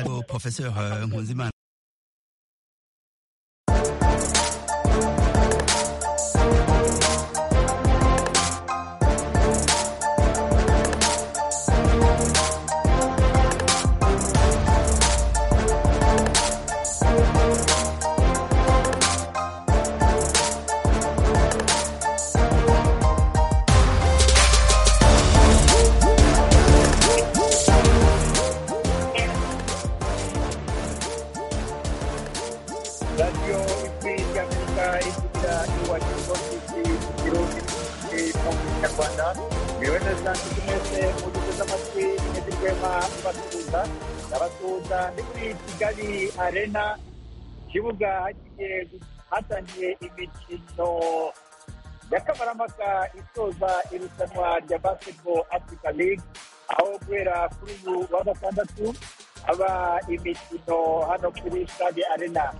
au professeur Nkunzimana. radiyo ikwiriye amerika igira iwacu hose igihugu mu kinyarwanda yewe na za nshuti mwese mugeze amatwi mwese rwema basuhuza abasuhuza ni kuri kigali arena ikibuga hagiye hatangiye imikino y'akamaramaka isoza irushanwa rya basketball africa league aho guhera kuri uyu wa gatandatu haba imikino hano kuri stade arena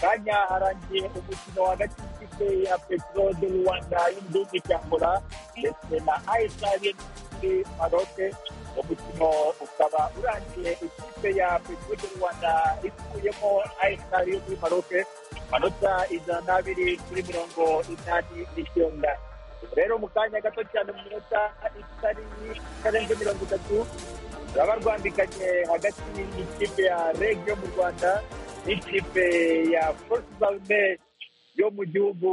kanya harangiye umukino hagati y'ikipe ya petro de rwanda y'igihugu cya angola ndetse na ayesari muri maroke umukino ukaba urangiye ikipe ya petro de rwanda ikuyemo ayesari yo muri maroke amanota ijana n'abiri kuri mirongo inani n'icyenda rero mu kanya gato cyane mu minota itari itarenze mirongo itatu turaba rwambikanye hagati y'ikipe ya reg yo mu rwanda n'ikipe ya force yo mu gihugu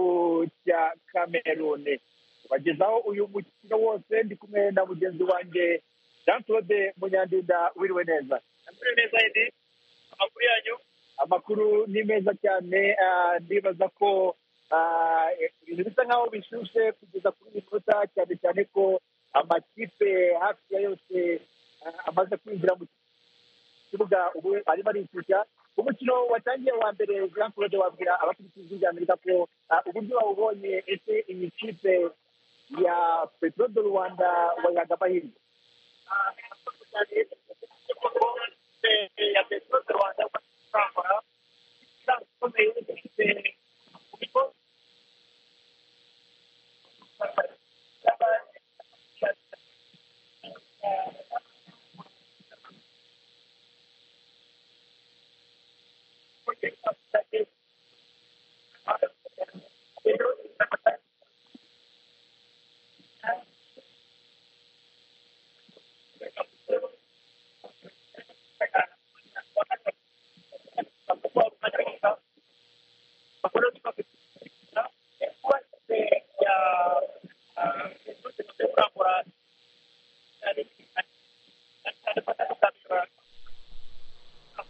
cya kameruni tubagezaho uyu mukino wose ndi kumwe na mugenzi wanjye jean claude munyandinda wiriwe neza wiriwe neza edi amakuru yanyu amakuru ni meza cyane ah, ndibaza ko ah, ibintu bisa nk'aho bishyushye kugeza kuri iyi minota cyane cyane ko amakipe hafi ya yose ah, amaze kwinjira mu kibuga ubu arimo arishyushya umukino watangiye wa mbere jean claude wabwira abakurikizi bya amerika ko ah, uburyo wawubonye ese iyi kipe ya petro do rwanda wayaga amahirwe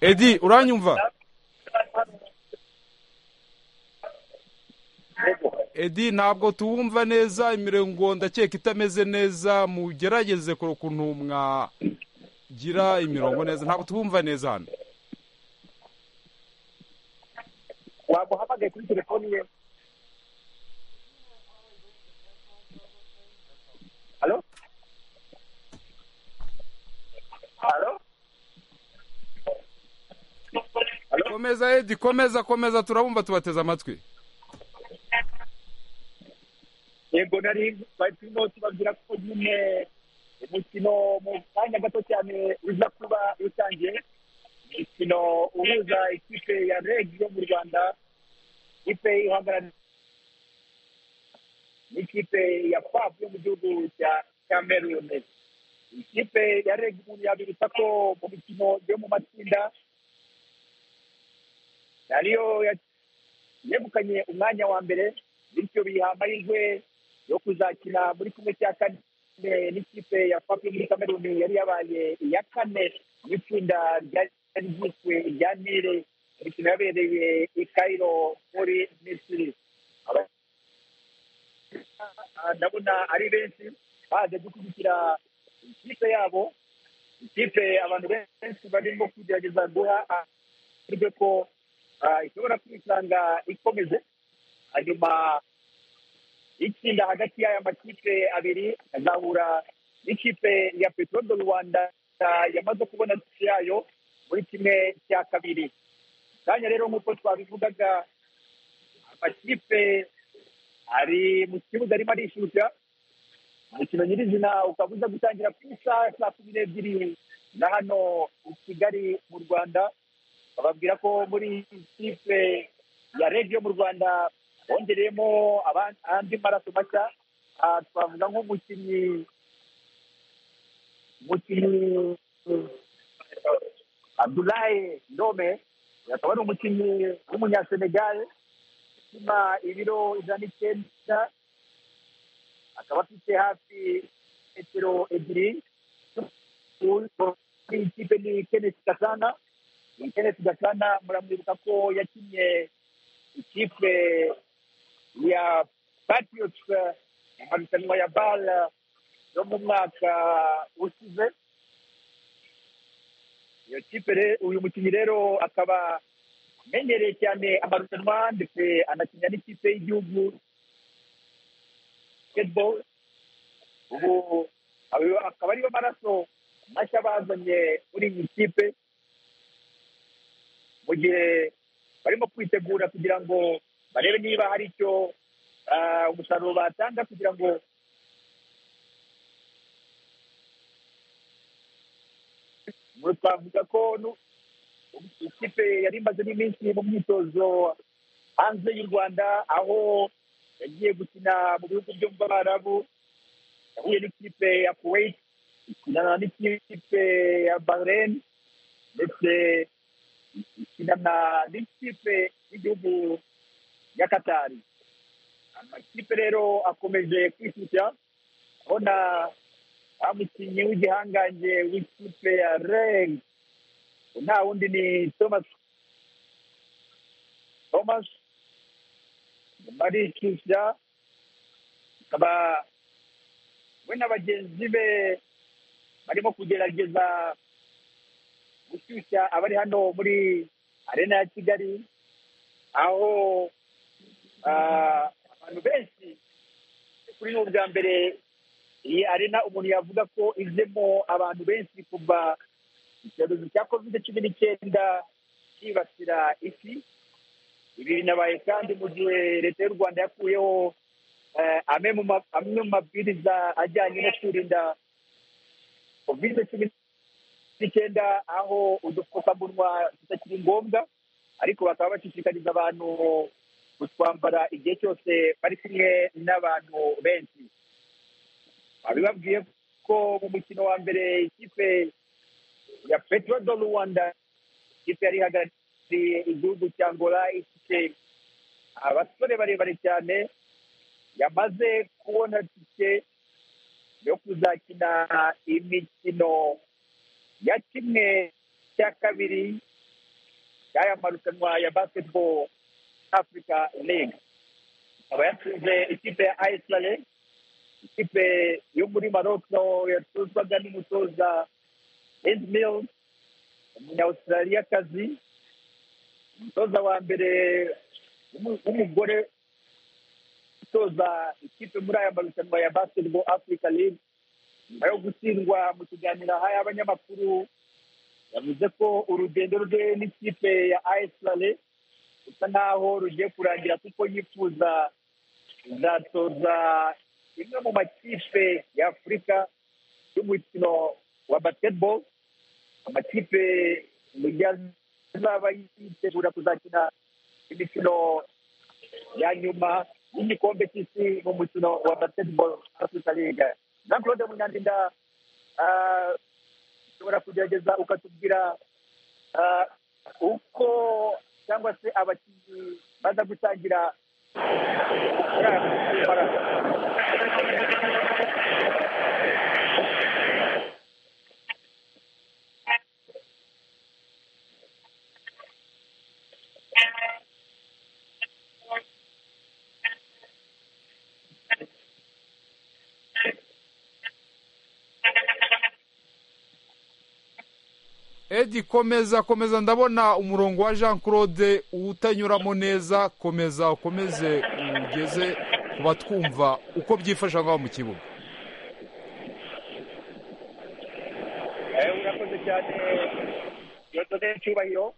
edi uranyumva edi ntabwo tuwumva neza imirongo ndakeka itameze neza mugerageze ku- ukuntu mwagira imirongo neza ntabwo tuwumva neza hano wamuhamagaye kuri telefoni ye halo halo komeza edi komeza komeza turabumva tubateze amatwi yego nari turimo tubabwira ko nyine umukino mu kanya gato cyane uza kuba utangiye umukino uhuza ikipe ya reg yo mu rwanda ikipe ihagarariye n'ikipe ya fabu yo mu gihugu cya kameruni ikipe ya reg umuntu yabibutsa ko mu mikino yo mu matsinda ariyo ya- yegukanye umwanya wa mbere bityo biha amahirwe yo kuzakina muri kumwe cya kane n'ikipe ya fabu yo muri kameruni yari yabaye iya kane mu itsinda ryari ryiswe irya nile imikino yabereye i kairo muri misiri Aba- Ah, ndabona ari benshi baje gushyigikira ikipe yabo ikipe abantu benshi barimo kugerageza guha amahirwe ko ah, ishobora kwisanga ikomeze hanyuma itsinda hagati y'aya makipe abiri azahura n'ikipe ya peteroli do rwanda ah, yamaze kubona tike yayo muri kimwe cya kabiri kanya rero nk'uko twabivugaga amakipe ari mu kibuga arimo arishyushya umukino nyirizina ukaba uza gutangira ku isaha saa kumi n'ebyiri na hano i kigali mu rwanda bababwira ko muri kipe ya rediyo mu rwanda bongereyemo aban- andi maraso mashya Ah, twavuga nk'umukinnyi umukinnyi abdulaye ndome akaba ari umukinnyi w'umunyasenegal upima ibiro ijana n'icyenda akaba afite hafi metero ebyiri kuri iyi kipe ni kenesi gasana kenesi gasana muramwibuka ko yakinnye ikipe ya patriots mu marushanwa ya bale yo mu mwaka ushize iyo kipe re- uyu mukinnyi rero akaba amenyereye cyane amarushanwa ndetse anakinnira n'ikipe y'igihugu basketball ubu ayo akaba ariyo maraso mashya bazanye muri iyi kipe mu gihe barimo kwitegura kugira ngo barebe niba hari icyo ah, umusaruro batanga kugira ngo Ngo twavuga ko nu- ikipe yari imaze n'iminsi mu myitozo hanze y'u rwanda aho yagiye gukina mu bihugu byo mu barabu yahuye n'ikipe ya kuwait ikinana n'ikipe ya bahrain ndetse ikinana n'ikipe y'igihugu ya katari amakipe rero akomeje kwishyushya abona wa mukinnyi w'igihangange w'ikipe ya reg nta wundi ni thomas thomas nyuma arikishyira akaba we na bagenzi be barimo kugerageza gushyushya abari hano muri arena ya kigali aho ah, abantu benshi kuri ni ubwa mbere iyi arena umuntu yavuga ko ijemo abantu benshi kuva icyorezo cya kovide cumi n'icyenda cyibasira isi ibi binabaye kandi mu gihe leta y'u rwanda yakuyeho eh, amwe mu ma- amwe mu mabwiriza ajyanye no kwirinda kovide cumi n'icyenda aho udupfukamunwa tutakiri ngombwa ariko bakaba bashishikariza abantu kutwambara igihe cyose bari kumwe n'abantu benshi babibabwiye ko mu mukino wa mbere ikipe ya petro do rwanda ikipe yari ihagarariye igihugu cya angola ifite abasore barebare cyane yamaze kubona tike yo kuzakina imikino ya kimwe cya kabiri y'aya marushanwa ya basketball africa league ikaba yatsinze ikipe ya iceland ikipe yo muri maroko yatozwaga n'umutoza endmil umunyawustraliyakazi umutoza wa mbere w'umu- w'umugore utoza ikipe muri aya marushanwa ya basketball africa league nyuma yo gutsindwa mu kiganiro aha y'abanyamakuru yavuze ko urugendo rwe n'ikipe ya iceland rusa nk'aho rugiye kurangira kuko yifuza izatoza imwe mu makipe ya afurika y'umukino wa basketball amakipe mu gihe azaba yitegura kuzakina imikino ya nyuma y'igikombe cy'isi mu mukino wa basketball africa league jean claude munyandinda ah, ushobora kugerageza ukatubwira ah, uko cyangwa se abakinnyi baza gutangira muri aya marushanwa. edi komeza komeza ndabona umurongo wa jean claude utanyuramo neza komeza ukomeze ugeze ku batwumva uko byifashe aho ngaho mu kibuga Eh, urakoze cyane yotode cyubahiro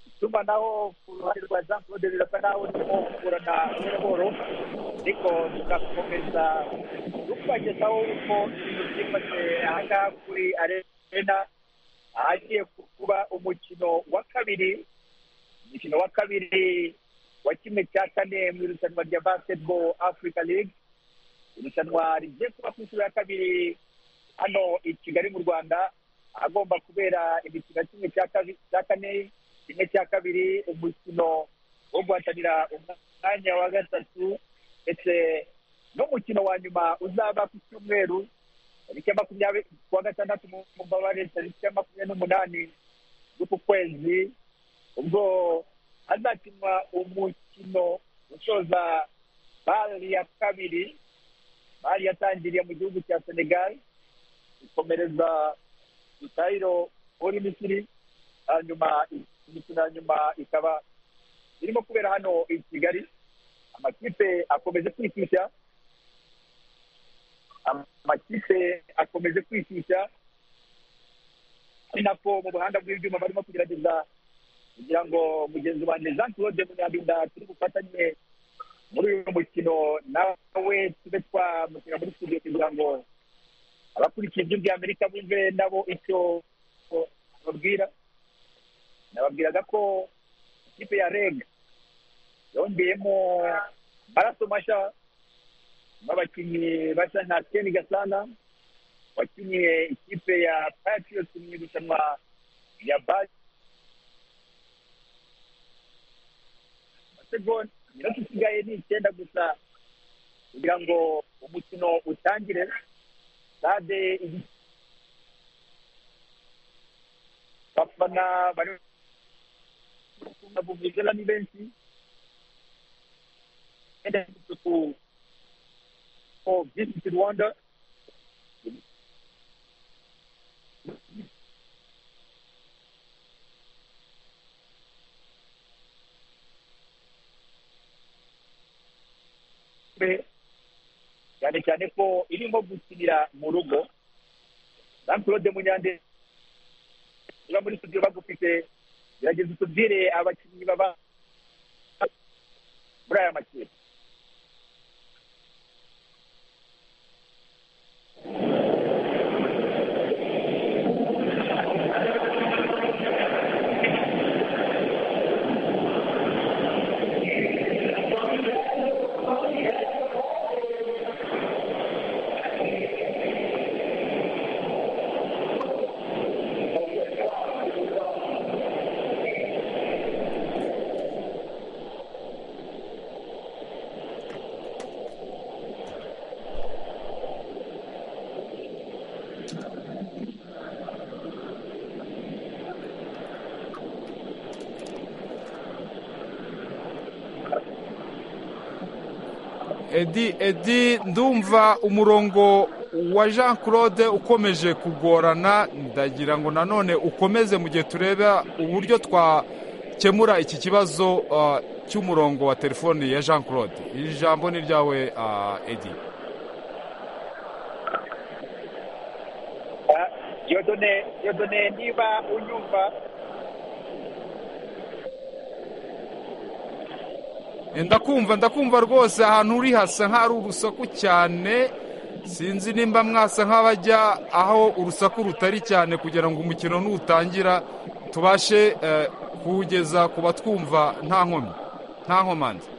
itumanaho ku ruhande rwa jean claude rirasa naho urimo kugurana n'imiboro ariko tugakomeza tubagezaho uko ibintu byifashe aha ngaha kuri arena ahagiye kuba umukino wa kabiri umukino wa kabiri wa kimwe cya kane mu irushanwa rya basketball africa league irushanwa rigiye kuba ku inshuro ya kabiri hano i kigali mu rwanda agomba kubera imikino ya kimwe cya kane kimwe cya kabiri umukino wo guhatanira umwanya wa gatatu ndetse n'umukino wa nyuma uzaba ku cyumweru tariki ya makumyabiri kuwa gatandatu mu mbabare tariki ya makumyabiri n'umunani z'uku kwezi ubwo hazakinwa umukino usoza bari ya kabiri bari yatangiriye mu gihugu cya senegal ikomereza dutayiro muri misiri hanyuma imikino ya nyuma ikaba irimo kubera hano i kigali amakipe akomeje kwishyushya amakipe akomeje kwishyushya ari nako mu buhanga bw'ibyuma barimo kugerageza kugira ngo mugenzi wanjye jean claude munyabinda turi bufatanye muri uyu mukino nawe tube twamushyira muri studio kugira ngo abakurikiye ibyo by'amerika bumve nabo icyo babwira nababwiraga ko ikipe ya reg yongeyemo amaraso mashya n'abakinnyi bashya nka keni gasana wakinnye ikipe ya patriots mu irushanwa rya basegonde iminota isigaye ni icyenda gusa kugira ngo umukino utangire stade abafana bari buvuzela ni benshi ku visit rwanda cyane cyane ko irimo gukinira mu rugo jean claude munyande uba muri studio bagufite gerageza utubwire abakinnyi baba muri aya makipe edi edi ndumva umurongo wa jean claude ukomeje kugorana ndagira ngo nanone ukomeze mu gihe tureba uburyo twakemura iki kibazo ah, cy'umurongo wa telefoni ya jean claude iri jambo ni ryawe ah, edi yodone yodone niba unyumva Eh, ndakumva ndakumva rwose ahantu uri hasa nk'ahari urusaku cyane sinzi nimba mwasa nk'abajya aho urusaku rutari cyane kugira ngo umukino nutangira tubashe eh, kuwugeza ku batwumva nta nkomyi nta nkomanzi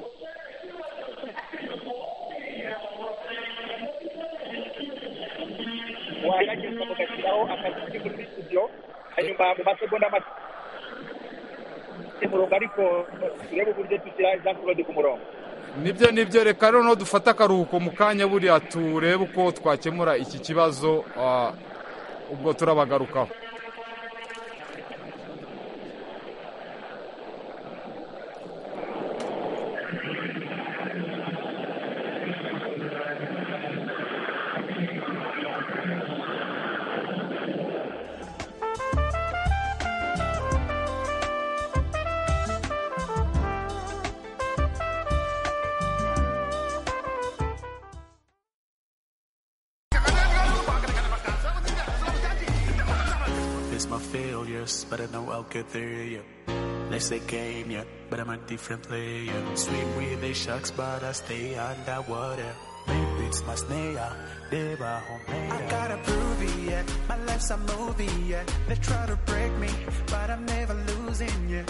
wayageza mugashyiraho akazi kuri muri studio hanyuma mu masegonda make umurongo ariko turebe uburyo dushyira jean claude ku murongo nibyo nibyo reka noneho dufate akaruhuko mu kanya buriya turebe uko twakemura iki kibazo ah, ubwo turabagarukaho It's my failures, but I know I'll get through you. Let's say game, yeah, but I'm a different player. Swim with the sharks, but I stay underwater. Maybe it's my snare, they were homemade. I gotta prove it, yeah. My life's a movie, yeah. They try to break me, but I'm never losing, yeah.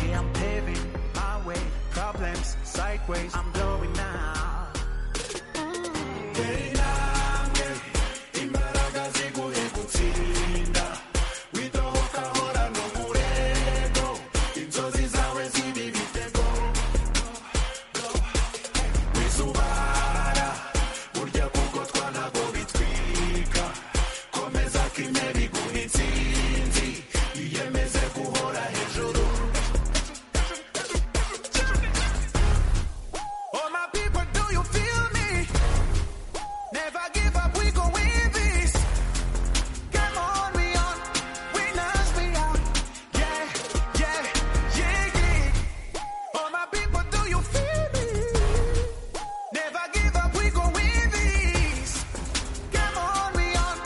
Yeah, I'm paving my way. Problems sideways, I'm blowing now. Oh my people, do you feel me? Never give up, we go win this. Come on, we on, winners we are. Yeah, yeah, yeah, yeah. Oh my people, do you feel me? Never give up, we go win this. Come on, we on,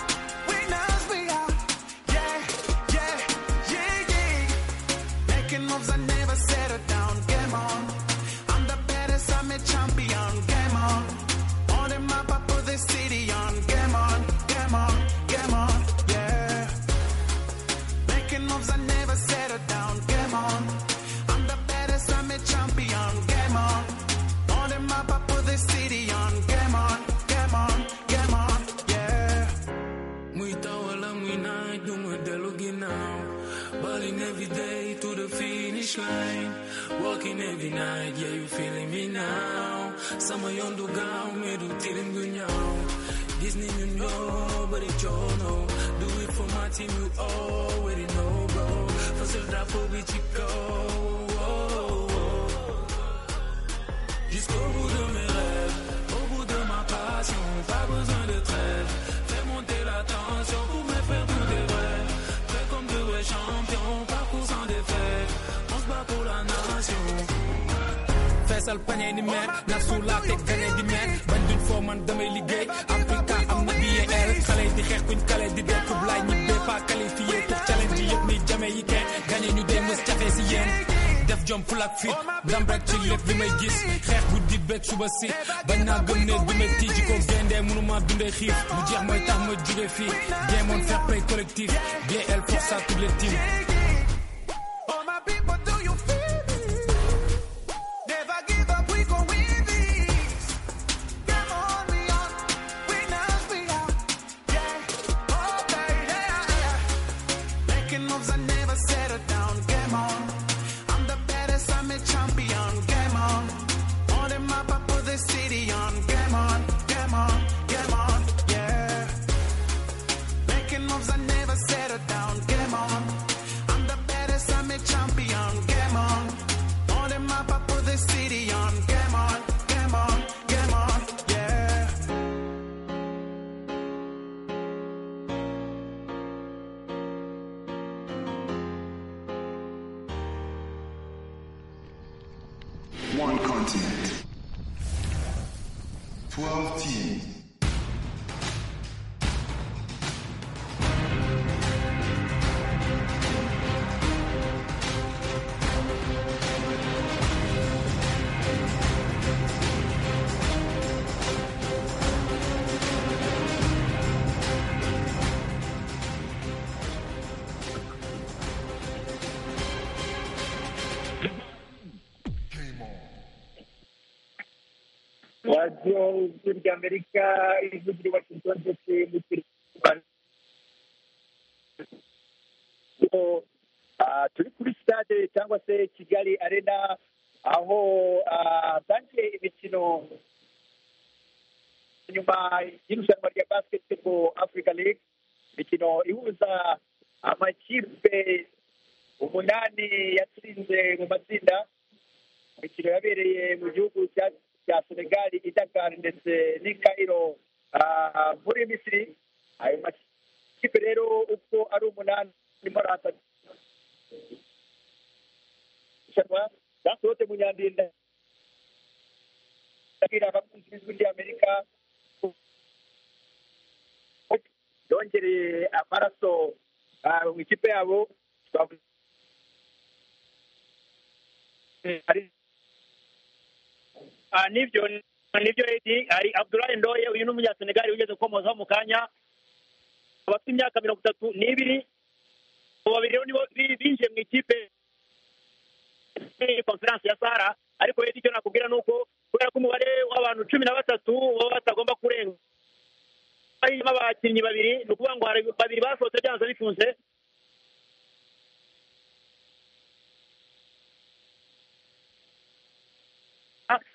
winners we are. Yeah, yeah, yeah, yeah. Making moves, I never settle down. Game on. I'm the baddest, I'm a champion. Game on. On the map, I put the city on. Game on, game on, game on, yeah. Making moves, I never settle down. Game on. I'm the baddest, I'm a champion. Game on. On the map, I put the city on. Game on, game on, game on, yeah. Mwitawala mwina dumwe delugi now Balling every day to the finish line Walking every night, yeah you feeling me now Sama yondu gao medu tilim gunyao Disney you know, but it you know Do it for my team, you already know bro Fasil drapo bichiko Jusqu'au bout de mes rêves, au bout de ma passion, pas besoin de trêve. Fais monter la tension pour me faire tout des vrais. Fais comme de vrais champions, parcours sans défaite. On se bat pour la nation. feesal pañe ni meer ndax su laa teg gañe di meer bañ duñ foo man damay liggéey Africa am na BAL xale yi di xeex kuñ kale di dekkub laay ñi bee pas qualifié pour challenge yëpp ni jame yi kenn gañe ñu dee mës jafe si yéen def jom fulak fit dam rek ci lépp li may gis xeex bu di beeg suba si bañ naa gëm ne du may tiiji ko gendee mënuma dundee xiif mu jeex mooy tax ma jóge fii deemoon fair play collectif BAL force à toutes les teams All my people, do you feel me? Never give up, we gon' win this. Come on, we on, winners we are. Yeah, okay, yeah, yeah. Making moves, I never settle down. Game on, I'm the baddest, I'm a champion. Game on, on the map, I put the city on. Game on, game on, game on, yeah. Making moves, I never settle down. Game on. I'm the baddest, I'm a champion. Game on. On the map, I put the city on. Game on, game on, game on, yeah. One continent. Twelve teams. radiyo ijwi ry'amerika ijwi ryubakirwa ndetse n'ijwi ry'u turi kuri sitade cyangwa se kigali arena aho hatangiye imikino nyuma y'irushanwa rya basketball africa league imikino ihuza amakipe umunani yatsinze mu matsinda imikino yabereye mu gihugu cya cya senegali i dakar ndetse n'i cairo ah, muri misiri ayo makipe rero uko ari umunani arimo aratanwa zasohotse mu nyandinda ndabwira abakunzi b'ijwi ry'amerika yongereye amaraso ah, mu ikipe yabo twavuga ari- Ah, nibyo nibyo Edi hari Abdoulaye Ndoye uyu ni umunyasenegali wigeze gukomozaho mu kanya abafite imyaka mirongo itatu n'ibiri abo babiri rero nibo bi- binjiye mu ikipe konferanse ya sahara ariko Edi icyo nakubwira ni uko kubera ko umubare w'abantu cumi na batatu baba batagomba kurenga harimo abakinnyi babiri ni ukuvuga ngo hari babiri basohotse byanze bikunze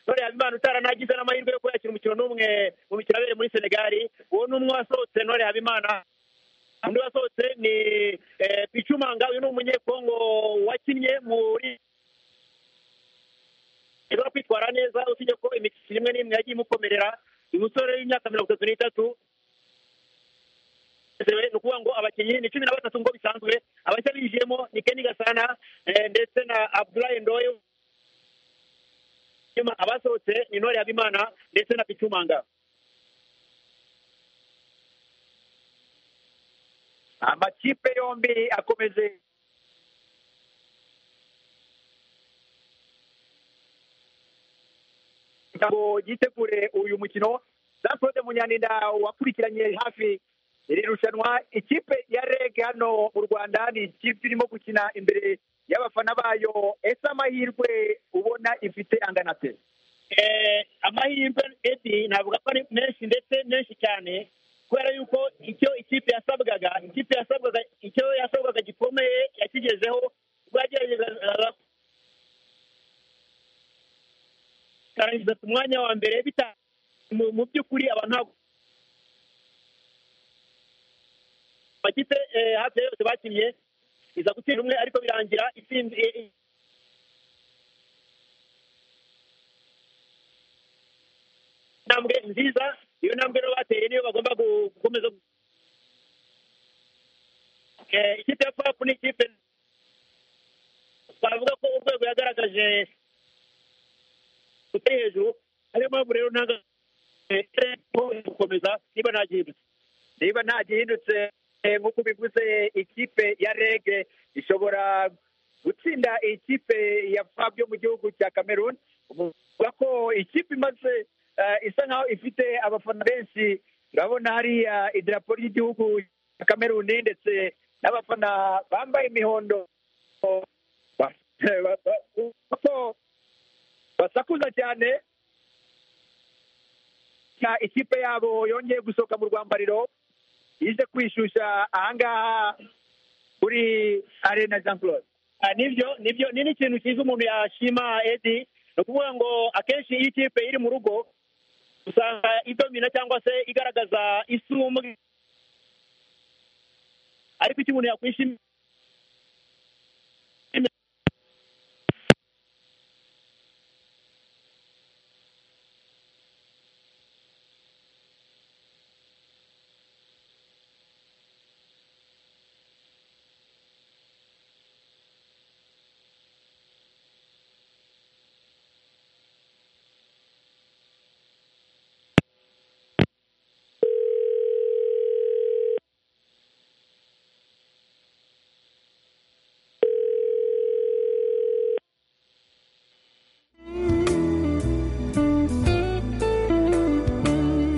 none habimana utaranagize n'amahirwe yo kuyakira umukino n'umwe mu mikino abereye muri senegali uwo ni umwe wasohotse none habimana undi wasohotse ni eh, picumanga uyu ni umunyekongo wakinnye muri ashobora kwitwara neza usibye ko imikino imwe n'imwe yagiye imukomerera uyu musore w'imyaka mirongo itatu n'itatu ni ukuvuga ngo abakinnyi ni cumi na batatu ngo bisanzwe abashya binjiyemo ni keni gasana eh, ndetse na abdulaye ndoye nyuma abasohotse ni ntore habimana ndetse na picumanga amakipe yombi akomeze kugira ngo yitegure uyu mukino jean claude munyaninda wakurikiranye hafi iri rushanwa ikipe ya reg hano mu rwanda ni ikipe irimo gukina imbere y'abafana bayo ese amahirwe ubona ifite angana te Eh, amahirwe edi navuga ko ari menshi ndetse menshi cyane kubera yuko icyo ikipe yasabwaga ikipe yasabwaga icyo yasabwaga gikomeye yakigezeho ubwo yageragezaga ikarangiza ku mwanya wa mbere bita mu- mu by'ukuri abantu ntabwo amakipe eh, hafi ya yose bakinnye iza gutsinda umwe ariko birangira itsinze intambwe nziza iyo ntambwe rero bateye niyo bagomba gu- gukomeza gu- Eh, ikipe ya fapu ni ikipe twavuga ko urwego yagaragaje rutari hejuru ariyo mpamvu rero ntabwo eh, gukomeza niba nta gihindutse niba nta gihindutse eh, nk'uko bivuze ikipe ya rege ishobora gutsinda ikipe ya fab yo mu gihugu cya cameroon uvuga ko ikipe imaze eh, isa nkaho ifite abafana benshi urabona hariya idarapo ry'igihugu cya cameroon ndetse n'abafana bambaye imihondo ba- ba- ba- ko basakuza cyane ya ikipe yabo yongeye gusohoka mu rwambariro yize kwishusha ahangaha kuri arena jean claude Ah, nibyo nibyo ni n'ikintu cyiza umuntu yashima edi ni ukuvuga ngo akenshi iyo ikipe iri mu rugo usanga idomina cyangwa se igaragaza isumbwe ariko icyo umuntu yakwishimira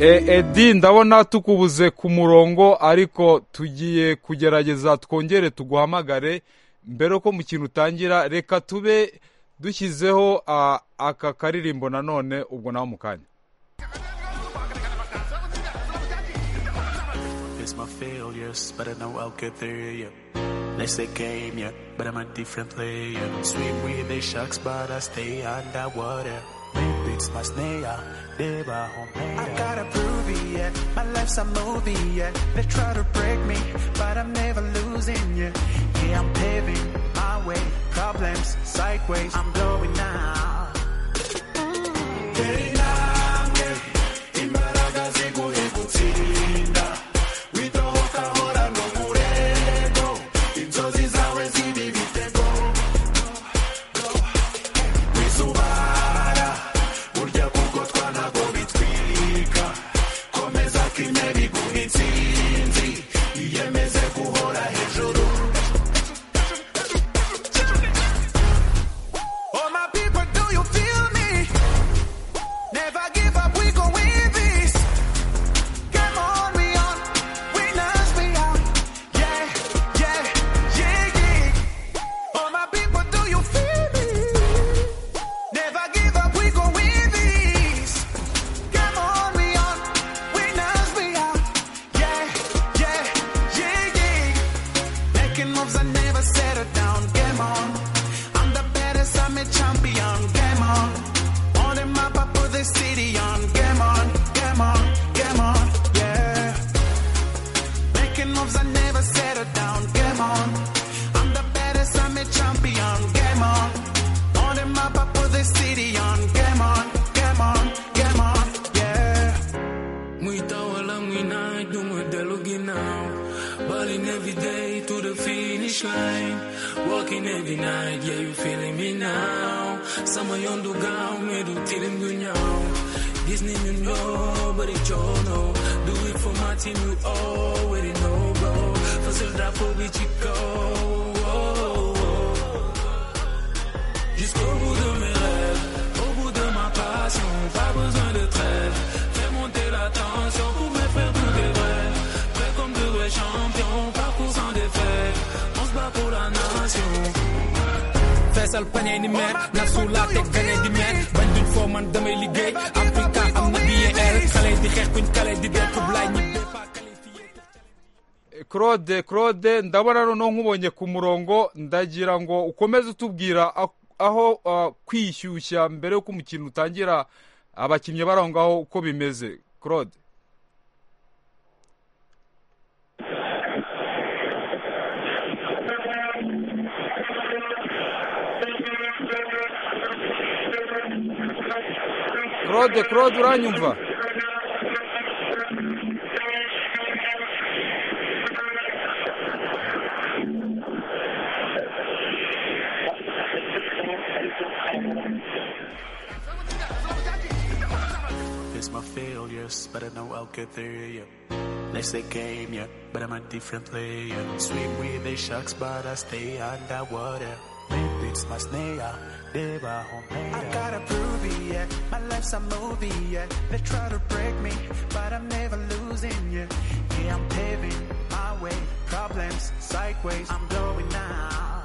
E- edi ndabona tukubuze ku murongo ariko tugiye kugerageza twongere tuguhamagare mbere ko mukino utangira reka tube dushyizeho ah, aka karirimbo nanone ubwo nawe mu kanya It's my failures, but I know I'll get there, yeah. Next the game, yeah, but I'm a different player. Swim with the sharks, but I stay underwater. Maybe it's my snare, they were home. I gotta prove it, yeah. My life's a movie, yeah. They try to break me, but I'm never losing, yeah. Yeah, I'm paving my way. Problems, sideways, I'm blowing now. Oh, my people. Balling every day to the finish line. Walking every night, yeah, you feeling me now. Sama yondu gao, medu tilim gunyao. Disney you know, but it you know. Do it for my team, you already know, bro. Fasil drapo bichiko. Jusqu'au bout de mes rêves, au bout de ma passion, pas besoin de trêve. Fais monter la tension pour me faire tous des vrais. Prêt comme de vrais champions, parcours sans défaite. On se bat pour la nation. feesal pañe ni meer na suulaa teg gane di meer bañ duñ foo man damay liggéey Africa am na DER xale di xeex kuñ kale di dee kub laay ñibbe faa qualifié claude claude ndabona noneho nkubonye ku murongo ndagira ngo ukomeze utubwira a- aho ah, kwishyushya mbere y'uko umukino utangira abakinnyi bari aho ngaho uko bimeze claude claude claude uranyumva It's my failures, but I know I'll get there, yeah. They say game, yeah, but I'm a different player. Swim with the sharks, but I stay underwater. Maybe it's my snare, they were home. I gotta prove it, yeah. My life's a movie, yeah. They try to break me, but I'm never losing, yeah. Yeah, I'm paving my way. Problems, sideways, I'm blowing now.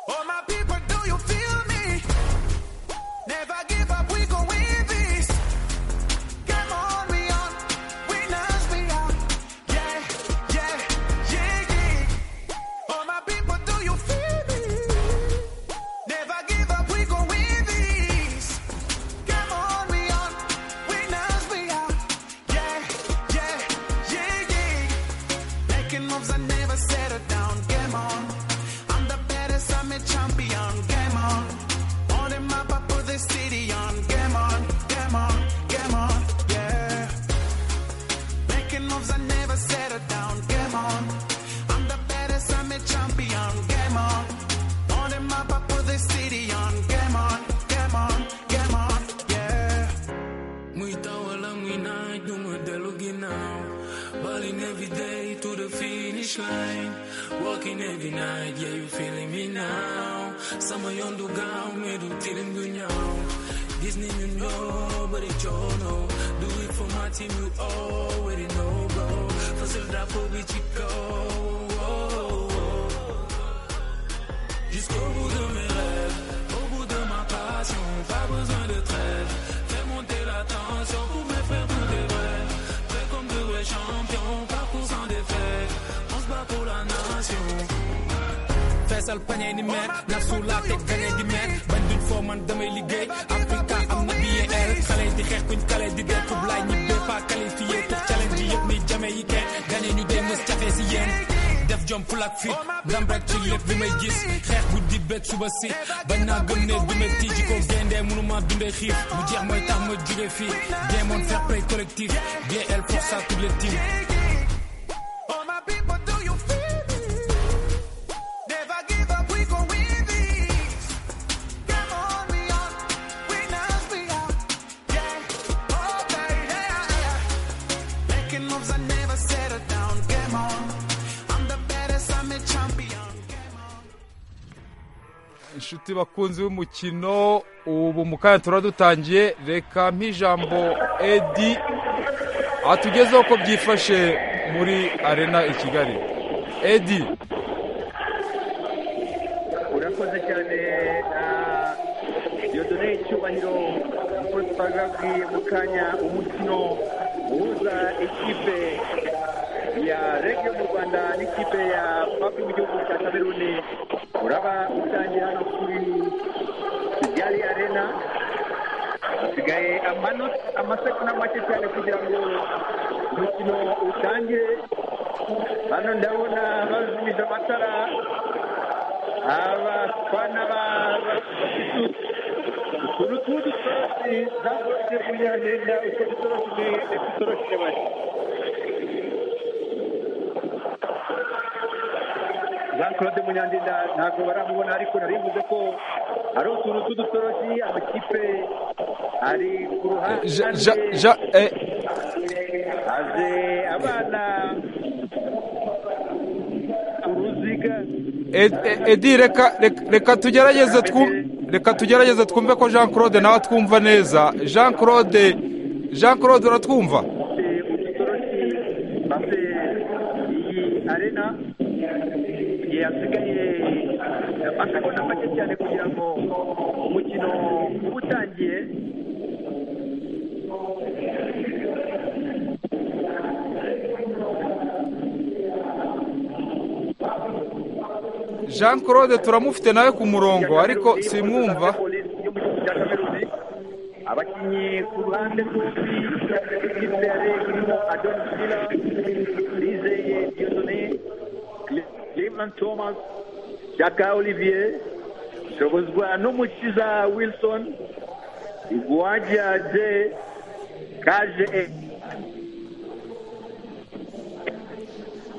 Oh my people, do you feel me? Never give up, we go win this. Come on, we on, winners we are. Yeah, yeah, yeah, yeah. Oh my people, do you feel me? Never give up, we go win this. Come on, we on, winners we are. Yeah, yeah, yeah, yeah. Making moves, I never settle down. Game on. I'm the baddest, I'm a champion. Game on. On the map, I put the city on. Game on, game on, game on, yeah. Making moves, I never settle down. Game on. I'm the baddest, I'm a champion. Game on. On the map, I put the city on. Game on, game on, game on, yeah. Muita wala mwina dunga delugi now. Balling every day to the finish line. Walking every night, yeah, you feeling me now. Sama yondu gao, medu tilim gunyao. Disney you know, but it you know. Do it for my team, you already know, bro. Fasil drapo bichiko. Jusqu'au bout de mes rêves, au bout de ma passion, pas besoin de trêve. Fais monter la tension pour me faire tous des vrais. Prêt comme de vrais champions, parcours sans défaite. On se bat pour la nation. feesal pañe ni meer na suulaa teg gane di meer bañ duñ foo man damay liggéey Africa am na DER xale di xeex kuñ kale di dee kub laay ñibbe faa qualifié pour challenge yëpp ni jame yi kenn gane ñu dee mës cafe si yéen def jom full ak fit ndam rek ci lépp bi may gis xeex guddi beeg suba si bañ naa gëm ne du metti ji ko géndee mënuma dundee xiif mu jeex mooy tax ma jóge fii géemoon fair play collectif DL pour ça toutes les teams All my people, do you feel me? Never give up, we gon' win this. Come on, we on, winners we are. Yeah, oh baby, yeah, yeah. Making moves, I never settle down. Game on, I'm the baddest, I'm a champion. Game on. inshuti bakunzi b'umukino ubu mu kanya turaba dutangiye reka nk'ijambo edi atugezeho ko byifashe muri arena i kigali edi urakoze cyane yodone icyubahiro uko twagabwiye mu kanya umukino uhuza ekipe ya ya rege yo mu rwanda n'ikipe ya papi mu gihugu cya kameruni uraba utangira hano kuri kigali arena hasigaye amanota amasegonda make cyane kugira ngo umukino utangire hano ndabona bazimije amatara abafana bafite utuntu tw'udutoroshi zakoreshejwe kugira ngo yenda utwo dutoroshi dutoroshye bari jean claude munyandinda ntabwo baramubona ariko nari bivuze ko ari utuntu tw'udutoroshi amakipe ari ku ruhande Ja- ja- ja- eh, haje abana uruziga Ed- Ed- edi reka reka- reka tugerageze twu- reka tugerageze twumve ko jean claude nawe atwumva neza jean claude jean claude uratwumva udutoroshi maze iyi arena yasigaye amasegonda make cyane kugira ngo umukino uba utangiye jean claude turamufite nawe ku murongo ariko simwumva abakinnyi ku ruhande rwombi ikipe ya reg irimo adon sila lizeye diodone cleveland thomas jaka olivier shobozwa n'umukiza wilson igwajya de kaje e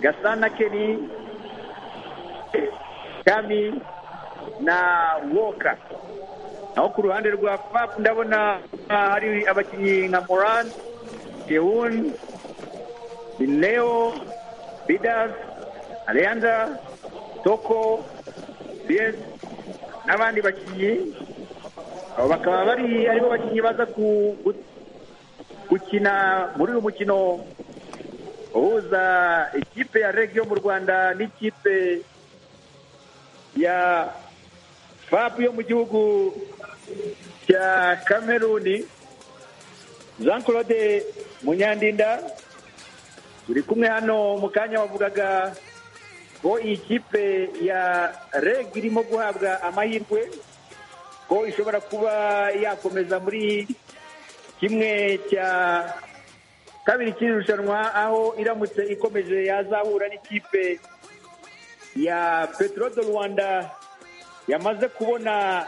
gasana keni kami na woka naho ku ruhande rwa pap ndabona ah, hari abakinnyi nka moran kehun leo bidas aleandra toko bies n'abandi bakinnyi abo bakaba bari aribo bakinnyi baza ku- gu- gukina muri uyu mukino uhuza ikipe ya reg yo mu rwanda n'ikipe ya fapu yo mu gihugu cya kameruni jean claude munyandinda turi kumwe hano mu kanya wavugaga ko iyi kipe ya reg irimo guhabwa amahirwe ko ishobora kuba yakomeza muri kimwe cya kabiri cy'iri rushanwa aho iramutse ikomeje yazahura n'ikipe ya petero do rwanda yamaze kubona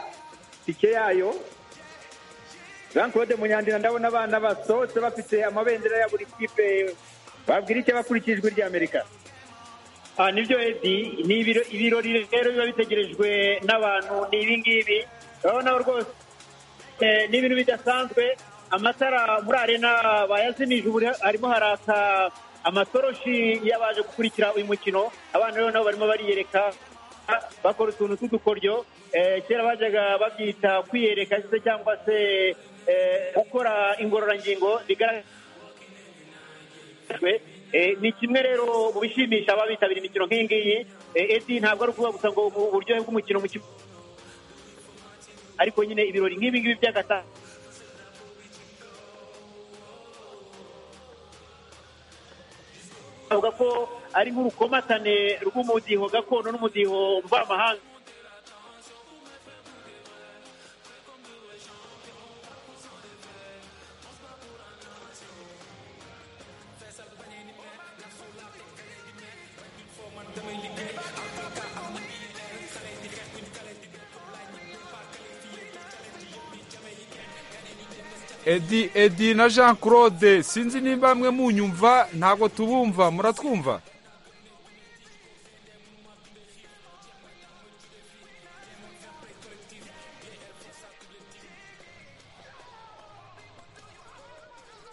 tike yayo jean claude munyandira ndabona abana basohotse bafite amabendera ya buri kipe babwira icyo bakurikijwe ry'amerika Ah, nibyo edi ni ibiro- ibirori rero biba bitegerejwe n'abantu ni ibi ngibi urabona ko rwose eh, ni ibintu bidasanzwe amatara muri arena bayazimije ubu harimo haraka amatoroshi y'abaje gukurikira uyu mukino abana rero nabo barimo bariyereka bakora utuntu tw'udukoryo Eh, kera bajyaga babyita kwiyereka se cyangwa se eh, gukora ingororangingo bigaragara Eh, ni kimwe rero mu bishimisha ababitabira imikino nk'iyi ngiyi Eh, edi ntabwo ari ukuvuga gusa ngo ubu buryohe bw'umukino mu kibuga ariko nyine ibirori nk'ibi ngibi by'agata bavuga ko ari nk'urukomatane rw'umudiho gakondo n'umudiho mvamahanga edi edi na jean claude sinzi nimba mwe munyumva ntabwo tubumva muratwumva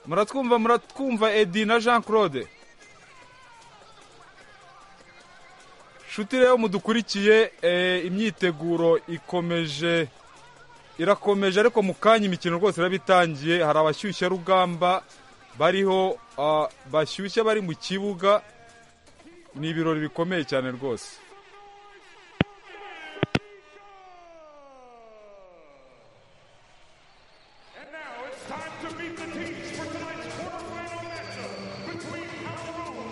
muratwumva muratwumva edi na jean claude nshuti rero mudukurikiye eh, imyiteguro ikomeje irakomeje ariko mu kanya imikino rwose iraba itangiye hari abashyushya rugamba bariho ah, bashyushya bari mu kibuga ni ibirori bikomeye cyane rwose Time to meet the teams for tonight's quarterfinal matchup between Cameroon,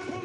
14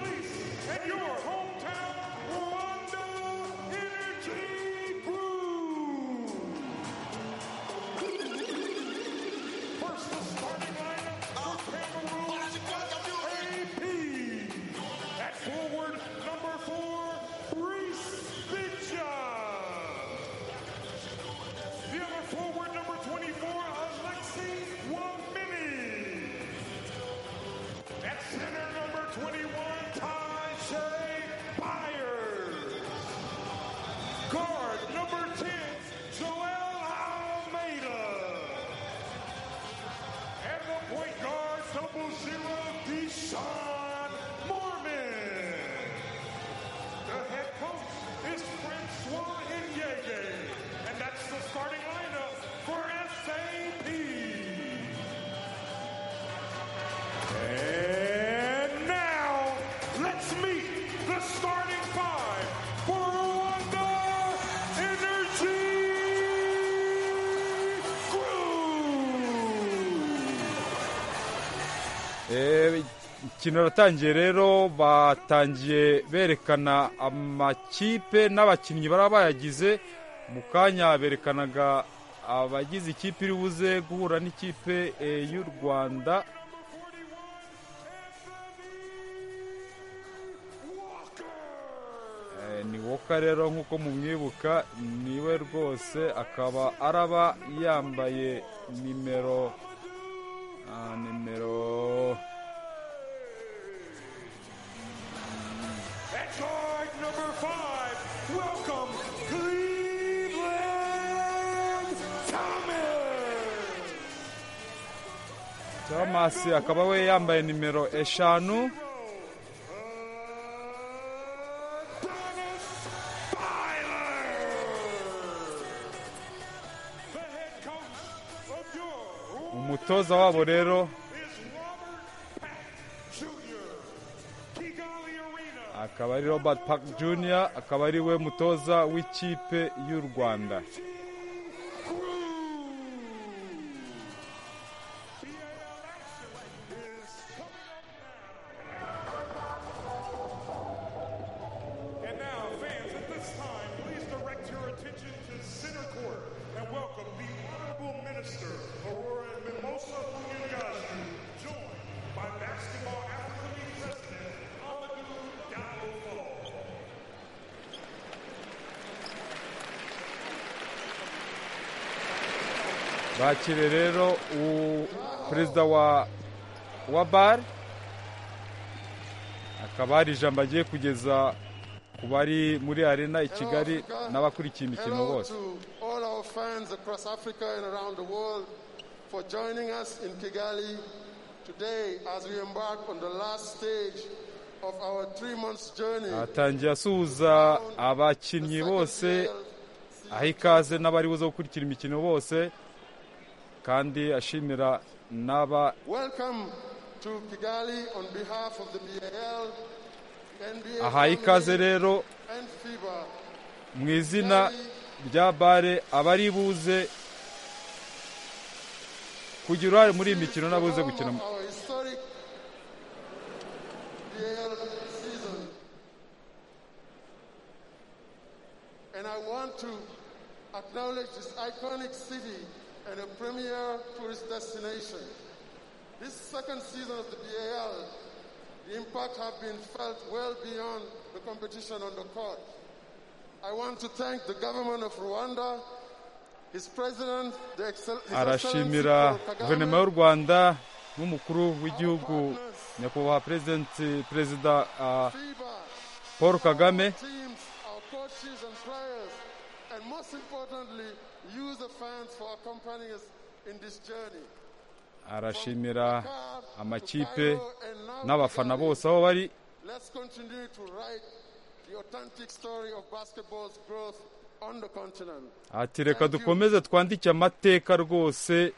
ikino ratangiye rero batangiye berekana amakipe n'abakinnyi bari bayagize mu kanya berekanaga abagize ikipe iri buze guhura n'ikipe eh, y'u rwanda Eh, ni woka rero nk'uko mumwibuka niwe rwose akaba araba yambaye nimero ah, nimero Thomas akaba we yambaye nimero eshanu umutoza wabo rero akaba ari robert park jr akaba ari we mutoza w'ikipe y'u rwanda And now, fans, at this time, please direct your attention to center court and welcome the Honorable Minister Aurora Mimosa Funyagazu, joined by Basketball Africa League President Amadou Diallo. bakire rero u- perezida wa wa bar akaba hari ijambo agiye kugeza ku bari muri arena i kigali n'abakurikiye imikino Hello bose to all our fans across Africa and around the world for joining us in Kigali today as we embark on the last stage of our three months journey. atangiye asuhuza abakinnyi bose aha ikaze n'abari buze gukurikira imikino bose kandi ashimira n'aba Welcome to Kigali on behalf of the BAL, NBA aha ikaze family, rero and FIBA. mu izina rya bare abari buze kugira uruhare muri iyi mikino n'abuze gukina Home of our historic BAL season. And I want to acknowledge this iconic city and a premier tourist destination. This second season of the BAL, the impact have been felt well beyond the competition on the court. I want to thank the government of Rwanda, his president, the excel- his excellency arashimira Paul guverinoma Kagame, y'u rwanda n'umukuru w'igihugu nyakubahwa perezidenti- perezida ah, paul kagame teams, our coaches and players, and most importantly, use the fans for accompanying us in this journey. arashimira amakipe n'abafana bose aho bari Let's continue to write the authentic story of basketball's growth on the continent. ati reka dukomeze twandike amateka rwose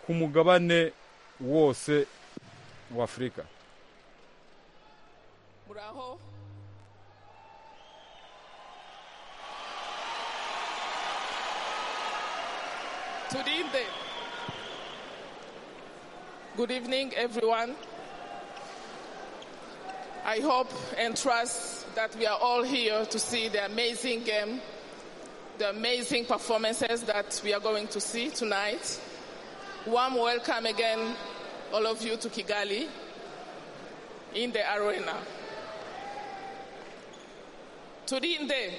ku mugabane wose w'afurika muraho turinde good evening everyone i hope and trust that we are all here to see the amazing game the amazing performances that we are going to see tonight warm welcome again all of you to kigali in the arena. Turinde.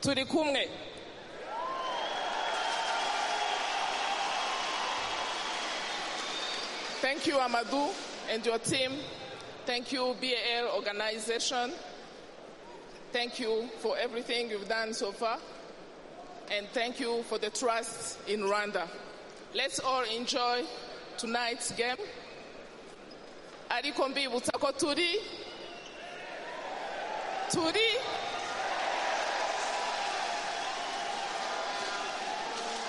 Turi kumwe. Thank you, Amadou, and your team. Thank you, BAL organization. Thank you for everything you've done so far and thank you for the trust in Rwanda. Let's all enjoy tonight's game. ariko mbibutsa ko turi turi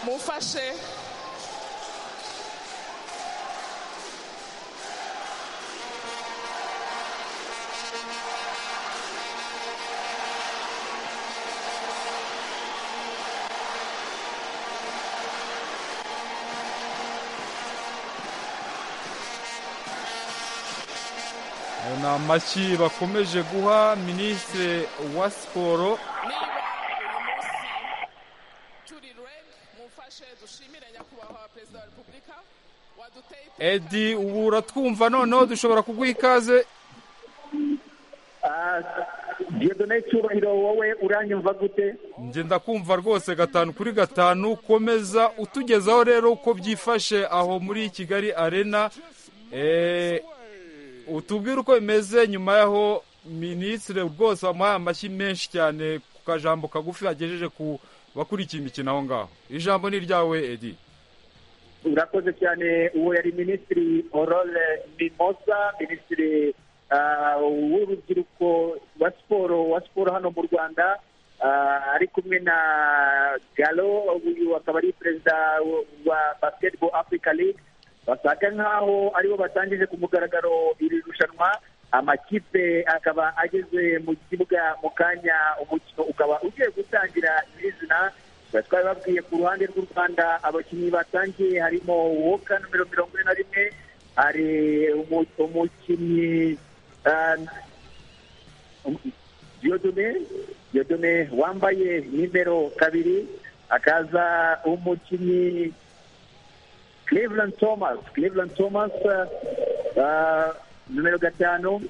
mufashe ni amashyi bakomeje guha minisitiri wa siporo edi ubu uratwumva noneho dushobora kuguha ikaze diyodone cyubahiro wowe uranyumva gute njye ndakumva rwose gatanu kuri gatanu komeza utugezaho rero uko byifashe aho muri kigali arena Eh, utubwire uko bimeze nyuma yaho minisitiri rwose wamuhaye amashyi menshi cyane ku kajambo kagufi yagejeje ku bakurikiye imikino aho ngaho ijambo ni iryawe edi urakoze cyane uwo yari minisitiri orore mimosa minisitiri ah, w'urubyiruko wa siporo wa siporo hano mu rwanda Ah, ari kumwe na galo uyu akaba ari perezida wa basketball africa league basaga nk'aho aribo batangije ku mugaragaro iri rushanwa amakipe akaba ageze mu kibuga mu kanya umukino ukaba ugiye gutangira nyirizina tukaba twabibabwiye ku ruhande rw'u rwanda abakinnyi batangiye harimo woka nomero mirongo ine na rimwe hari umu- umukinnyi ah, um- diyodone diyodone wambaye nimero kabiri akaza umukinnyi Cleveland Thomas Cleveland Thomas uh, uh, numero gatanu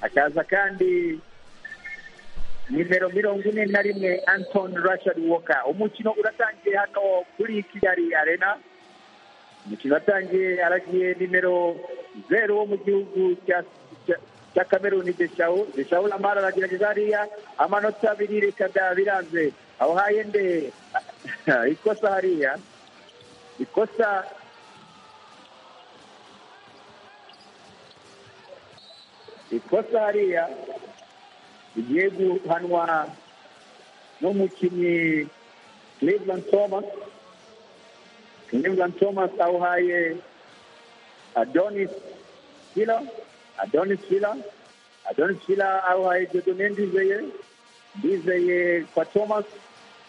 akaza kandi nimero mirongo ine na rimwe Anton Rashad Walker umukino uratangiye hano kuri Kigali Arena umukino watangiye aragiye nimero zeru wo mu gihugu cya cya- cya Cameroon Deshawu Deshawu Lamara aragerageza hariya amanota abiri reka da biranze aho hayende ikosa hariya ikosa ikosa hariya rigiye guhanwa n'umukinnyi Cleveland Thomas Cleveland Thomas awuhaye Adonis Fila Adonis Fila Adonis Fila awuhaye Dieudonné Ndizeye Ndizeye kwa Thomas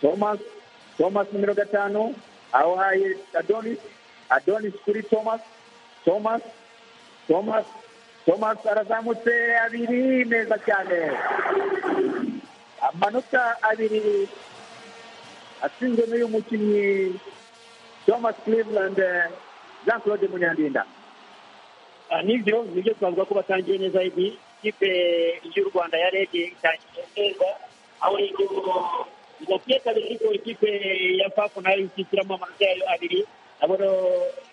Thomas Thomas numero gatanu awuhaye Adonis Adonis kuri Thomas Thomas Thomas Thomas arazamutse abiri neza cyane amanota abiri atsinzwe n'uyu mukinnyi Thomas Cleveland eh, Jean Claude Munyandinda nibyo nibyo twavuga ko batangiye neza ibi ikipe y'u rwanda ya rege itangiye neza aho rege idaciye kabiri ariko ikipe ya fafu nayo ishyiramo amanota yayo abiri nabo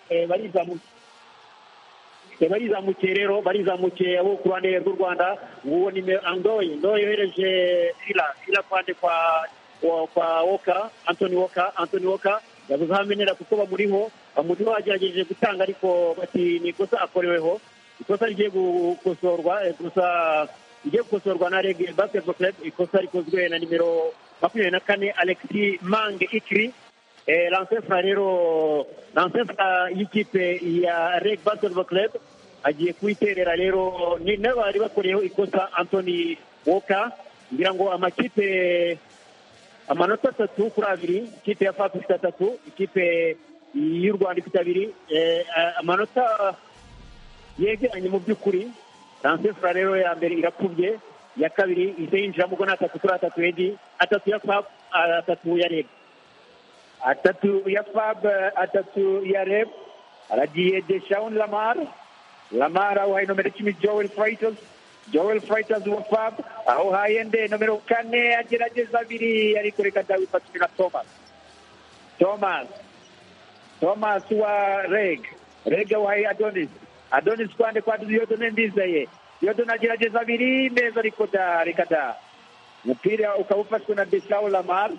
eh, barizamuka Eh, barizamukiye rero barizamukiye abo ku ruhande rw'u rwanda uwo ni Me- andoyi ndoyi yohereje fila fila kwande kwa kwa- kwa woka antoni woka antoni woka yabuze aho amenera kuko bamuriho bamuriho agerageje gutanga ariko bati ni ikosa akoreweho ikosa rigiye gukosorwa eh, gusa rigiye gukosorwa na reg basketball club ikosa rikozwe na nimero makumyabiri na kane alexi mange ikiri Eh, lansefura rero lansefura y'ikipe ya reg basketball club agiye kuyiterera rero ni n'abari bakoreyeho ikosa antoni woka ngira ngo amakipe amanota atatu kuri abiri ikipe ya fapu ifite atatu ikipe y'u rwanda ifite abiri eh, a- amanota yegeranye mu by'ukuri lansefura rero ya mbere irapfubye iya kabiri ihise yinjiramo ubwo ni atatu kuri atatu edi atatu ya fapu atatu ya reg atatu ya fab eh, atatu ya rep aragiye deshaun lamar lamar awuhaye nomero icumi joel fighters joel fighters wa fab awuhaye nde nomero kane agerageza abiri ariko reka ndawifatire na thomas thomas thomas wa reg reg awuhaye adonis adonis kwande kwa yodone ndizeye yodone agerageza abiri neza ariko da reka da umupira ukaba ufashwe na deshaun lamar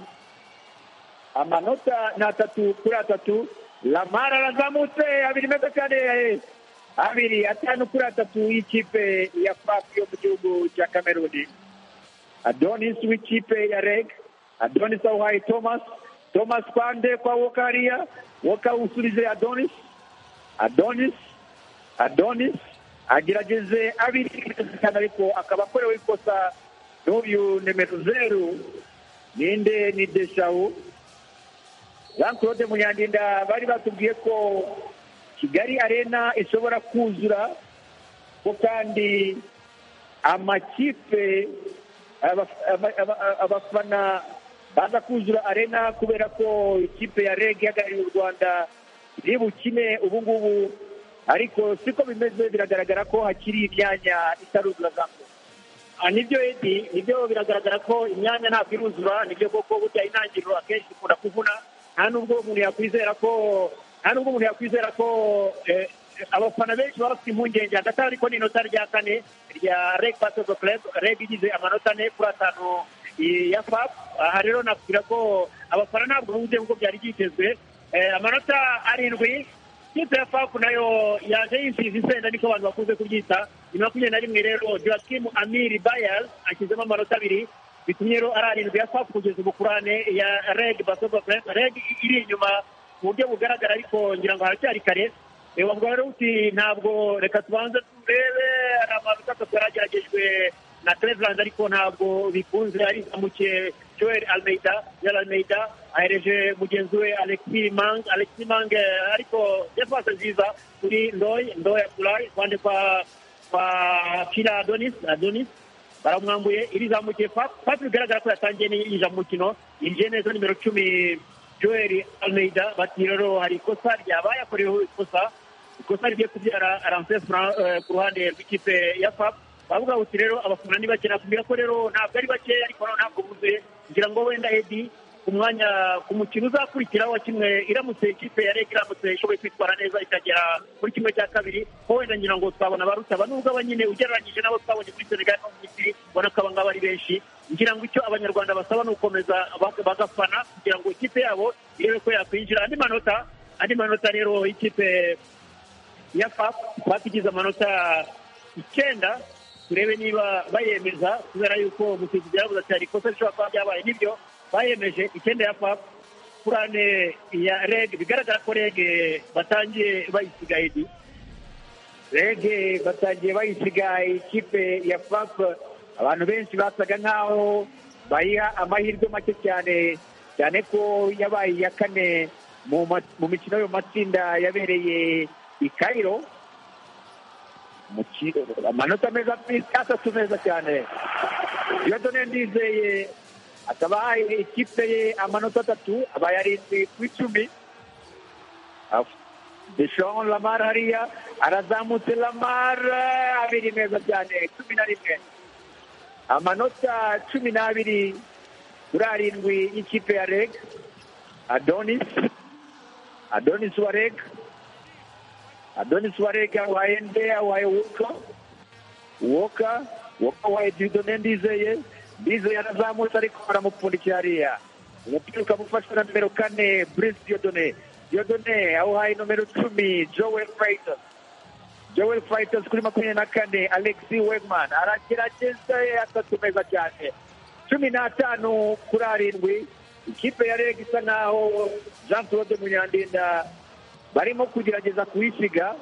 amanota ni atatu kuri atatu lamara arazamutse abiri meza cyane eh, abiri atanu kuri atatu y'ikipe ya fafu yo mu gihugu cya kameruni adonis w'ikipe ya reg adonis awuhaye thomas thomas kwande kwa woka hariya woka usubije adonis adonis adonis agerageze abiri neza cyane ariko akaba akorewe ikosa n'uyu nimero zeru ninde ni deshawu jean claude munyandinda bari batubwiye ko kigali arena ishobora kuzura ko kandi amakipe aba- aba- aba- abafana baza kuzura arena kubera ko ikipe ya reg ihagarariye u rwanda iri bukine ubu ngubu ariko siko bimeze biragaragara ko hakiri imyanya itaruzura zambo Ah, nibyo edi nibyo biragaragara ko imyanya ntabwo iruzura nibyo koko burya intangiriro akenshi ikunda kuvuna nta nubwo umuntu yakwizera ko nta nubwo umuntu yakwizera ko eh, abafana benshi baba bafite impungenge hagati aho ariko ni inota rya kane rya reg basozo club reg igize amanota ane kuri atanu eh, ya fap aha rero nakubwira ko abafana ntabwo bumve nk'uko byari byitezwe Eh, amanota arindwi ikipe ya fapu nayo yaje yisize isenda niko abantu bakunze kubyita ni makumyabiri na rimwe rero joakim amiri bayers ashyizemo amanota abiri bitumye rero ari arindwi ya fapu kugeza ubukurane ya reg basogo reg iri inyuma mu buryo bugaragara ariko ngira ngo haracyari kare Eh, wavuga rero uti ntabwo reka tubanze turebe hari amanota atatu yarageragejwe na cleveland ariko ntabwo bikunze arizamukiye joel almeida joel almeida ahereje mugenzi we alexi mang alexi mang eh, ariko defense nziza kuri ndoy ndoy akulayi kuruhande kwa kwa kira adonis adonis baramwambuye irizamukiye pap pap bigaragara ko yatangiye yinjira mu mukino yinjiye neza nimero cumi joel almeida bati rero hari ikosa ryabaye akoreweho ikosa ikosa rigiye kubyara aranse ku ruhande rw'ikipe ya pap bavuga uti rero abafana ni bake nakubwira ko rero ntabwo ari bake ariko noneho ntabwo buzuye ngira ngo wenda edi ku mwanya ku mukino uzakurikiraho wa kimwe iramutse ikipe ya reg iramutse ishoboye kwitwara neza ikagera muri kimwe cya kabiri ko wenda ngira ngo twabona barutaba nubwo aba nyine ugereranyije nabo twabonye kuri senegal no mu misiri ubona ko abangaba ari benshi ngira ngo icyo abanyarwanda basaba ni ugukomeza bak- bagafana kugira ngo ikipe yabo irebe ko yakwinjira andi manota andi manota rero ikipe ya fap fap igize amanota icyenda turebe niba bayemeza kubera yuko umusifuzi yaravuze ati hari ikosa rishobora kuba ryabaye nibyo bayemeje icyenda ya fap kurane ya reg bigaragara ko reg batangiye bayisiga edi reg batangiye bayisiga ikipe ya fap abantu benshi basaga nkaho bayiha amahirwe make cyane cyane ko yabaye iya kane mu ma- mu mikino yo mu matsinda yabereye i Cairo mu ki- amanota meza pe- atatu meza cyane yodone ndizeye akaba ahaye ikipe ye amanota atatu abaye arindwi ku icumi deshon lamar hariya arazamutse lamar abiri meza cyane cumi na rimwe amanota cumi n'abiri kuri arindwi y'ikipe ya reg adonis adonis wa reg Adonis Warega awaye nde awaye woka woka woka awaye Didone Ndizeye Ndizeye arazamutse ariko baramupfundikira hariya umupira ukamufashwa na nimero kane Brice Didone Didone awuhaye nomero cumi Joel Freitas Joel Freitas kuri makumyabiri na kane Alexi Wegman aragerageza atatu meza cyane cumi n'atanu kuri arindwi ikipe ya reg isa naho Jean Claude Munyandinda barimo kugerageza kuyisiga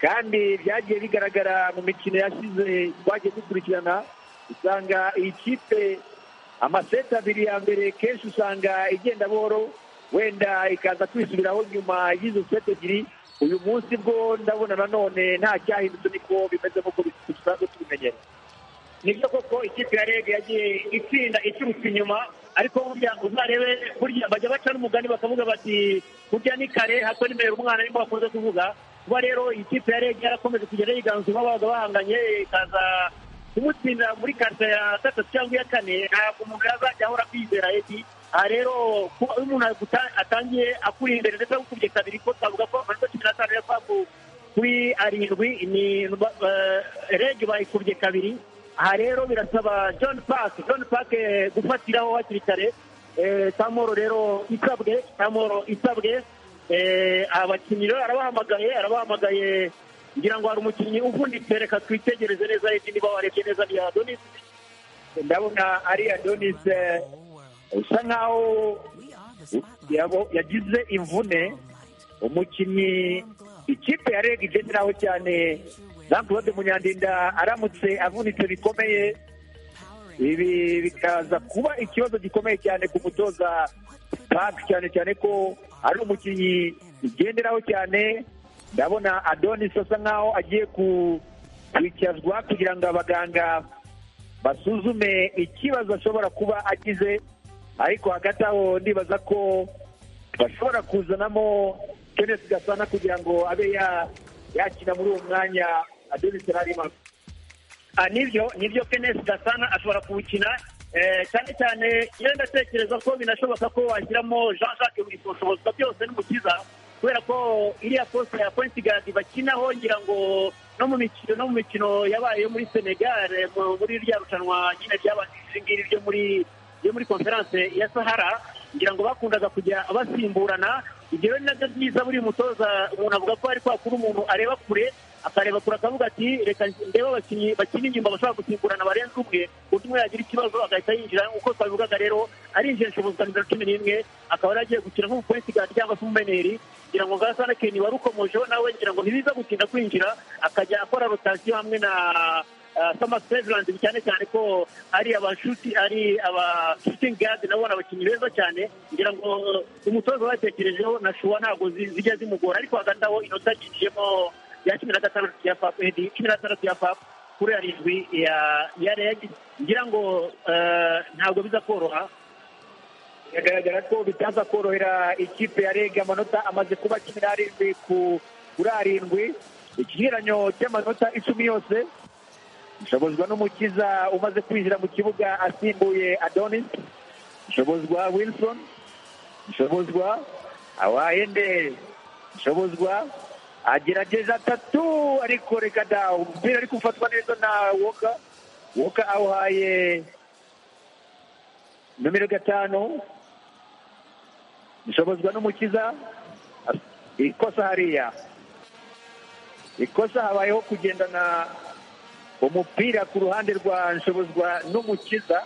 kandi byagiye bigaragara mu mikino yashize twagiye dukurikirana usanga iyi kipe amaseti abiri ya mbere kenshi usanga igenda buhoro wenda ikaza kwisubiraho nyuma y'izo seti ebyiri uyu munsi bwo ndabona nanone nta cyahindutse niko bimeze nk'uko dusanzwe tubimenyera nibyo koko ikipe ya rege yagiye itsinda iturutse inyuma ariko burya ngo uzarebe burya bajya baca n'umugani bakavuga bati burya ni kare hato nimero umwana arimo bakunze kuvuga kuba rero iyi kipe ya rege yarakomeje kugenda yiganzura babaga bahanganye ikaza kumutsinda muri karita ya gatatu cyangwa iya kane ntabwo umuntu yazajya ahora kwizera eti aha rero kuba iyo umuntu aguta- atangiye akuri imbere ndetse agukubye kabiri ko twavuga ko amanota cumi n'atanu ya fapu kuri arindwi ni eh, rege bayikubye kabiri aha rero birasaba john park john park eh, gufatiraho hakiri kare Eh, tamoro rero isabwe tamoro isabwe Eh, abakinnyi rero arabahamagaye arabahamagaye ngira ngo hari umukinnyi uvunitse reka twitegereze neza rege niba warebye neza ni adonis ndabona ari adonis eh, usa nkaho yabo- yagize imvune umukinnyi ikipe ya reg igenderaho cyane jean claude munyandinda aramutse avunitse bikomeye ibi bikaza kuba ikibazo gikomeye cyane ku mutoza pake cyane cyane ko ari umukinnyi igenderaho cyane ndabona adonis asa nkaho agiye ku kwicazwa kugira ngo abaganga basuzume ikibazo ashobora kuba agize ariko hagati aho ndibaza ko bashobora kuzanamo kenesi gasana kugira ngo abe ya- yakina muri uwo mwanya ademise harimo Ah, nibyo nibyo kenesi gasana ashobora kuwukina eh, cyane cyane iyo ndatekereza ko binashoboka ko washyiramo jean jacques burisoso bosco byose n'umukiza kubera ko iriya poste ya pointi gardi bakinaho ngira ngo no mu mikino no mu mikino yabaye yo muri senegal eh, mu- muri rya rushanwa nyine ryabanjirije iri ngiri ryo muri ryo muri konferanse ya sahara ngira ngo bakundaga kujya basimburana ibyo rero ni nabyo byiza buri mutoza umuntu avuga ko ari kwa kuri umuntu areba kure akareba kure akavuga ati reka ndebe abakinnyi bakina inyuma bashobora gusimburana barenze umwe undi umwe yagira ikibazo agahita yinjira uko twabivugaga rero arinjira inshobozi za cumi n'imwe akaba yari agiye gukina nk'umupolisigadi cyangwa se umumeneri ngira ngo ngasana keni wari ukomojeho nawe ngira ngo ntibiza gutinda kwinjira akajya akora rotasiyo hamwe na sama perezidanti cyane cyane ko ari abashuti ari aba shutingi gadi nabo ni abakinnyi beza cyane ngira ngo eh, umutoza batekerejeho na shuwa ntabwo zi- zijya zimugora ariko hagati aho inota yiciyemo ya cumi na gatandatu ya fapu edi cumi na gatandatu ya fapu kuri arindwi ya ya reg ngira ngo eh, ntabwo biza koroha biragaragara ko bitaza korohera ikipe ya rege amanota amaze kuba cumi n'arindwi ku- kuri arindwi ikigereranyo cy'amanota icumi yose ishobozwa n'umukiza umaze kwinjira mu kibuga asimbuye adonis ishobozwa wilson ishobozwa awahende ishobozwa agerageje atatu ariko reka da umupira ari gufatwa neza na woka woka awuhaye nomero gatanu ishobozwa n'umukiza ikosa hariya ikosa habayeho kugendana umupira ku ruhande rwa nshobozwa n'umukiza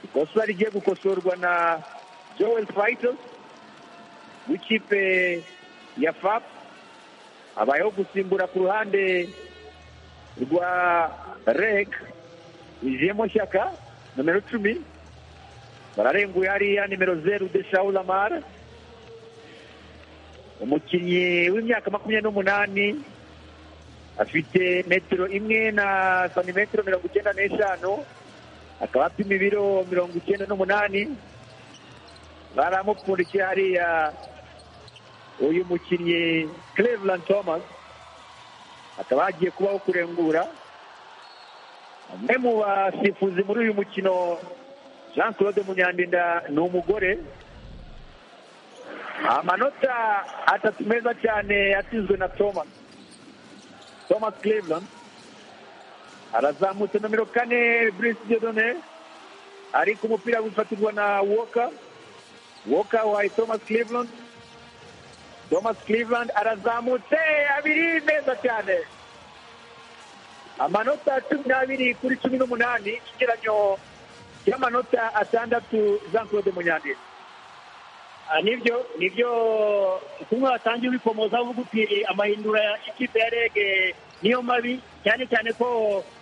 ikosa rigiye gukosorwa na joel fayito w'ikipe ya fap habayeho gusimbura ku ruhande rwa reg ijemo shyaka nomero cumi bararenguye hariya nimero zeru de shawu lamara umukinnyi w'imyaka makumyabiri n'umunani afite metero imwe na santimetero mirongo icyenda n'eshanu akaba apima ibiro mirongo icyenda n'umunani baramupfundikiye hariya uyu mukinnyi Cleveland Thomas akaba hagiye kubaho kurengura umwe mu basifuzi muri uyu mukino jean claude munyandinda ni umugore amanota atatu meza cyane yatsinzwe na thomas thomas cleveland arazamutse nomero kane brice dedone ariko umupira wifatirwa na woka woka wahaye thomas cleveland thomas cleveland arazamutse abiri meza cyane amanota cumi n'abiri kuri cumi n'umunani ikigeranyo cy'amanota atandatu jean claude munyandinda Ah, nibyo nibyo kumwe watangiye ubikomoza avuga uti amahindura ya ikipe ya rege niyo mabi cyane cyane ko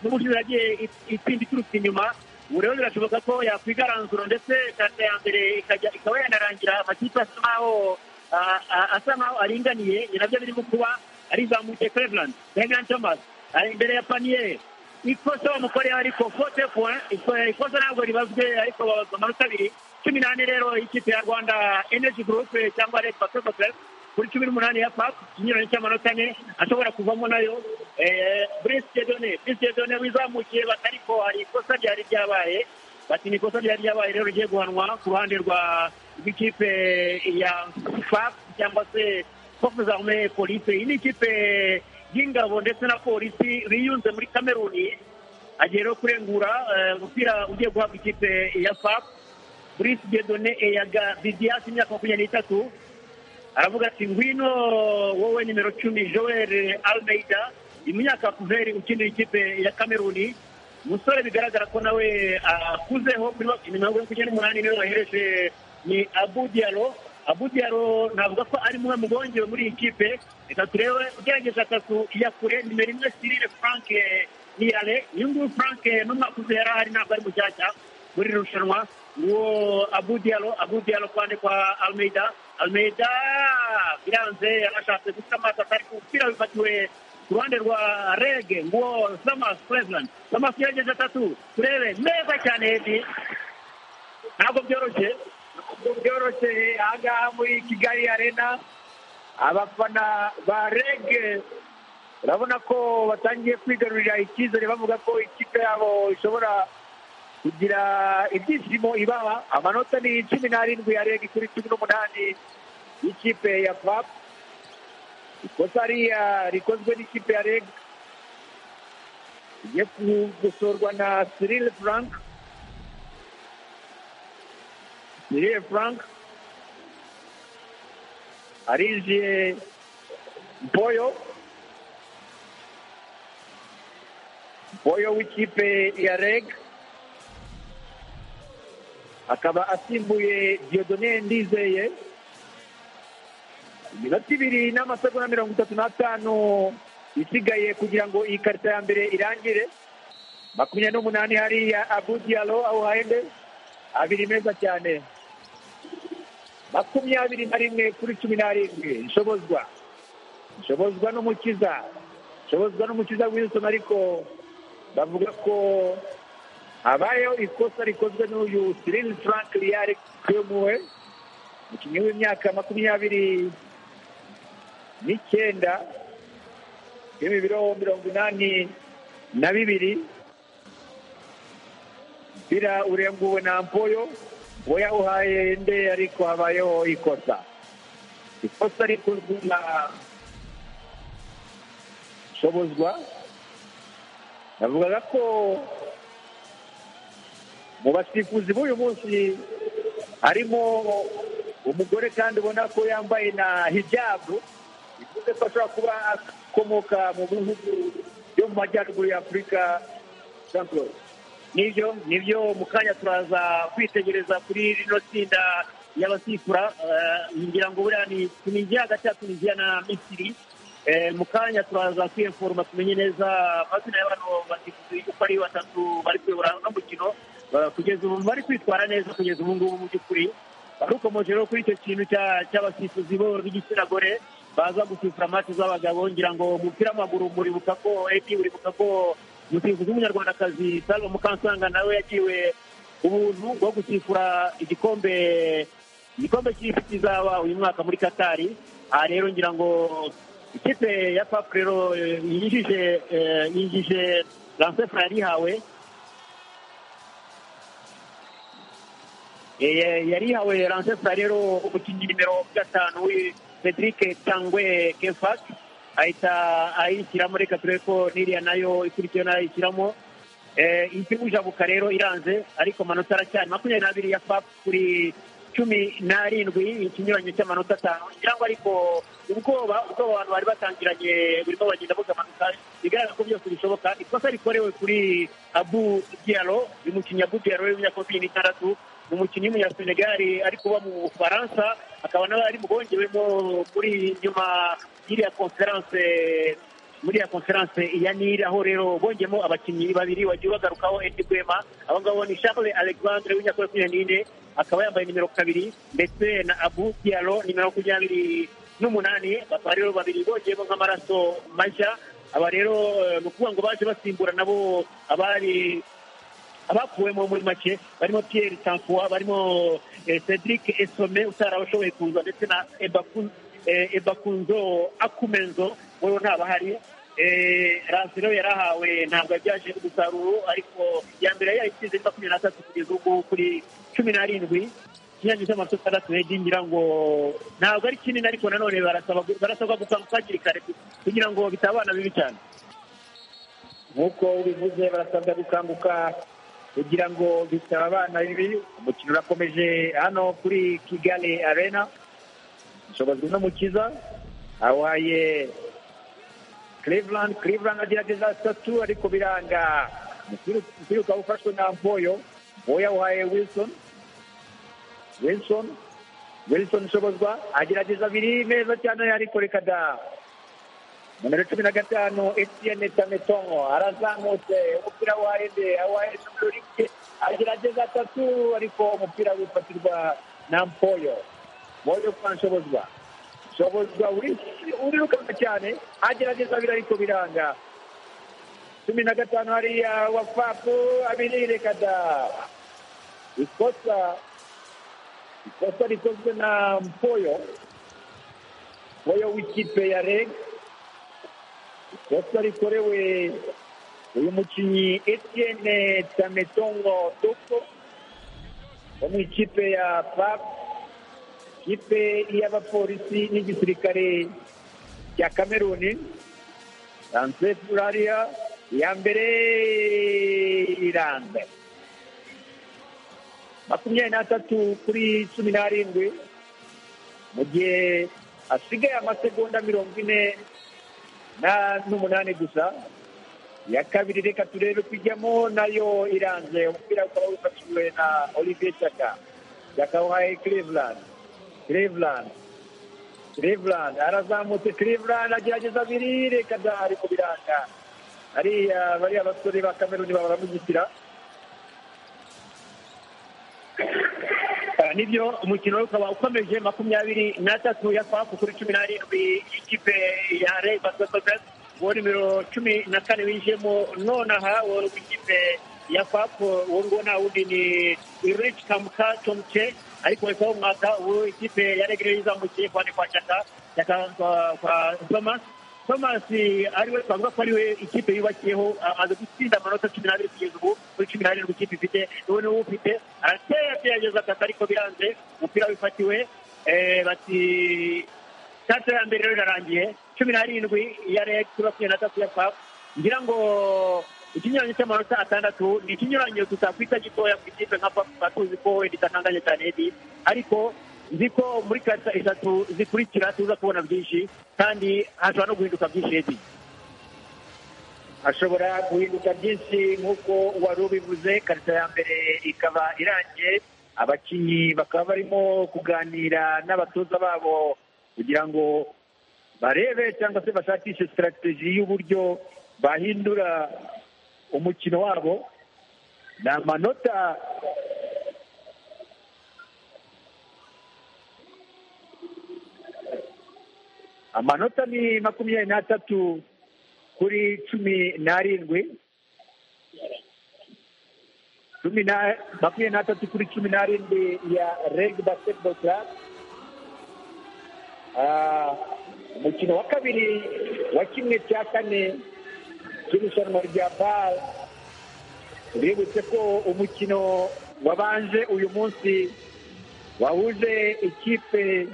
n'ubushize yagiye it- itsinda iturutse inyuma ubu rero birashoboka ko yakwigaranzura ndetse kanda ya mbere ikajya ikaba yanarangira amakipe asa nkaho ah, ah, asa nkaho aringaniye ni nabyo birimo kuba arizamuye cleveland cleveland thomas ari imbere ya paniye ikosa bamukoreho ariko fote point iko- ikosa ntabwo ribazwe ariko babazwa amanota abiri cumi n'ane rero ikipe ya rwanda energy group cyangwa red patrol club kuri cumi n'umunani ya pap ikinyuranye cy'amanota ane ashobora kuvamo nayo Eh, brice dedone brice dedone wizamukiye bati ariko hari ikosa ryari ryabaye bati ni ikosa ryari ryabaye rero rigiye guhanwa ku ruhande rwa rw'ikipe ya pap cyangwa se force armee police iyi ni ikipe y'ingabo ndetse na polisi biyunze muri kameruni agiye rero kurengura eh, umupira ugiye guhabwa ikipe ya pap Brice Diedone Eyaga Bidias imyaka makumyabiri n'itatu aravuga ati ngwino wowe nimero cumi Joel Almeida imyaka kuveri ukinira ikipe ya Kameruni umusore bigaragara ko nawe akuzeho kuri bakina mirongo ine n'icyenda n'umunani niwe wahereje ni Abu Diallo Abu Diallo navuga ko ari mwe mubongewe muri iyi kipe reka turebe ugerageza atatu ya kure nimero imwe Cyril Frank Niyale uyu nguyu Frank n'umwaka uze yari ahari ntabwo ari mushyashya muri iri rushanwa uwo abu dialo abu dialo kuhande kwa almeida almeida biranze yarashatse guca amaso atari umupira wifatiwe ku ruhande rwa rege nguwo samasi perezida samasi yegeje atatu turebe neza cyane hedi ntabwo byoroshye ntabwo byoroshye aha ngaha muri kigali arena abafana ba rege urabona ko batangiye kwigarurira icyizere bavuga ko ikipe yabo ishobora kugira ibyishimo ibaba amanota ni cumi n'arindwi ya rege kuri cumi n'umunani y'ikipe ya pap ikosa hariya rikozwe n'ikipe ya rege igiye gusurwa na sirile frank sirile frank arinjiye boyo boyo w'ikipe ya rege akaba asimbuye diodone ndizeye iminota ibiri n'amasegonda mirongo itatu n'atanu isigaye kugira ngo iyi karita ya mbere irangire makumyabiri n'umunani hariya abudiyalo aho hahende abiri meza cyane makumyabiri na rimwe kuri cumi n'arindwi ishobozwa ishobozwa n'umukiza ishobozwa n'umukiza wilson ariko bavuga ko habayeho ikosa rikozwe n'uyu sirini frank riyari kwemuwe umukinnyi w'imyaka makumyabiri n'icyenda uri mu biro mirongo inani na bibiri umupira urenguwe na mpoyo uwo yawuhaye nde ariko habayeho ikosa ikosa rikozwe na shobozwa bavugaga ko mu basifuzi b'uyu munsi harimo umugore kandi ubona ko yambaye na hijabu bivuze ko ashobora kuba akomoka mu bihugu byo mu majyaruguru ya afurika nibyo nibyo mu kanya turaza kwitegereza kuri rino tsinda y'abasifura ngira ngo buriya ni tuniziya hagati ya tuniziya na misiri mu kanya turaza kwiyeforoma tumenye neza amazina y'abantu basifuzi uko ari batatu bari kuyobora uno mukino kugeza ubu bari kwitwara neza kugeza ubu ngubu mu by'ukuri barukomoje rero kuri icyo kintu cy'abasifuzi bo b'igitsina gore baza gusifura amati z'abagabo ngira ngo umupira w'amaguru muribuka ko edi uribuka ko umusifuzi w'umunyarwandakazi salva mukansanga nawe yagiwe ubuntu bwo gusifura igikombe igikombe cy'isi kizaba uyu mwaka muri katari aha rero ngira ngo ikipe ya papu rero yinjije yinjije lansefura yarihawe yari yawe ransesita rero umukinnyi nimero gatanu Cedric cyangwa kefak ahita ayishyiramo reka turebe ko n'iriya nayo ikurikiyeho nayo ayishyiramo ikibujabuka rero iranze ariko amanota aracyari makumyabiri n'abiri ya fap kuri cumi n'arindwi ikinyuranyo cy'amanota atanu ngira ngo ariko ubwoba ubwoba abantu bari batangiranye burimo bagenda bugabanuka bigaragara ko byose bishoboka ikosa rikorewe kuri abu diyaro uyu mukinnyi abu diyaro w'imyaka makumyabiri n'itandatu umukinnyi w'umunyasenegali ari kuba mu bufaransa akaba nawe ari bwongewemo muri nyuma y'iriya konferanse muri ya konferanse ya niri aho rero bongemo abakinnyi babiri wagiye bagarukaho edi gwema abo ngabo ni charles alexandre w'imyaka makumyabiri n'ine akaba yambaye nimero kabiri ndetse na abu diaro nimero makumyabiri n'umunani bakaba rero babiri bongeyemo nk'amaraso mashya aba rero ni ukuvuga ngo baje basimbura nabo abari abakuwemo muri make barimo Pierre Tanfoa barimo Cedric Esome utarabashoboye kuza ndetse na Ebakunzo Akumenzo wowe ntabahari rasi rero yarahawe ntabwo yabyaje umusaruro ariko ya mbere yayisize makumyabiri n'atatu kugeza ubu kuri cumi n'arindwi ikinyange cy'amasoko atandatu hejuru ngira ngo ntabwo ari kinini ariko nanone barasabwa gukanguka hakiri kare kugira ngo bitabana bibi cyane nk'uko ubivuze barasabwa gukanguka kugira ngo bitaba abana bibi umukino urakomeje hano kuri kigali arena ushobozwa n'umukiza awaye cleveland cleveland agerageza atatu ariko biranga umupira ukaba ufashwe na mboyo mboyo awuhaye wilson wilson wilson ushobozwa agerageza abiri meza cyane ariko reka da nimero cumi na gatanu etiyene tametongo arazamutse umupira wa ende wa esuburike agerageza atatu ariko umupira wifatirwa na mpoyo mpoyo kwa nshobozwa shobozi bwa buri urirukanka cyane agerageza biri ariko biranga cumi na gatanu hariya wafapu abiri reka da ikosa ikosa rikozwe na mpoyo mpoyo w'ikipe ya reg ikosa rikorewe uyu mukinnyi etienne tametongo toko wo mu ikipe ya pap ikipe y'abapolisi n'igisirikare cya kameruni lancet rariya iya mbere iranze makumyabiri n'atatu kuri cumi n'arindwi mu gihe hasigaye amasegonda mirongo ine na- n'umunani gusa iya kabiri reka turebe ko ijyamo nayo iranze umupira ukaba wifashishijwe na olivier chaka chaka wahaye cleveland cleveland cleveland arazamutse cleveland agerageza abiri reka da ariko biranga hariya bariya basore ba kameruni baba baramugitira Ah, nibyo umukino we ukaba ukomeje makumyabiri n'atatu ya faku kuri cumi n'arindwi y'ikipe ya rey basiketibolo uwo nimero cumi na kane winjiyemo nonaha wari w'ikipe ya faku uwo nguwo nta wundi ni rich kamuka tomce ariko wese wo mwaka uwo ikipe ya rey niyo izamukiye ku bandi kwa cyaka cyaka kwa- kwa thomas thomas eh, ari we twavuga ko ari we ikipe yubakiyeho ah, aza gutsinda amanota cumi n'abiri kugeza ubu kuri cumi n'arindwi ikipe ifite ubu niwe ufite arateye agerageza ataka ariko biranze umupira wifatiwe eh, bati sitade ya mbere rero irarangiye cumi n'arindwi ya reg kuri makumyabiri na tatu ya pap ngira ngo ikinyuranyo cy'amanota atandatu ni ikinyuranyo tutakwita gitoya ku ikipe nka pap tuba tuzi ko wenda itakanganye cyane edi ariko nzi ko muri karita eshatu zikurikira tuza kubona byinshi kandi hashobora no guhinduka byinshi edi ashobora guhinduka byinshi nk'uko wari ubivuze karita ya mbere ikaba irangiye abakinnyi bakaba barimo kuganira n'abatoza babo kugira ngo barebe cyangwa se bashakishe sitarategi y'uburyo bahindura umukino wabo ni amanota amanota ni makumyabiri n'atatu kuri cumi n'arindwi cumi na makumyabiri n'atatu kuri cumi n'arindwi ya reg basketball club Ah, umukino wa kabiri wa kimwe cya kane cy'irushanwa rya bal tubibutse ko umukino wabanje uyu munsi wahuje ikipe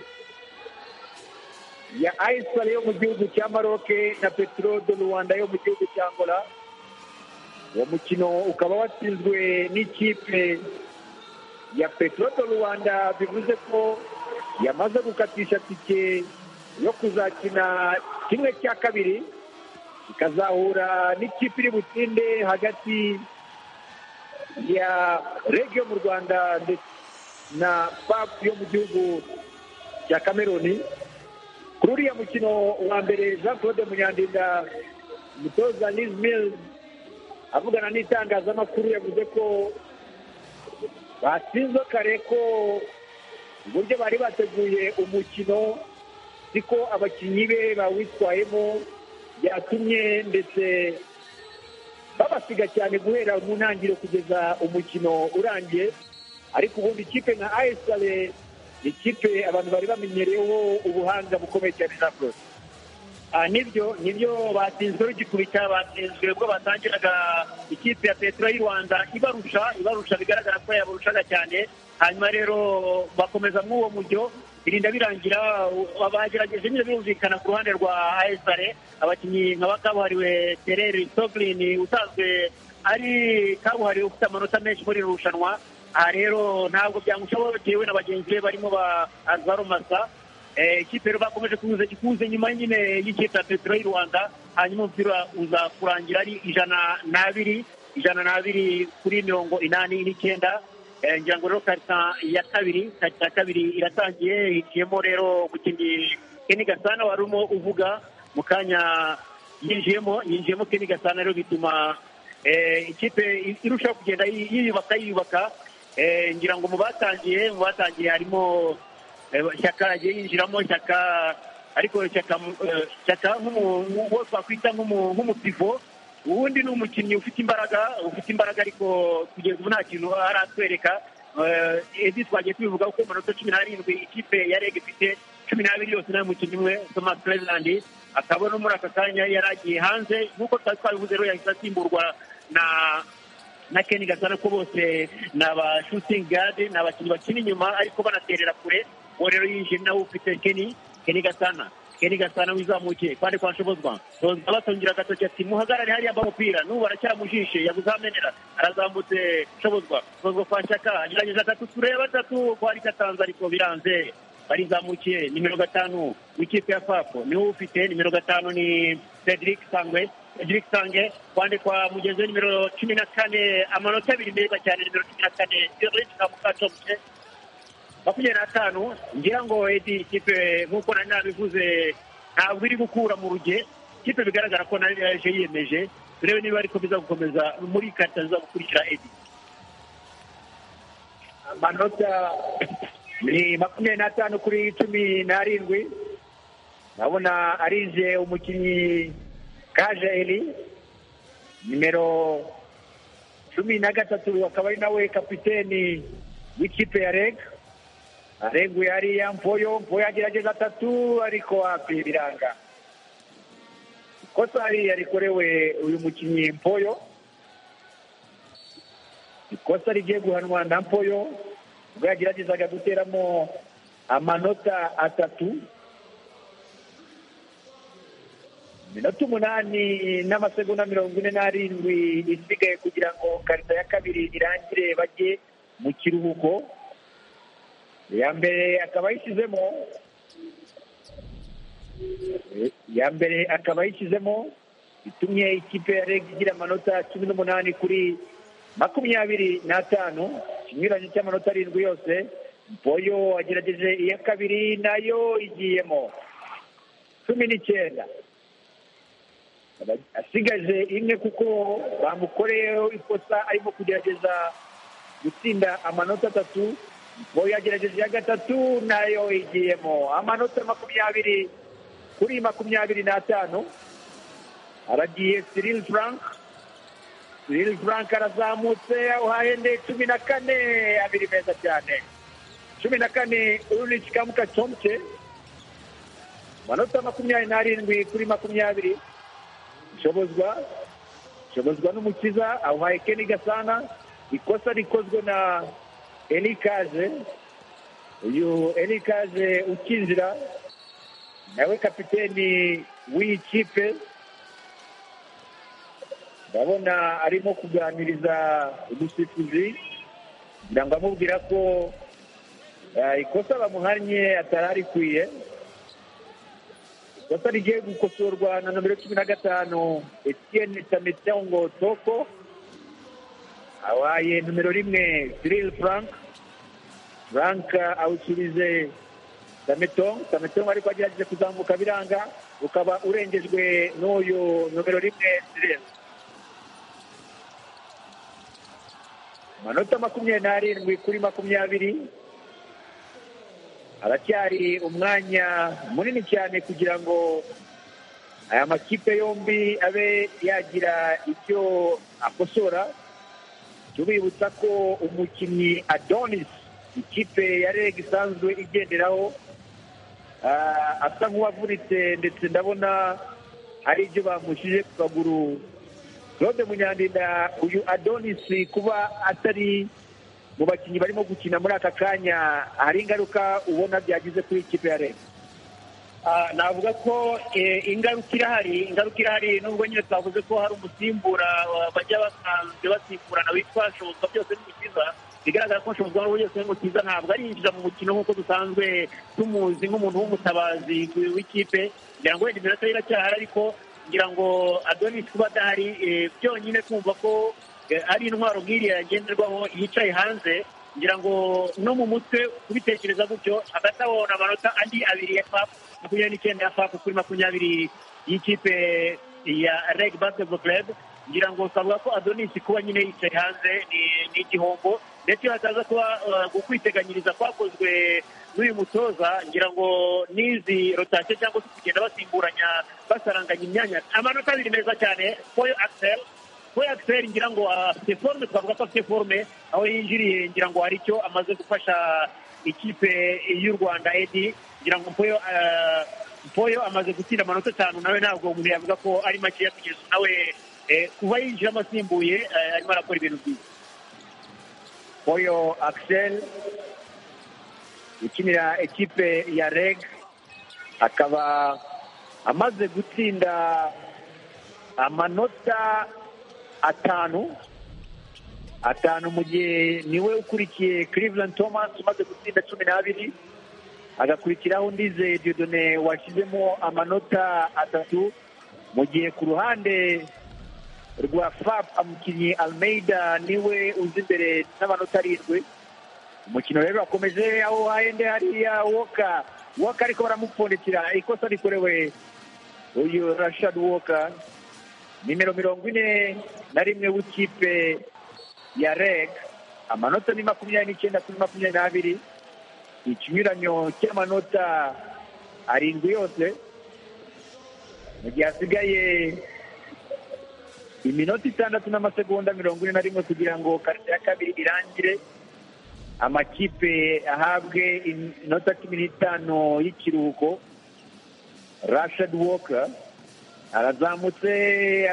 ya ayisari yo mu gihugu cya maroke na petero do rwanda yo mu gihugu cya angola uwo mukino ukaba watsinzwe n'ikipe ya petero do rwanda bivuze ko yamaze gukatisha tike yo kuzakina kimwe cya kabiri ikazahura n'ikipe iri butsinde hagati ya reg yo mu rwanda ndetse na pap yo mu gihugu cya kameruni kuri uriya mukino wa mbere jean claude munyandinda umutoza liz mills avugana n'itangazamakuru yavuze ko batsinze kare ko uburyo bari bateguye umukino siko abakinnyi be bawitwayemo byatumye ndetse babasiga cyane guhera mu ntangiriro kugeza umukino urangiye ariko ubundi ikipe nka ayesare ikipe abantu bari bamenyereyeho ubuhanga bukomeye cyane na Brose. Ah, nibyo nibyo batsinzwe rugikubita batsinzwe ubwo batangiraga ikipe ya petero y'u rwanda ibarusha ibarusha bigaragara ko yabarushaga cyane hanyuma rero bakomeza mw'uwo mujyo birinda birangira u- bagerageje nyine birumvikana ku ruhande rwa ayesare abakinnyi nkaba kabuhariwe tereri soglini usanzwe ari kabuhariwe ufite amanota menshi muri iri rushanwa aha rero ntabwo byamushobokeye we na bagenzi be barimo ba azaro masa Eh, ikipe rero bakomeje kuza ikuze nyuma nyine y'ikipe ya petero y'u rwanda hanyuma umupira uza kurangira ari ijana n'abiri ijana n'abiri kuri mirongo inani n'icyenda Eh, ngira ngo rero karita ya kabiri karita ya kabiri iratangiye hiciyemo rero umukinnyi keni gasana wari urimo uvuga mu kanya yinjiyemo yinjiyemo keni gasana rero bituma eh, ikipe irushaho kugenda yiyubaka yiyubaka Eh, ngira ngo mu batangiye mu batangiye harimo Eh, shyaka yagiye yinjiramo shyaka ariko shyaka eh, shyaka nk'umu- uwo twakwita nk'umu- nk'umupivo ubundi ni umukinnyi ufite imbaraga ufite imbaraga ariko kugeza ubu nta kintu aratwereka Eh, edi twagiye tubivuga ko mu minota cumi n'arindwi ikipe ya rege ifite cumi n'abiri yose nta mukinnyi umwe thomas cleveland akaba no muri aka kanya yari agiye hanze nk'uko twari twabivuze rero yahise asimburwa na na Ken Gasana ko bose ni aba shooting guard ni abakinnyi bakina inyuma ariko banaterera kure uwo rero yinjiye nawe ufite Ken Ken Gasana Ken Gasana wizamukiye kandi kwa Shobozwa Shobozwa batangira agatoki ati muhagarare hariya mba umupira n'ubu aracyamujishe yakuzamenera arazamutse Shobozwa Shobozwa kwa Shaka agerageza atatu tureba atatu kwa Rikatanza ariko biranze barizamukiye nimero gatanu w'ikipe ya Fako niwe ufite nimero gatanu ni Cedric Sangwe Cedric Sange kwande kwa mugeze nimero cumi na kane amanota abiri meza cyane nimero cumi na kane Eric Kamukacombe makumyabiri n'atanu ngira ngo edi ikipe nk'uko nari nabivuze ntabwo iri gukura mu ruge ikipe bigaragara ko nayo yaje yiyemeje turebe niba ariko biza gukomeza muri karita ziza gukurikira edi amanota ni makumyabiri n'atanu kuri cumi n'arindwi ndabona arinze umukinnyi kaje eri nimero cumi na gatatu akaba ari nawe kapiteni w'ikipe ya reg reg yari ya mvoyo mvoyo agerageza atatu ariko hafi biranga ikosa hariya rikorewe uyu mukinnyi mvoyo ikosa rigiye guhanwa na mvoyo ubwo yageragezaga guteramo amanota atatu minota umunani n'amasegonda mirongo ine n'arindwi isigaye kugira ngo karita ya kabiri irangire bajye mu kiruhuko iya mbere akaba yishyizemo iya mbere akaba yishyizemo itumye ikipe ya reg igira amanota cumi n'umunani kuri makumyabiri n'atanu ikinyuranye cy'amanota arindwi yose boyo agerageje iya kabiri nayo igiyemo cumi n'icyenda asigaje imwe kuko bamukoreyeho ikosa arimo kugerageza gutsinda amanota atatu ngo yagerageje iya gatatu nayo igiyemo amanota makumyabiri kuri makumyabiri n'atanu aragiye Cyril Frank Cyril Frank arazamutse awuhahende cumi na kane abiri meza cyane cumi na kane Ulrich Kamukacomke amanota makumyabiri n'arindwi kuri makumyabiri shobozwa shobozwa n'umukiza awuhaye keni gasana ikosa rikozwe na elikaze uyu elikaze ukinjira nawe kapiteni w'iyi kipe ndabona arimo kuganiriza umusifuzi kugira ngo amubwira ko eh, ikosa bamuhannye atari arikwiye sasa rigiye gukosorwa na nomero cumi na gatanu etienne tametongo toko awaye nomero rimwe cyril frank frank awusubije tametong tametong ariko agerageje kuzamuka biranga ukaba urengejwe n'uyu nomero rimwe cyril amanota makumyabiri n'arindwi kuri makumyabiri haracyari umwanya munini cyane kugira ngo aya makipe yombi abe yagira icyo akosora tubibutsa ko umukinnyi adonis ikipe ya reg isanzwe igenderaho ah, asa nk'uwavunitse ndetse ndabona hari ibyo bamushyije ku kaguru claude munyandinda uyu adonis kuba atari mu bakinnyi barimo gukina muri aka kanya hari ingaruka ubona byagize kuri ikipe ya rege navuga ko eh, ingaruka irahari ingaruka irahari nubwo nyine twavuze ko hari umusimbura wa- bajya basanzwe basimburana witwa shobozwa byose n'umukiza bigaragara ko shobozwa n'ubu byose n'umukiza ntabwo arinjira mu mukino nk'uko dusanzwe tumuzi nk'umuntu w'umutabazi w'ikipe kugira ngo wenda iminota ye iracyahari ariko ngira ngo adonis kuba adahari eh, byonyine kumva ko eh, ari intwaro nk'iriya yagenderwaho yicaye hanze ngira ngo no mu mutwe kubitekereza gutyo hagati aho ni amanota andi abiri ya fap makumyabiri n'icyenda ya fap kuri makumyabiri y'ikipe ya reg basketball club ngira ngo twavuga ko adonis kuba nyine yicaye hanze ni ni igihombo ndetse hakaza kuba uh, ukwiteganyiriza kwakozwe n'uyu mutoza ngira ngo n'izi rotasiyo cyangwa se kugenda basimburanya basaranganya imyanya amanota abiri meza cyane foyo axel foyo axel ngira ngo ah, afite forume twavuga ko afite forume aho yinjiriye ngira ngo hari icyo amaze gufasha ikipe y'u rwanda edi ngira ngo foyo ah, foyo amaze gutsinda amanota atanu nawe ntabwo umuntu yavuga ko ari makeya kugeza ubu nawe eh, kuva yinjiramo asimbuye eh, arimo arakora ibintu byiza Oyo Axel ukinira ekipe ya REG akaba amaze gutsinda amanota atanu atanu mu gihe niwe ukurikiye Cleveland Thomas umaze gutsinda cumi n'abiri agakurikiraho Ndize Dieudonné washyizemo amanota atatu mu gihe ku ruhande rwa fab umukinnyi almeida niwe uzi imbere n'amanota arindwi umukino rero wakomeje aho hahende hariya woka woka ariko baramupfundikira ikosa rikorewe uyu rashad woka nimero mirongo ine na rimwe w'ikipe ya reg amanota ni makumyabiri n'icyenda kuri makumyabiri n'abiri ikinyuranyo cy'amanota arindwi yose mu gihe hasigaye iminota itandatu n'amasegonda mirongo ine na rimwe kugira ngo karite ya kabiri irangire amakipe ahabwe iminota cumi n'itanu y'ikiruhuko rashad woka arazamutse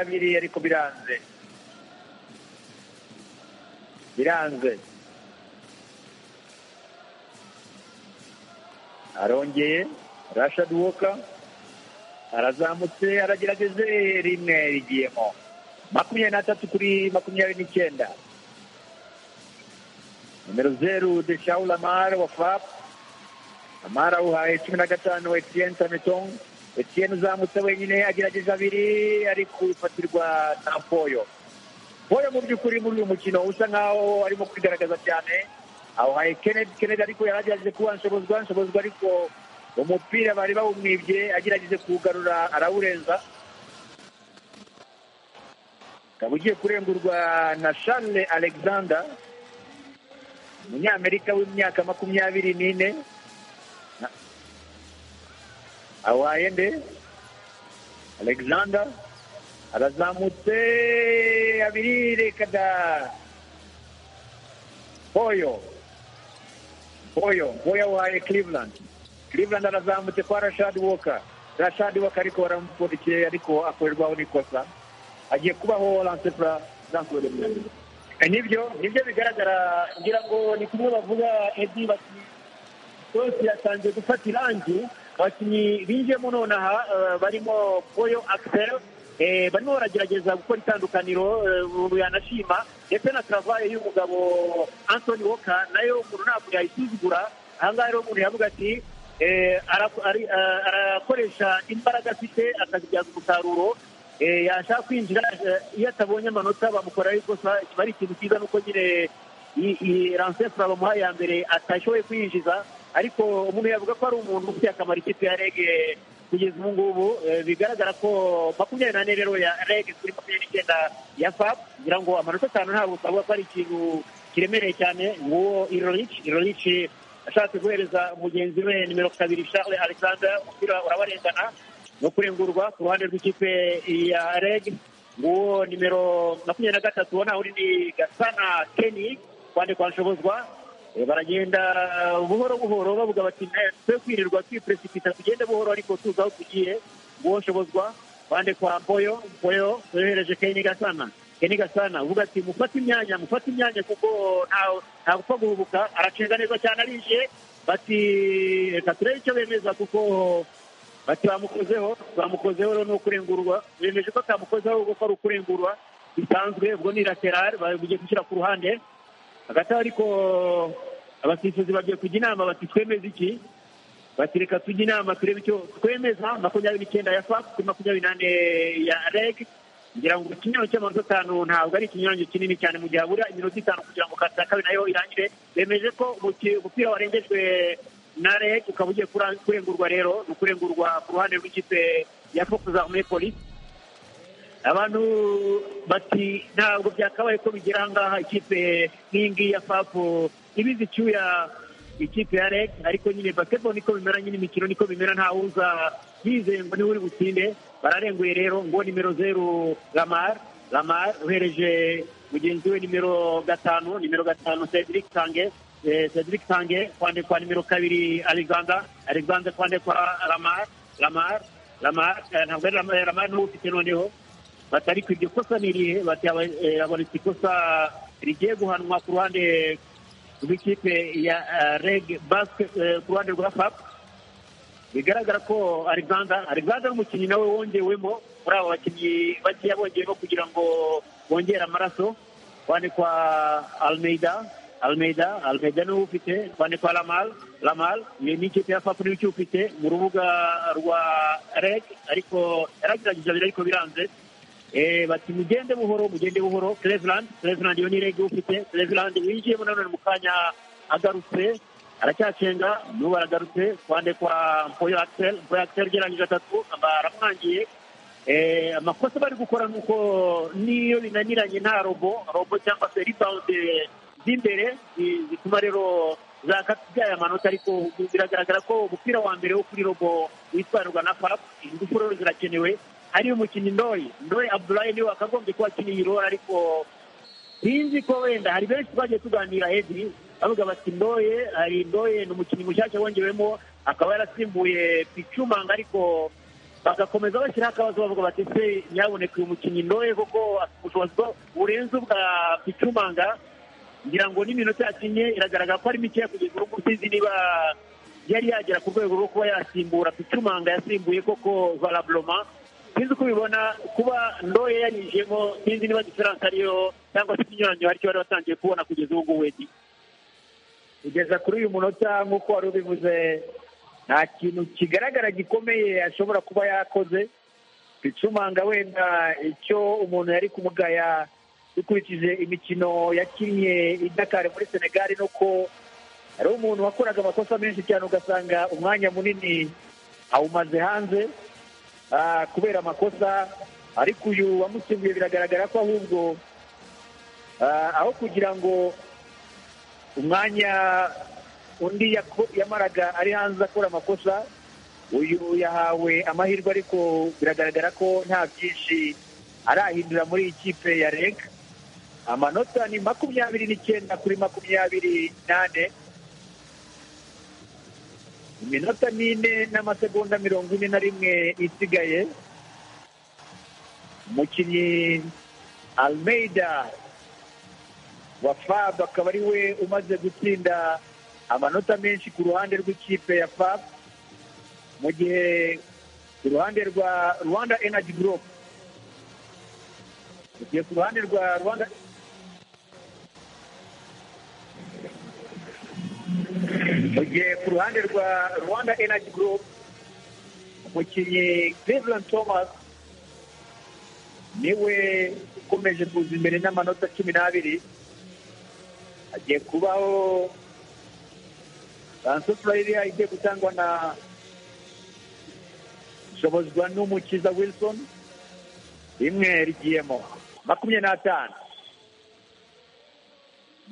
abiri ariko biranze biranze arongeye rashad woka arazamutse aragerageze rimwe rigiyemo makumyabiri n'atatu kuri makumyabiri n'icyenda nimero zeru de shaul amar wa fap amar awuhaye cumi na gatanu etiyeni samitong etiyeni uzamutse wenyine agerageza abiri ari kufatirwa na poyo poyo mu by'ukuri muri uyu mukino usa nkaho arimo kwigaragaza cyane awuhaye kenedi kenedi ariko yaragerageje kuwanshobozwa nshobozwa ariko umupira bari bawumwibye agerageje kuwugarura arawurenza ukaba ugiye kurengurwa na charles alexander umunyamerika w'imyaka makumyabiri n'ine awaye nde alexander arazamutse abiri reka da poyo poyo poyo awaye cleveland cleveland arazamutse kwa rashad woka rashad woka ariko baramupfundikiye ariko akorerwaho n'ikosa agiye kubaho lansepura zankuwe nibyo nibyo bigaragara ngira ngo ni kumwe bavuga edi bati rwose yatangiye gufata irangi abakinnyi binjiyemo nonaha barimo boyo akiseri barimo baragerageza gukora itandukaniro umuntu yanashima ndetse na karavaye y'umugabo antoni woka nayo umuntu ntabwo yayisuzugura ahangaha rero umuntu yavuga ati arakoresha imbaraga afite akazibyaza umusaruro yashaka kwinjira iyo atabonye amanota bamukoreraho ikosa kiba ari ikintu cyiza nuko nyine ransefura bamuhaye ya mbere atashoboye kwinjiza ariko umuntu yavuga ko ari umuntu ufite akamaro ikipe ya rege kugeza ubu ngubu bigaragara ko makumyabiri n'ane rero ya rege kuri makumyabiri n'icyenda ya fapu kugira ngo amanota atanu ntabwo twavuga ko ari ikintu kiremereye cyane nguwo irorici irorici ashatse guhereza mugenzi we nimero kabiri charles alexander umupira urabarengana no kurengurwa ku ruhande rw'ikipe ya reg nguwo nimero makumyabiri na gatatu ubona uri ni gasana keni kwande kwa nshobozwa Eh, baragenda buhoro buhoro bavuga bati twe kwirirwa twipresipita tugende buhoro ariko tuzi aho tugiye nguwo nshobozwa kwande kwa mpoyo mpoyo yohereje keni gasana keni gasana uvuga ati mufate imyanya mufate imyanya kuko ntawe ntagupfa guhubuka aracenga neza cyane arinjiye bati reka turebe icyo bemeza kuko bati bamukozeho bamukozeho rero ni ukurengurwa bemeje ko atamukozeho ahubwo ko ari ukurengurwa bisanzwe ubwo ni laterari bagiye gushyira ku ruhande hagati aho ariko abasifuzi bagiye kujya inama bati twemeze iki bati reka tujye inama turebe icyo twemeza makumyabiri n'icyenda ya fapu kuri makumyabiri n'ane ya reg ngira ngo ikinyuranyo cy'amanota atanu ntabwo ari ikinyuranyo kinini cyane mu gihe habura iminota itanu kugira ngo kata kabiri nayo irangire bemeje ko umupira warengejwe na rege ukaba ugiye kurengurwa rero ni ukurengurwa ku ruhande rw'ikipe ya fokuza muri polisi abantu bati ntabwo byakabaye ko bigera aha ngaha ikipe nk'iyi ngiyi ya fapu ibizi icyuya ikipe ya reg ariko nyine basketball niko bimera nyine imikino niko bimera nta wuza yizeye ngo niwe uri butsinde bararenguye rero ngo nimero zeru lamar lamar uhereje mugenzi we nimero gatanu nimero gatanu cedric tange eh, cedric tange kwande kwa nimero kabiri alexander alexander kwande kwa lamar lamar lamar eh, ntabwo ari lamar lamar niwe ufite noneho bati ariko iryo kosa ni irihe bati aba- eh, habonetse ikosa rigiye guhanwa ku ruhande rw'ikipe ya eh, reg basket eh, ku ruhande rwa fap bigaragara ko alexander alexander umukinnyi nawe wongewemo muri abo bakinnyi bakeya bongeyemo kugira ngo bongere amaraso kwande kwa almeida almeida almeida niwe ufite kwande kwa lamal lamal ni ni ikipe ya fap niwe ukiwufite mu rubuga rwa reg ariko yaragerageje abiri ariko biranze Eh, bati mugende buhoro mugende buhoro cleveland cleveland iyo ni rege ufite cleveland winjiyemo nanone mu kanya agarutse aracyacenga n'ubu aragarutse kwande kwa mpoyo axel mpoyo axel ugereranyije atatu baramwangiye Eh, amakosa bari gukora ni uko niyo binaniranye nta robo robo cyangwa se rebound eh, z'imbere zi- zituma rero zakabyaye amanota ariko biragaragara ko umupira wa mbere wo kuri robo witwarirwa na fap ingufu rero zirakenewe hari umukinnyi ndoyi ndoyi abdulayi niwe wakagombye kuba akina iyi rora ariko sinzi ko wenda hari benshi twagiye tuganira edi bavuga bati ndoye hari ndoye ni umukinnyi mushyashya wongewemo akaba yarasimbuye picumanga ariko bagakomeza bashyiraho akabazo bavuga bati se nyaboneka uyu mukinnyi ndoye kuko afite ubushobozi bwo- burenze ubwa picumanga ngira ngo n'iminota yakinnye iragaragara ko ari mikeya kugeza urugo usizi niba yari yagera ku rwego rwo kuba yasimbura picumanga yasimbuye koko valaburoma sinzi uko ubibona kuba ndoye yarinjiyemo sinzi niba diferanse ariyo cyangwa se ikinyuranyo aricyo bari batangiye kubona kugeza ubu ngubu wedi kugeza kuri uyu munota nk'uko wari ubivuze nta kintu kigaragara gikomeye ashobora kuba yakoze bicumanga wenda icyo umuntu yari kumugaya dukurikije imikino yakinnye i Dakar muri senegali ni uko hari umuntu wakoraga amakosa menshi cyane ugasanga umwanya munini awumaze hanze ah, kubera amakosa ariko uyu wamusimbuye biragaragara ko ahubwo ah, aho kugira ngo umwanya undi yako- yamaraga ari hanze akora amakosa uyu yahawe amahirwe ariko biragaragara ko nta byinshi arahindura muri iyi kipe ya reg amanota ni makumyabiri n'icyenda kuri makumyabiri n'ane iminota n'ine n'amasegonda mirongo ine na rimwe isigaye umukinnyi almeida wa fab akaba ari we umaze gutsinda amanota menshi ku ruhande rw'ikipe ya fab mu gihe ku ruhande rwa rwanda energy group mu gihe ku ruhande rwa rwanda mu gihe ku ruhande rwa rwanda energy group umukinnyi cleveland thomas niwe ukomeje kuza imbere n'amanota cumi n'abiri hagiye kubaho transferire igiye gutangwa na ishobozwa n'umukiza wilson rimwe rigiyemo makumyabiri n'atanu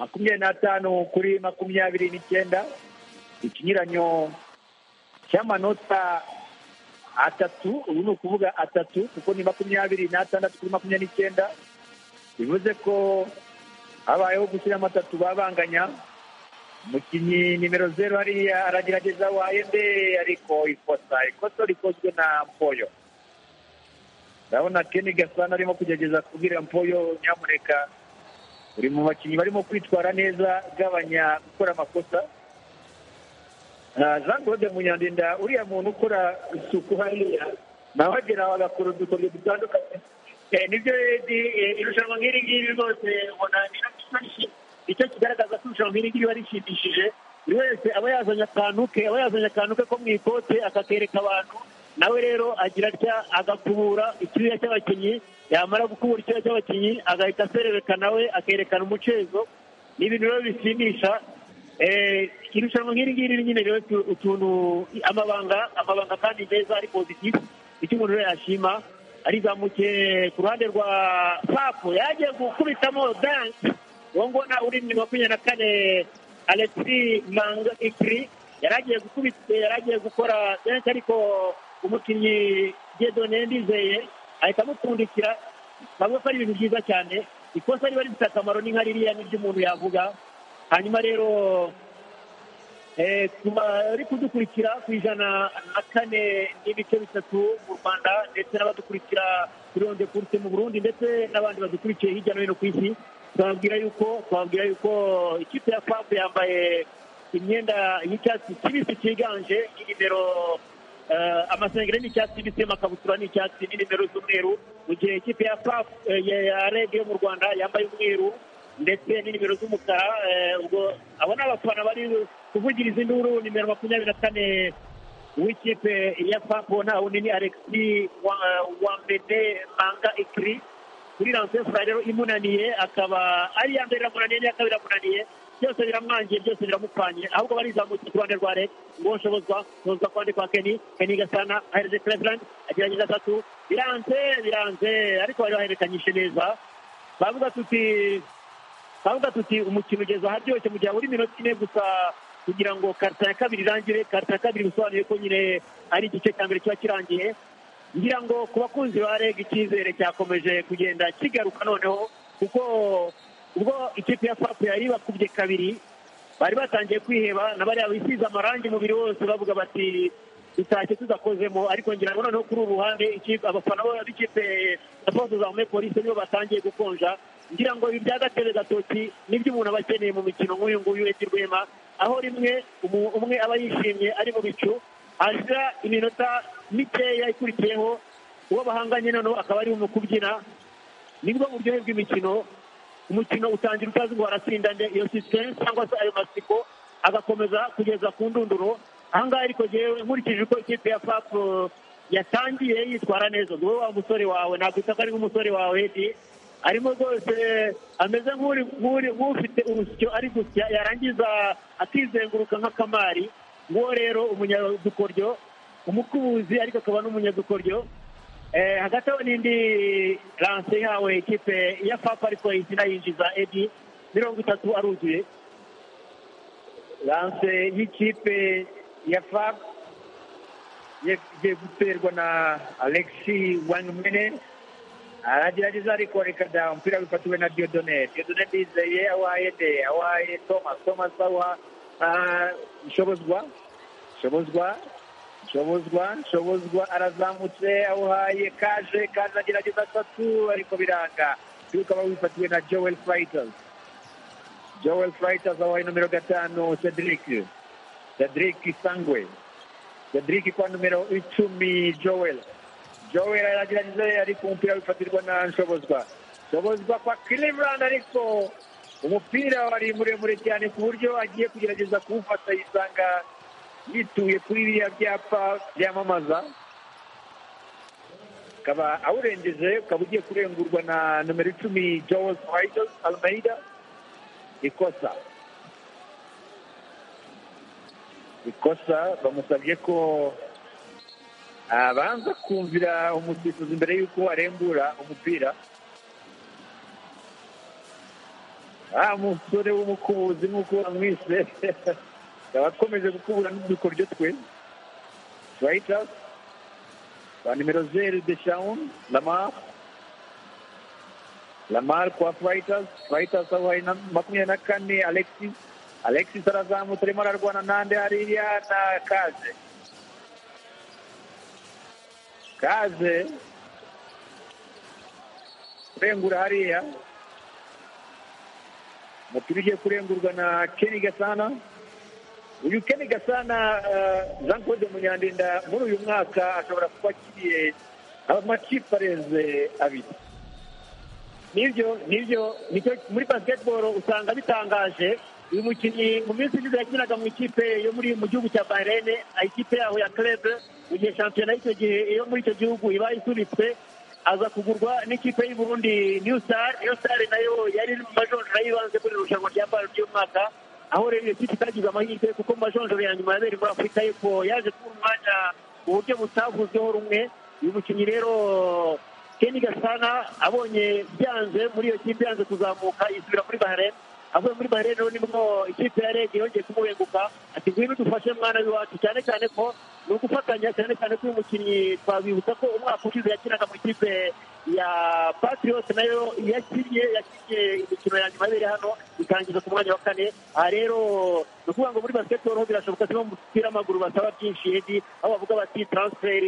makumyabiri n'atanu kuri makumyabiri n'icyenda ikinyuranyo cy'amanota atatu ubu ni ukuvuga atatu kuko ni makumyabiri n'atandatu kuri makumyabiri n'icyenda bivuze ko habayeho gushyiramo atatu babanganya umukinnyi nimero zeru hariya aragerageza wayende ariko ikosa ikosa rikozwe na mpoyo ndabona keni gasana arimo kugerageza kubwira mpoyo nyamuneka uri mu bakinnyi barimo kwitwara neza gabanya gukora amakosa Ah, jean claude munyandinda uriya muntu ukora isuku hariya nawe agera aho agakora udukoryo dutandukanye Eh, nibyo redi irushanwa nk'iri ngiri rwose ubona ni icyo kigaragaza ko irushanwa nk'iri ngiri riba rishimishije buri wese aba yazanye akantu ke aba yazanye akantu ke ko mu ikote akakereka abantu nawe rero agira atya agakubura icyuya cy'abakinnyi yamara gukubura icyuya cy'abakinnyi agahita aserebeka nawe akerekana umucezo ni ibintu rero bishimisha Eh, irushanwa nk'iri ngiri nyine rero tu- utuntu amabanga amabanga kandi meza ari positive icyo umuntu rero yashima arizamukiye ku ruhande rwa papu yagiye gukubitamo danse uwo nguwo nawe uri mu makumyabiri na kane alexi manga ikiri yari agiye gukubita yari agiye gukora benshi ariko umukinnyi gedone ndizeye ahita amupfundikira ntabwo ari ibintu byiza cyane ikosa riba rifite akamaro ni nka ririya n'ibyo umuntu yavuga hanyuma rero eh, tuba- ari kudukurikira ku ijana na kane n'ibice bitatu mu rwanda ndetse n'abadukurikira kuri onde kurute mu burundi ndetse n'abandi badukurikiye hirya no hino ku isi twababwira yuko twababwira yuko ikipe ya fab yambaye imyenda y'icyatsi kibisi cyiganje ni nimero eh, amasengeri ni icyatsi kibisi amakabutura ni icyatsi ni nimero z'umweru mu gihe ikipe ya paf eh, ya- ya reg yo mu rwanda yambaye umweru ndetse ni nimero z'umukara eh, ubwo abo ni abafana bari kuvugiriza induru nimero makumyabiri na kane w'ikipe ya paf nta wundi ni alexi Wa- wambede manga ikiri kuri lansefura rero imunaniye akaba ari iya mbere iramunaniye n'iya kabiri iramunaniye byose biramwangiye byose biramupfanye ahubwo barizamutse ku ruhande rwa reg ngo nshobozwa nshobozwa ku ruhande kwa keni keni gasana ahereje cleveland agerageza atatu biranze biranze ariko bari bahererekanyije neza bavuga tuti bavuga tuti umukino ugeze aharyoshye mu gihe habura iminota ine gusa kugira ngo karita ya kabiri irangire karita ya kabiri bisobanuye ko nyine ari igice cya mbere kiba kirangiye ngira ngo ku bakunzi ba reg icyizere cyakomeje kugenda kigaruka noneho kuko ubwo ikipe ya fapu yari bakubye kabiri bari batangiye kwiheba na bariya bisize amarangi umubiri wose bavuga bati tutashye tudakozemo ariko ngira ngo noneho kuri uru ruhande ikipe- abafana bo- b'ikipe ya force za hume polisi nibo batangiye gukonja ngira ngo ibi bya gatebe gatoki nibyo umuntu aba akeneye mu mikino nk'uyu nguyu eti rwema aho rimwe umu- umwe aba yishimye ari mu bicu hashira iminota mikeya ikurikiyeho uwo bahanganye noneho akaba ari mu kubyina nibwo buryohe bw'imikino umukino utangira utazi ngo waratsinda nde iyo sisiteme cyangwa se ayo masiko agakomeza kugeza ku ndunduro ahangaha ariko jewe nkurikije uko ikipe ya fap eh, yatangiye yitwara neza ngo wa musore wawe nakwita ko ari nk'umusore wawe edi arimo rwose ameze nk'uri- nk'uri- nk'ufite urusyo ari gusya yarangiza akizenguruka nk'akamari nguwo rero umunyadukoryo umukubuzi ariko akaba n'umunyadukoryo Eh, hagati aho n'indi lanse ihawe ikipe ya fapa ariko izina yinjiza edi mirongo itatu aruzuye lanse y'ikipe ya fap igiye guterwa na alexi wanumene aragerageza ariko rekada umupira wifatiwe na diodone diodone bizeye awaye de awaye thomas thomas awa ah, nshobozwa nshobozwa nshobozwa nshobozwa arazamutse awuhaye kaje kaje agerageza atatu ariko biranga yuko aba wifatiwe na joel fighters joel fighters awaye nomero gatanu cedric cedric sangwe cedric kwa nomero icumi joel joel aragerageza ariko umupira wifatirwa na nshobozwa nshobozwa kwa cleveland ariko umupira wari muremure cyane ku buryo agiye kugerageza kuwufata yisanga yituye kuri biriya byapa byamamaza ukaba awurengeje ukaba ugiye kurengurwa na nomero icumi joel Freitas almeida ikosa ikosa bamusabye ko abanza kumvira umusifuzi mbere y'uko arembura umupira ah umusore w'umukubuzi nk'uko bamwise akaba akomeje gukubura n'udukoryo twe Reuters kwa nimero zeru deshaun lamar lamar kwa Reuters Reuters aho hari na makumyabiri na kane alexis alexis arazamutse arimo ararwana nande hariya na kaze kaze kurengura hariya umupira ugiye kurengurwa na Kenny Gasana uyu Kenny Gasana eh, Jean Claude Munyandinda muri uyu mwaka ashobora kuba akiriye amakipe arenze abiri nibyo nibyo nicyo muri basketball usanga bitangaje uyu mukinnyi mu minsi ishize yakinaga mu ikipe yo muri mu gihugu cya bahrain ikipe yaho ya club mu gihe shampiyona y'icyo gihe yo muri icyo gihugu iba isunitse aza kugurwa n'ikipe y'u Burundi New Star New Star nayo yari iri mu majonjora y'ibanze muri iri rushanwa rya BAL ry'umwaka aho rero iyo kipe itagize amahirwe kuko mu majonjora ya nyuma yabereye muri Afurika y'Epfo yaje kubura umwanya mu buryo butavuzweho rumwe uyu mukinnyi rero Kenny Gasana abonye byanze muri iyo kipe yanze kuzamuka isubira muri Bahrain avuye muri Bahrain rero nibwo ikipe ya Reg yongeye kumubenguka ati ngwino udufashe mwana w'iwacu cyane cyane ko ni ugufatanya cyane cyane ko uyu mukinnyi twabibutsa ko umwaka ushize yakinaga mu ikipe ya Patriots nayo yakinnye yakinnye imikino ya nyuma yabereye hano itangiza ku mwanya wa kane aha rero ni ukuvuga ngo muri basketball ho birashoboka ko mu mupira w'amaguru basaba byinshi Edi aho bavuga bati transfer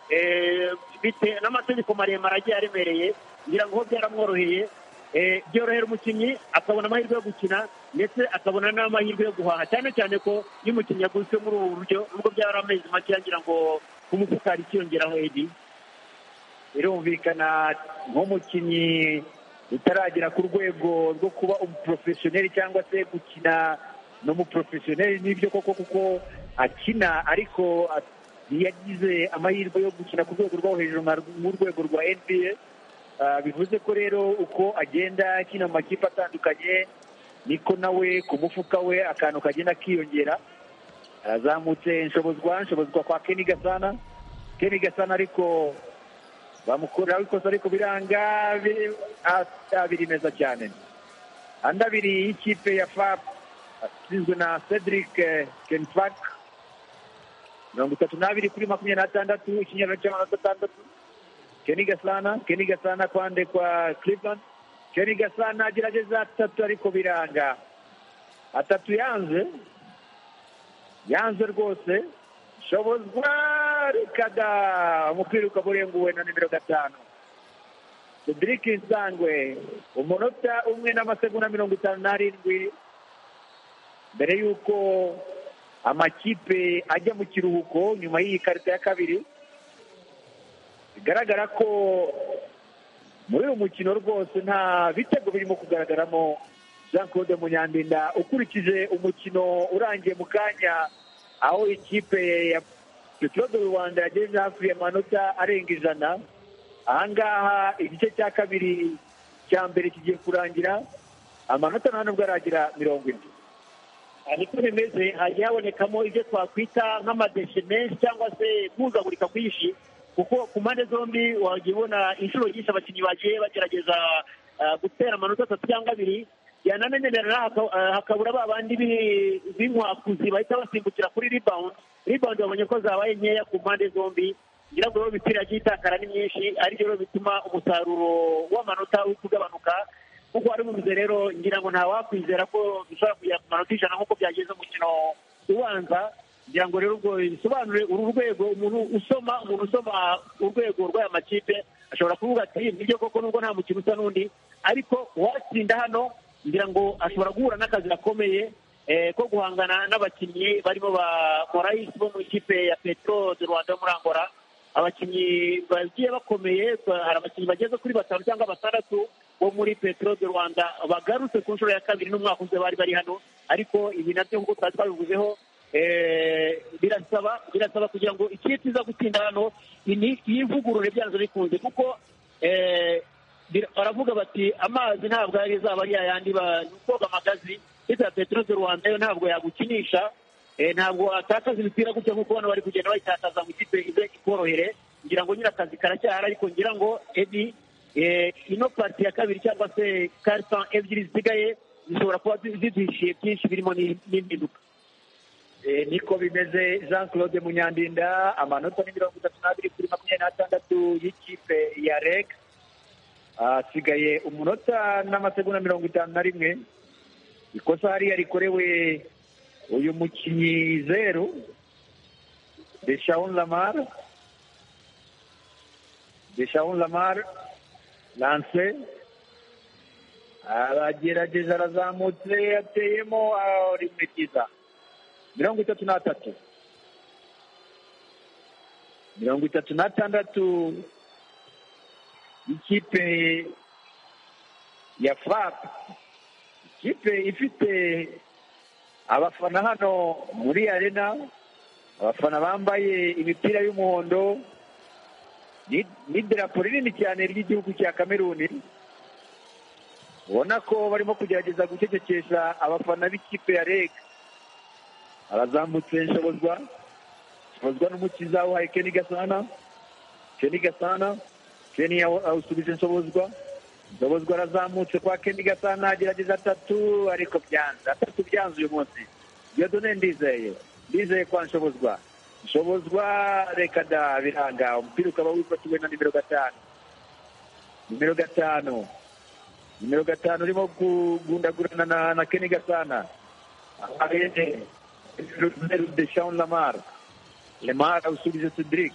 eh, bite- n'amategeko maremare agiye aremereye ngira ngo ho byaramworoheye Eh, byorohera umukinnyi akabona amahirwe yo gukina ndetse akabona n'amahirwe yo guhaha cyane cyane ko iyo umukinnyi yaguzwe muri ubu buryo nubwo byari amezi make yagira ngo ku mufuka hari ikiyongeraho edi birumvikana nk'umukinnyi utaragera ku rwego rwo kuba umuporofesiyoneri cyangwa se gukina n'umuporofesiyoneri n'ibyo koko kuko akina ariko at- yagize amahirwe yo gukina ku rwego rwo hejuru nka- nk'urwego rwa nba Ah, bivuze ko rero uko agenda akina mu makipe atandukanye niko nawe ku mufuka we akantu kagenda kiyongera arazamutse nshobozwa nshobozwa kwa keni gasana keni gasana ariko bamukorera ikosa ariko biranga biri- ah, ah, biri neza cyane andi abiri y'ikipe ya fap atsinzwe na cedric eh, kenfak mirongo itatu n'abiri kuri makumyabiri n'atandatu ikinyarwanda cy'amanota atandatu keni gasana keni gasana kwande kwa cleveland keni gasana agerageza atatu ariko biranga atatu yanze yanze rwose shobozwa rikada umupira ukaba urenguwe na nimero gatanu cedric nsangwe umunota umwe n'amasegonda mirongo itanu n'arindwi mbere y'uko amakipe ajya mu kiruhuko nyuma y'iyi karita ya kabiri bigaragara ko muri uyu mukino rwose nta bitego birimo kugaragaramo jean claude munyandinda ukurikije umukino urangiye mu kanya aho ikipe ya petro de rwanda yageze hafi amanota arenga ijana ahangaha igice cya kabiri cya mbere kigiye kurangira amanota nta nubwo aragira mirongo ine aha niko bimeze hagiye habonekamo ibyo twakwita nk'amadeshe menshi cyangwa se guhuzagurika kwinshi kuko ku mpande zombi wagiye ubona inshuro nyinshi abakinnyi bagiye bagerageza ah, gutera amanota atatu cyangwa abiri yanamenyerera haka- ah, hakabura ba bandi bi- b'inkwakuzi bahita basimbukira kuri rebound rebound babonye ko zabaye nkeya ku mpande zombi ngira ngo rero imipira yagiye itakara ni myinshi ari byo rero bituma umusaruro w'amanota uri kugabanuka nk'uko wari ubivuze rero ngira ngo ntawakwizera ko dushobora kugera ku manota ijana nk'uko byagenze mu mukino ubanza ngira ngo rero ubwo bisobanure uru rwego umuntu usoma umuntu usoma urwego rw'aya makipe ashobora kuvuga ati nibyo koko nubwo nta mukino usa n'undi ariko uwatsinda hano ngira ngo ashobora guhura n'akazi gakomeye eh, ko guhangana n'abakinnyi barimo ba morayisi bo mu ikipe ya petro de rwanda yo muri angola abakinnyi bagiye bakomeye ba- hari abakinnyi bageze kuri batanu cyangwa batandatu bo muri petro de rwanda bagarutse ku nshuro ya kabiri n'umwaka ushize bari bari hano ariko ibi nabyo nk'uko twari twabivuzeho eh, birasaba birasaba kugira ngo ikipe iza gutsinda hano ini- yivugurure byanze bikunze kuko eh, bir- baravuga bati amazi ntabwo yari azaba ari yayandi ba- ni koga amagazi ndetse na petero de rwanda yo ntabwo yagukinisha eh, ntabwo atakaza imipira gutya nk'uko bano bari kugenda bayitakaza ngo ikipe ize ikorohere ngira ngo nyine akazi karacyahari ariko ngira ngo edi eh, ino pariti ya kabiri cyangwa se karita ebyiri zisigaye zishobora kuba zi- ziduhishiye byinshi birimo n'i- n'impinduka Eh, niko bimeze jean claude munyandinda amanota ni mirongo itatu n'abiri kuri makumyabiri n'atandatu y'ikipe ya reg hasigaye umunota n'amasegonda mirongo itanu na rimwe ikosa hariya rikorewe uyu mukinnyi zeru deshaun lamar deshaun lamar lance aragerageza arazamutse ateyemo ah, rimwe ryiza mirongo itatu n'atatu mirongo itatu n'atandatu ikipe ya fap ikipe ifite abafana hano muri arena abafana bambaye imipira y'umuhondo ni- n'idarapo rinini cyane ry'igihugu cya kameruni ubona ko barimo kugerageza gucecekesha abafana b'ikipe ya reg arazamutse nshobozwa nshobozwa n'umukiza wa keni gasana keni gasana keni awusubije nshobozwa nshobozwa arazamutse kwa keni gasana agerageza atatu ariko byanze atatu byanze uyu munsi diyodone ndizeye ndizeye kwa nshobozwa nshobozwa reka da biranga umupira ukaba wifatiwe na nimero gatanu nimero gatanu nimero gatanu urimo kugundagurana na, na keni gasana arene deshan lamar lamar awusubije cedric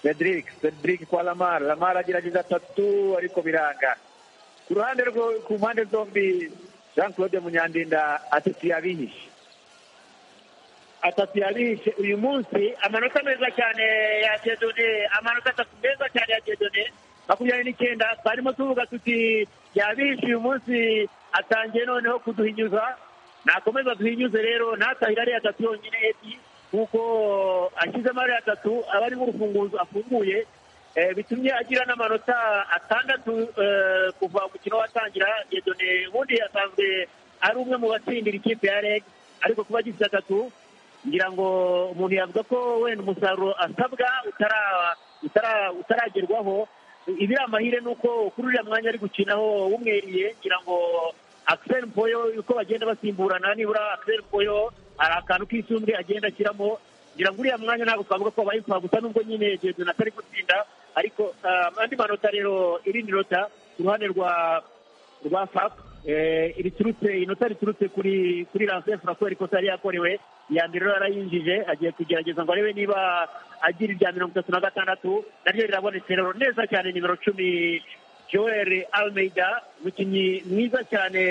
cedric cedric kwa lamar lamar agerageza atatu ariko biranga ku ruhande rwo ku mpande zombi jean claude munyandinda atatu yabihishe atatu yabihishe uyu munsi amanota meza cyane ya jedone amanota atatu meza cyane ya jedone makumyabiri n'icyenda twarimo tuvuga tuti yabihishe uyu munsi atangiye noneho kuduhinyuza nakomeza duhinyuze rero natahira ariya atatu yonyine eti kuko ashyizemo ariya atatu aba ari nk'urufunguzo afunguye eh, bitumye agira n'amanota atandatu eh, kuva umukino watangira jedone ubundi asanzwe ari umwe mu batsindira ikipe ya reg ariko kuba agize atatu ngira ngo umuntu yavuga ko wenda umusaruro asabwa utara- utara- utaragerwaho ibiri amahire ni uko kuri uriya mwanya ari gukinaho wumweriye ngira ngo Axel Mpoyo uko bagenda basimburana nibura Axel Mpoyo hari akantu k'isumbwe agenda ashyiramo ngira ngo uriya mwanya ntabwo twavuga ko wabaye impfagusa nubwo nyine Jedon atari gutsinda ariko ah, andi manota rero irindi nota ku ruhande rwa rwa FAP eh, riturutse inota riturutse kuri kuri Lance Francois ariko atari yakorewe iya mbere rero yarayinjije agiye kugerageza ngo arebe niba agira irya mirongo itatu na gatandatu naryo rirabonetse rero neza cyane nimero cumi Joel Almeida umukinnyi mwiza cyane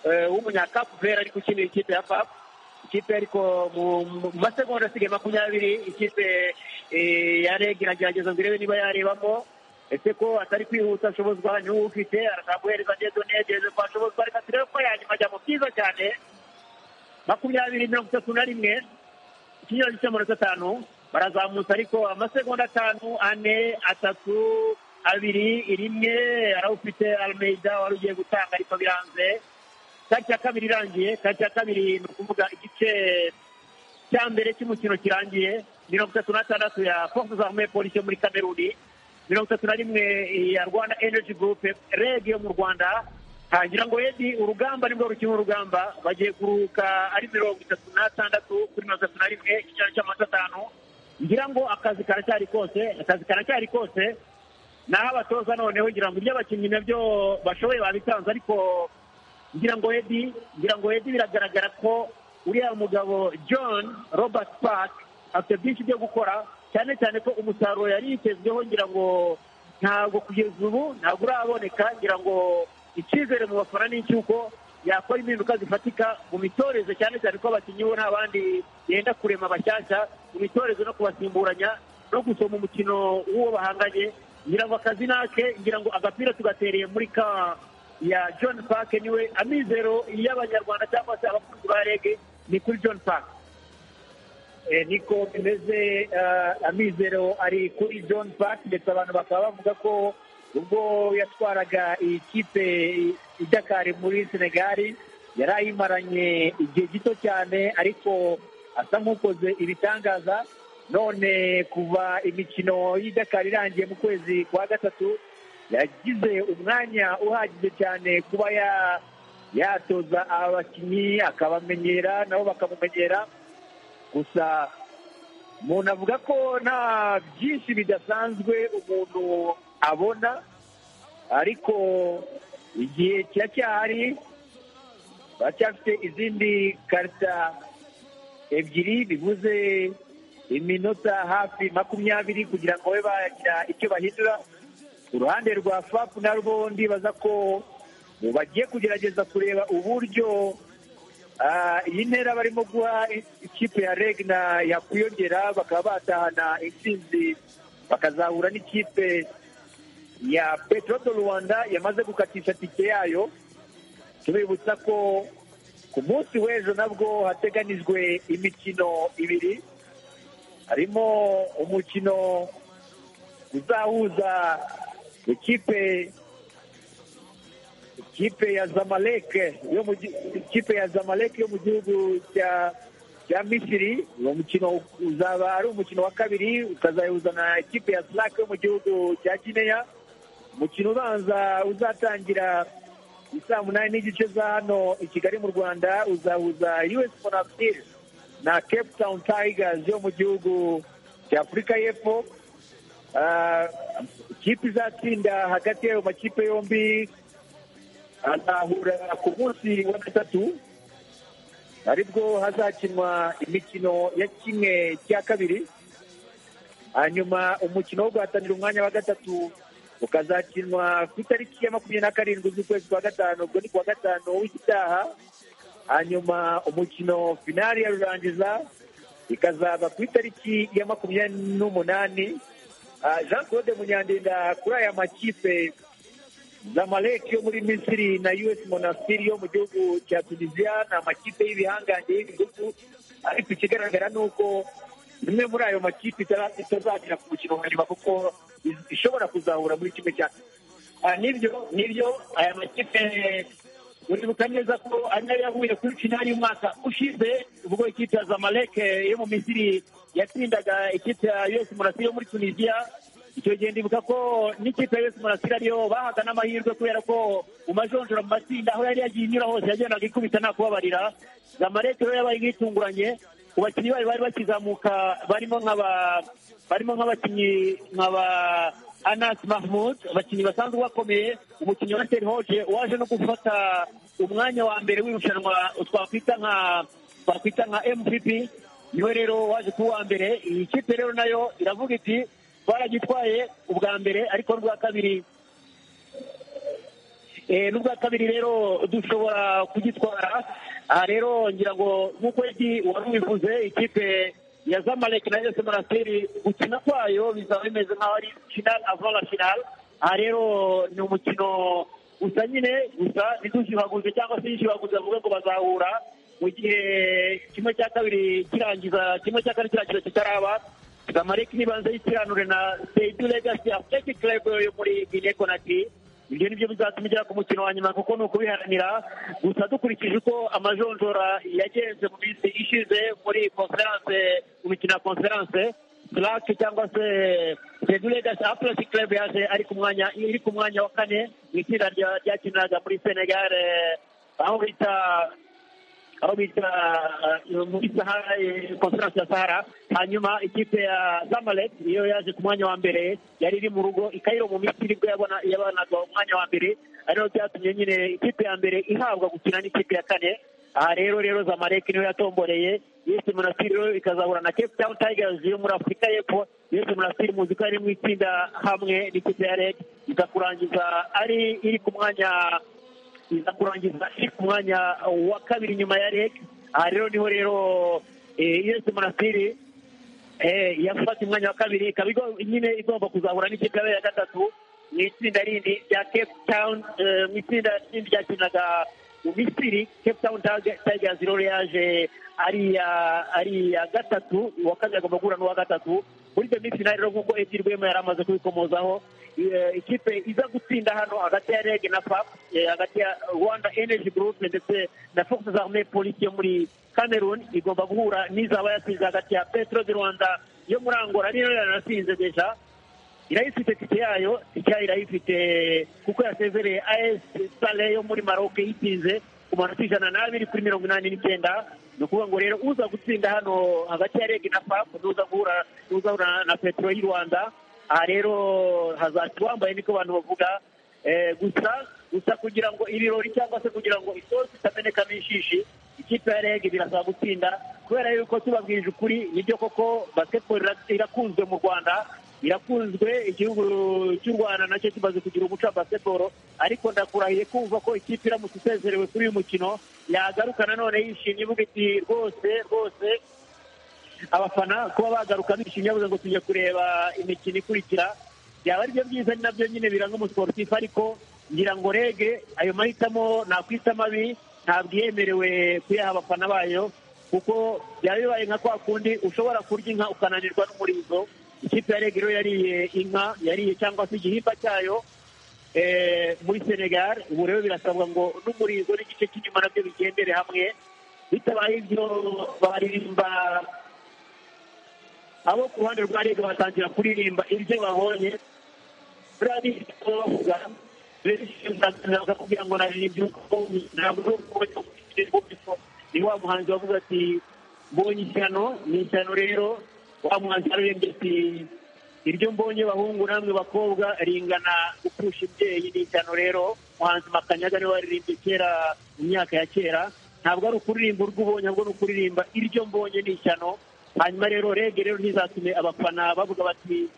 eh, w'umunyakapu vera ariko ukinira ikipe ya FAP ikipe ariko mu- mu masegonda asigaye makumyabiri ikipe eh, ya reg iragerageza ngo irebe niba yarebamo ese ko atari kwihuta ashobozwa niwe ufite arazamuhereza ageze negeze ko ashobozwa reka turebe ko yanyuma ajya mu byiza cyane makumyabiri mirongo itatu na rimwe ikinyuranye cy'amanota atanu barazamutse ariko amasegonda atanu ane atatu abiri rimwe arawufite almeida wari ugiye gutanga ariko biranze kati ya kabiri irangiye kati ya kabiri ni ukuvuga igice cya mbere cy'umukino kirangiye mirongo itatu na tandatu ya force zarme polisi yo muri kameruni mirongo itatu na rimwe ya rwanda energy group reg yo mu rwanda hangira ngo edi urugamba nibwo rukina urugamba bagiye kuruhuka ari mirongo itatu n'atandatu kuri mirongo itatu na rimwe ikinyana cy'amata atanu ngira ngo akazi karacyari kose akazi karacyari kose naho abatoza noneho ngira ngo ibyo abakinnyi nabyo bashoboye babitanze ariko ngira ngo edi ngira ngo edi biragaragara ko uriya mugabo john robert park afite byinshi byo gukora cyane cyane ko umusaruro yari yitezweho ngira ngo ntabwo kugeza ubu ntabwo uraboneka ngira ngo icyizere mu bafana ni icy'uko yakora impinduka zifatika mu mitoreze cyane cyane ko abakinnyi bo nta bandi yenda kurema bashyashya mu mitoreze no kubasimburanya no gusoma umukino w'uwo bahanganye ngira ngo akazi nake ngira ngo agapira tugatereye muri ka ya john park niwe amizero y'abanyarwanda cyangwa se abakunzi ba rege ni kuri john park Eh, niko bimeze eh, amizero ari kuri john park ndetse abantu bakaba bavuga ko ubwo yatwaraga iyi kipe i dakari muri senegali yari ayimaranye igihe gito cyane ariko asa nk'ukoze ibitangaza none kuva imikino y'i dakari irangiye mu kwezi kwa gatatu yagize umwanya uhagije cyane kuba ya- yatoza abakinnyi akabamenyera nabo bakamumenyera gusa umuntu avuga ko nta byinshi bidasanzwe umuntu abona ariko igihe kiracyahari baracyafite izindi karita ebyiri bivuze iminota hafi makumyabiri kugira ngo babe bagira icyo bahindura ku ruhande rwa fapu narwo ndibaza ko bagiye kugerageza kureba uburyo Ah, iyi ntera barimo guha ikipe ya regna yakwiyongera bakaba batahana intsinzi bakazahura n'ikipe ya petrodo rwanda yamaze gukatisha tike yayo tubibutsa ko ku munsi w'ejo nabwo hateganijwe imikino ibiri harimo umukino uzahuza ikipe ikipe ya zamalek yo mu gi- ikipe ya zamalek yo mu gihugu cya cya misiri uwo mukino uzaba ari umukino wa kabiri ukazayihuza na ikipe ya slack yo mu gihugu cya gineya umukino ubanza uzatangira i saa munani n'igice za hano i kigali mu rwanda uzahuza us bonafil na cape town tigers yo mu gihugu cya afurika y'epfo Ah, ikipe izatsinda hagati y'ayo makipe yombi azahura ku munsi wa gatatu aribwo hazakinwa imikino ya kimwe cya kabiri hanyuma umukino wo guhatanira umwanya wa gatatu ukazakinwa ku itariki ya makumyabiri na karindwi z'ukwezi kwa gatanu ubwo ni kuwa gatanu w'igitaha hanyuma umukino finali ya rurangiza ikazaba ku itariki ya makumyabiri n'umunani Ah, jean claude munyandinda kuri aya makipe zamalek yo muri misiri na us monastir yo mu gihugu cya tunisia ni amakipe y'ibihangange y'ibihugu ariko ikigaragara ni uko imwe muri ayo makipe itara- itazagera ku mukino wa nyuma kuko iz- ishobora kuzahura muri kimwe cya Ah, nibyo nibyo aya makipe uribuka neza ko ari nayo yahuye kuri finali y'umwaka ushize ubwo ikipe ya zamalek yo mu misiri yatsindaga ikipe ya us murasiri yo muri tunisia icyo gihe ndibuka ko n'ikipe ya us murasiri ariyo bahaga n'amahirwe kubera ko mu majonjora mu matsinda aho yari yagiye inyura hose yagendaga ikubita nta kubabarira zamalek rero yabaye nk'itunguranye ku bakinnyi bayo bari bakizamuka barimo nk'aba barimo nk'abakinnyi nk'aba anas mahmud abakinnyi basanzwe bakomeye umukinnyi wa serhoge waje no gufata umwanya wa mbere w'irushanwa twakwita nka twakwita nka mvp niwe rero waje kuba uwa mbere iyi kipe rero nayo iravuga iti twaragitwaye ubwa mbere ariko n'ubwa kabiri Eh, n'ubwa kabiri rero dushobora kugitwara aha rero ngira ngo nk'uko edi wari ubivuze ikipe ya zamalek na yose monasteri gukina kwayo bizaba bimeze nk'aho ari final avant la final aha rero ni umukino gusa nyine gusa ntidushibaguze cyangwa se yishibaguze bavuga ngo bazahura mu gihe kimwe cya kabiri kirangiza kimwe cya kane kirangiza kitaraba zamalek nibanze yitiranure na seidu legacy athletic club yo muri guinea conakry ibyo ni byo bizatuma ugera ku mukino wa nyuma kuko ni ukubiharanira gusa dukurikije uko amajonjora yagenze mu minsi ishize muri konferanse mu mikino ya konferanse sirake cyangwa se regulegasi atleti club yaje ari ku mwanya iri ku mwanya wa kane mu itsinda rya- ryakiniraga muri senegal eh, aho bita aho bita eh, muri sahara eh, konferanse ya sahara hanyuma ikipe ya zamalek niyo yaje ku mwanya wa mbere yari iri mu rugo ikayiro mu misiri bwo yabona- yabanaga umwanya wa mbere ariyo byatumye nyine ikipe ya mbere ihabwa gukina n'ikipe ya kane aha rero rero zamalek niyo yatomboreye yesi munasiri rero ikazahura na cape town tigers yo muri afurika y'epfo yesi munasiri muzi ko yari mu itsinda hamwe n'ikipe ya red ikakurangiza ari iri ku mwanya iza kurangiza iri ku mwanya wa kabiri nyuma ya reg aha rero niho rero eh, yesi munasiri eh, yafata umwanya wa kabiri ikaba igo- nyine igomba kuzahura n'ikipe yabaye ya gatatu mu itsinda rindi rya cape town eh, mu itsinda rindi ryakinaga mu misiri cape town Tiger- tigers rero yaje ari iya ari iya gatatu uwa kabiri agomba guhura n'uwa gatatu muri iyo minsi nayo rero nk'uko ebyiri rwema yari amaze kubikomozaho eh, ikipe iza gutsinda hano hagati ya reg na fap eh, hagati ya rwanda energy group ndetse na fox zarme polisi yo muri cameroon igomba guhura n'izaba yatsinze hagati ya petro de rwanda yo muri angola ari nayo yanasinze deja irayifite tike yayo tike yayo irayifite kuko yasezereye as sale yo muri maroc yitinze ku manota ijana n'abiri kuri mirongo inani n'icyenda ni ukuvuga ngo rero uza gutsinda hano hagati ya reg na fap n'uza guhura n'uzahura na petero y'u rwanda aha rero hazaca uwambaye niko abantu bavuga Eh, gusa gusa kugira ngo ibirori cyangwa se kugira ngo isosi itamenekamo inshishi ikipe ya reg birasaba gutsinda kubera yuko tubabwije ukuri nibyo koko basketball ira- irakunzwe mu rwanda irakunzwe igihugu cy'u rwanda nacyo kimaze kugira umuco wa basketball ariko ndakurahiye kumva ko ikipe iramutse isezerewe kuri uyu mukino yagaruka nanone yishimye ivuga iti rwose rwose abafana kuba bagaruka bishimye bavuga ngo tujya kureba imikino ikurikira byaba ari byo byiza ni nabyo nyine biranga umusiporutifu ariko ngira ngo rege ayo mahitamo nakwita mabi ntabwo yemerewe kuyaha abafana bayo kuko byaba bibaye nka kwa kundi ushobora kurya inka ukananirwa n'umurizo ikipe ya rege rero yariye inka yariye cyangwa se igihimba cyayo eh, muri senegal ubu rero birasabwa ngo n'umurizo n'igice cy'inyuma nabyo bigendere hamwe bitabaye ibyo baririmba abo ku ruhande rwa rege batangira kuririmba ibyo babonye turabizi ko bavuga benshi kugira ngo nari iby'uko ntabwo ari uko bajya kubishyira ni wa muhanzi wavuga ati mbonye ishyano ni ishyano rero wa muhanzi yararembye ati iryo mbonye bahungu namwe bakobwa ringana gupfusha imbyeyi ni ishyano rero muhanzi makanyaga niwe waririmbye kera mu myaka ya kera ntabwo ari ukuririmba urwo ubonye ahubwo ni ukuririmba iryo mbonye ni ishyano hanyuma rero rege rero ntizatume abafana bavuga bati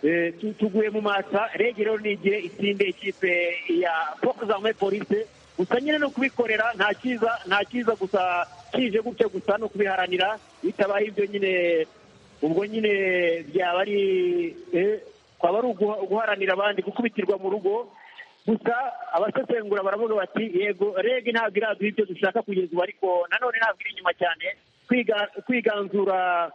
Eh, tu- tuguye mu mata rege rero nigire itsinde ikipe ya fokuzamuye polise gusa nyine no kubikorera nta cyiza nta cyiza gusa kije gutya gusa no kubiharanira bitabaye ibyo nyine ubwo nyine byaba ari eh, kwaba ari uguha- uguharanira abandi gukubitirwa mu rugo gusa abasesengura baravuga bati yego rege ntabwo iraduha ibyo dushaka kugeza ubu ariko nanone ntabwo iri inyuma cyane Kwiga- kwiganzura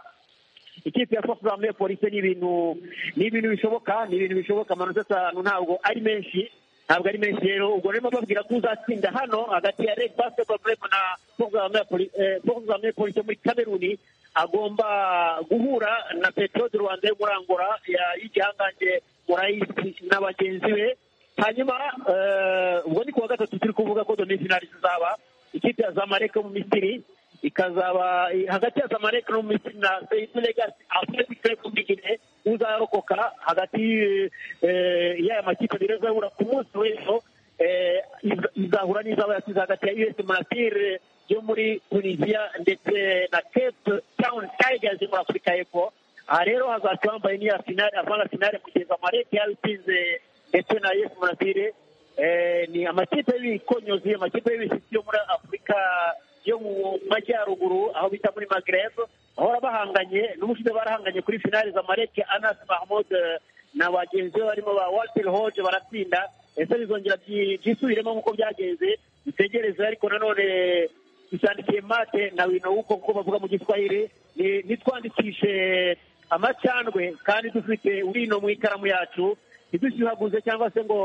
ikipe ya fofu zamuye polisi ni ibintu ni ibintu bishoboka ni ibintu bishoboka amanota atanu ntabwo ari menshi ntabwo ari menshi rero ubwo rero bababwira ko uzatsinda hano hagati ya redi basiketibolo purebo na fofu zamuye polisi muri kameruni agomba guhura na petero de rwanda yo muri angora ya- y'igihangange murayisi na bagenzi be hanyuma eh, ubwo ni kuwa gatatu turi kuvuga ko domizinari zizaba ikipe ya zamareke yo mu misiri ikazaba hagati ya zamareke no mu misiri na seyifu legasi atleti kelebu bigine uzarokoka hagati eh, y'aya makipe abiri azahura ku munsi w'ejo eh, iz- izahura n'izaba yasize hagati ya us monasire yo muri tunisiya ndetse na cape town tigers yo muri afurika y'epfo aha rero hazaca bambaye n'iya finale avanga finale kugeza amarete yabitsinze ndetse na yesu monasire Eh, ni amakipe y'ibikonyozi amakipe y'ibishyitsi yo muri afurika yo mu majyaruguru aho bita muri magreb bahora bahanganye n'ubushize barahanganye kuri finale za mareke anas mahmud eh, na bagenzi be barimo ba walter hoge baratsinda ese bizongera byi- byisubiremo nk'uko byagenze bitegereze ariko nanone dusandikiye mate na wino wuko kuko bavuga mu giswahili ni- nitwandikishe amacandwe kandi dufite urino mu ikaramu yacu ntidushyuhaguze cyangwa se ngo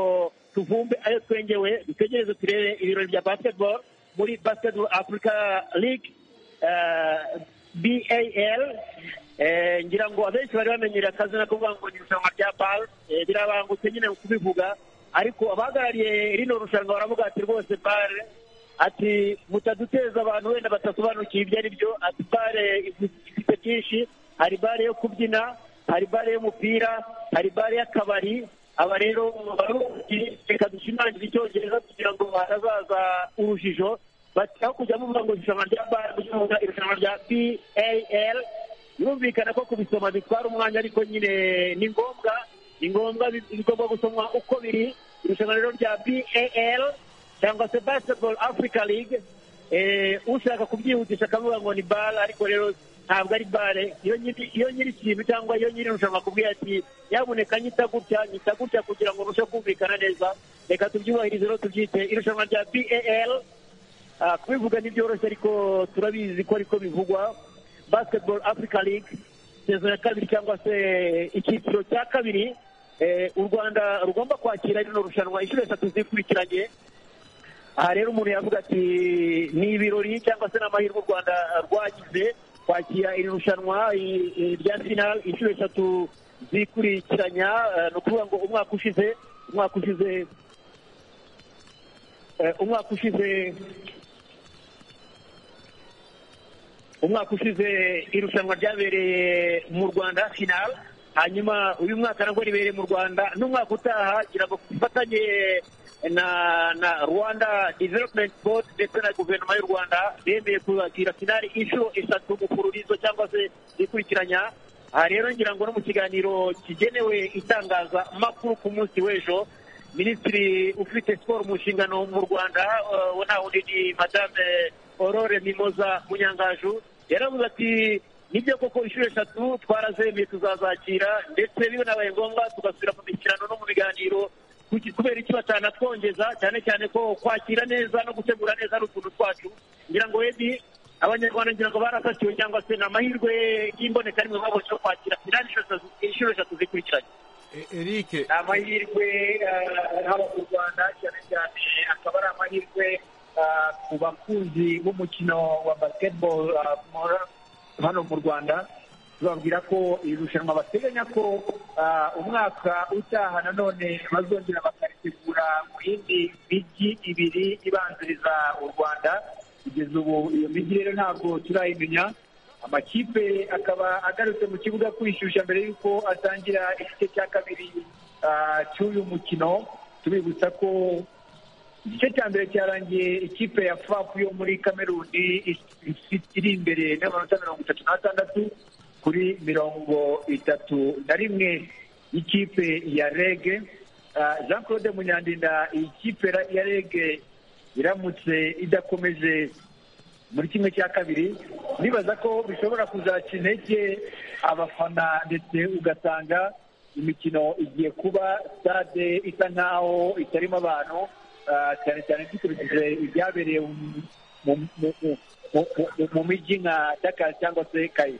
tuvumbe ayo twengewe dutegereze turebe ibirori bya basketball muri basketball africa league eh, bal eh, ngira ngo abenshi bari bamenyereye akazina ko kuvuga ngo ni irushanwa rya bal eh, birabangutse nyine kubivuga ariko abahagarariye rino rushanwa baravuga ati rwose bal ati mutaduteza abantu wenda batasobanukiwe ibyo ari byo ati bare ifite byinshi hari bare yo kubyina hari bare y'umupira hari bare y'akabari aba rero baruhuki reka dushimangire icyongereza kugira ngo hatazaza urujijo bati aho kujya muvuga ngo irushanwa rya bare kuvuga irushanwa rya pal birumvikana ko kubisoma bitwara umwanya ariko nyine ni ngombwa ni ngombwa bi- bigomba gusomwa uko biri irushanwa rero rya bal cyangwa se basketball africa league eh, ushaka kubyihutisha akavuga ngo ni bare ariko rero ntabwo ari bare iyo nyiri iyo nyiri ikintu cyangwa iyo nyiri irushanwa akubwira ati yaboneka nyita gutya nyita gutya kugira ngo urusheho kumvikana neza reka tubyubahirize rero tubyite irushanwa rya bal ah, kubivuga ntibyoroshye ariko turabizi ko ariko bivugwa basketball africa league sezo ya kabiri cyangwa se icyiciro cya kabiri eh, u rwanda rugomba kwakira rino rushanwa inshuro eshatu zikurikiranye aha rero umuntu yavuga ati ni ibirori cyangwa se n'amahirwe u rwanda rwagize kwakira iri rushanwa i- i- rya final inshuro eshatu zikurikiranya eh, ni ukuvuga ngo umwaka ushize umwaka ushize eh, umwaka ushize umwaka ushize irushanwa ryabereye mu rwanda final hanyuma uyu mwaka nabwo ribereye mu rwanda n'umwaka utaha ngira ngo dufatanye na na rwanda development board ndetse na guverinoma y'u rwanda bemeye kubakira finale inshuro eshatu mu kururizo cyangwa se zikurikiranya aha rero ngira ngo no mu kiganiro kigenewe itangazamakuru ku munsi w'ejo minisitiri ufite siporo mu nshingano mu rwanda eh, we nta wundi ni madame aurore mimoza munyangaju yaravuze ati nibyo koko inshuro eshatu twarazemeye tuzazakira ndetse bibonabaye ngombwa tugasubira mu mikirano no mu biganiro kuki- kubera icyo batanatwongeza cyane cyane ko kwakira neza no gutegura neza ari utuntu twacu ngira ngo webi abanyarwanda ngira ngo barafatiwe cyangwa se ni amahirwe y'imboneka rimwe babonye yo kwakira finali inshuro eshatu- inshuro eshatu zikurikiranye eric ni amahirwe eh, haba mu rwanda cyane cyane akaba ari amahirwe eh, ku bakunzi b'umukino wa basketball eh, mu- hano mu rwanda tubabwira ko iri rushanwa bateganya ko ah, umwaka utaha nanone bazongera bakaritegura mu yindi mijyi ibiri ibanziriza u rwanda kugeza ubu iyo mijyi rero ntabwo turayimenya amakipe akaba agarutse mu kibuga kwishyushya mbere y'uko atangira igice cya kabiri ah, cy'uyu mukino tubibutsa ko igice cya mbere cyarangiye ikipe ya fapu yo muri kameruni ifite- iri imbere n'amanota mirongo itatu n'atandatu kuri mirongo itatu na rimwe y'ikipe ya rege Ah, jean claude munyandinda iyi kipe ra- ya rege iramutse idakomeje muri kimwe cya kabiri nibaza ko bishobora kuzaca intege abafana ndetse ugasanga imikino igiye kuba stade isa nkaho itarimo abantu ah, cyane cyane dukurikije ibyabereye mu- mu- mu- mu- mu- mu- mu mijyi nka dakar cyangwa se kayi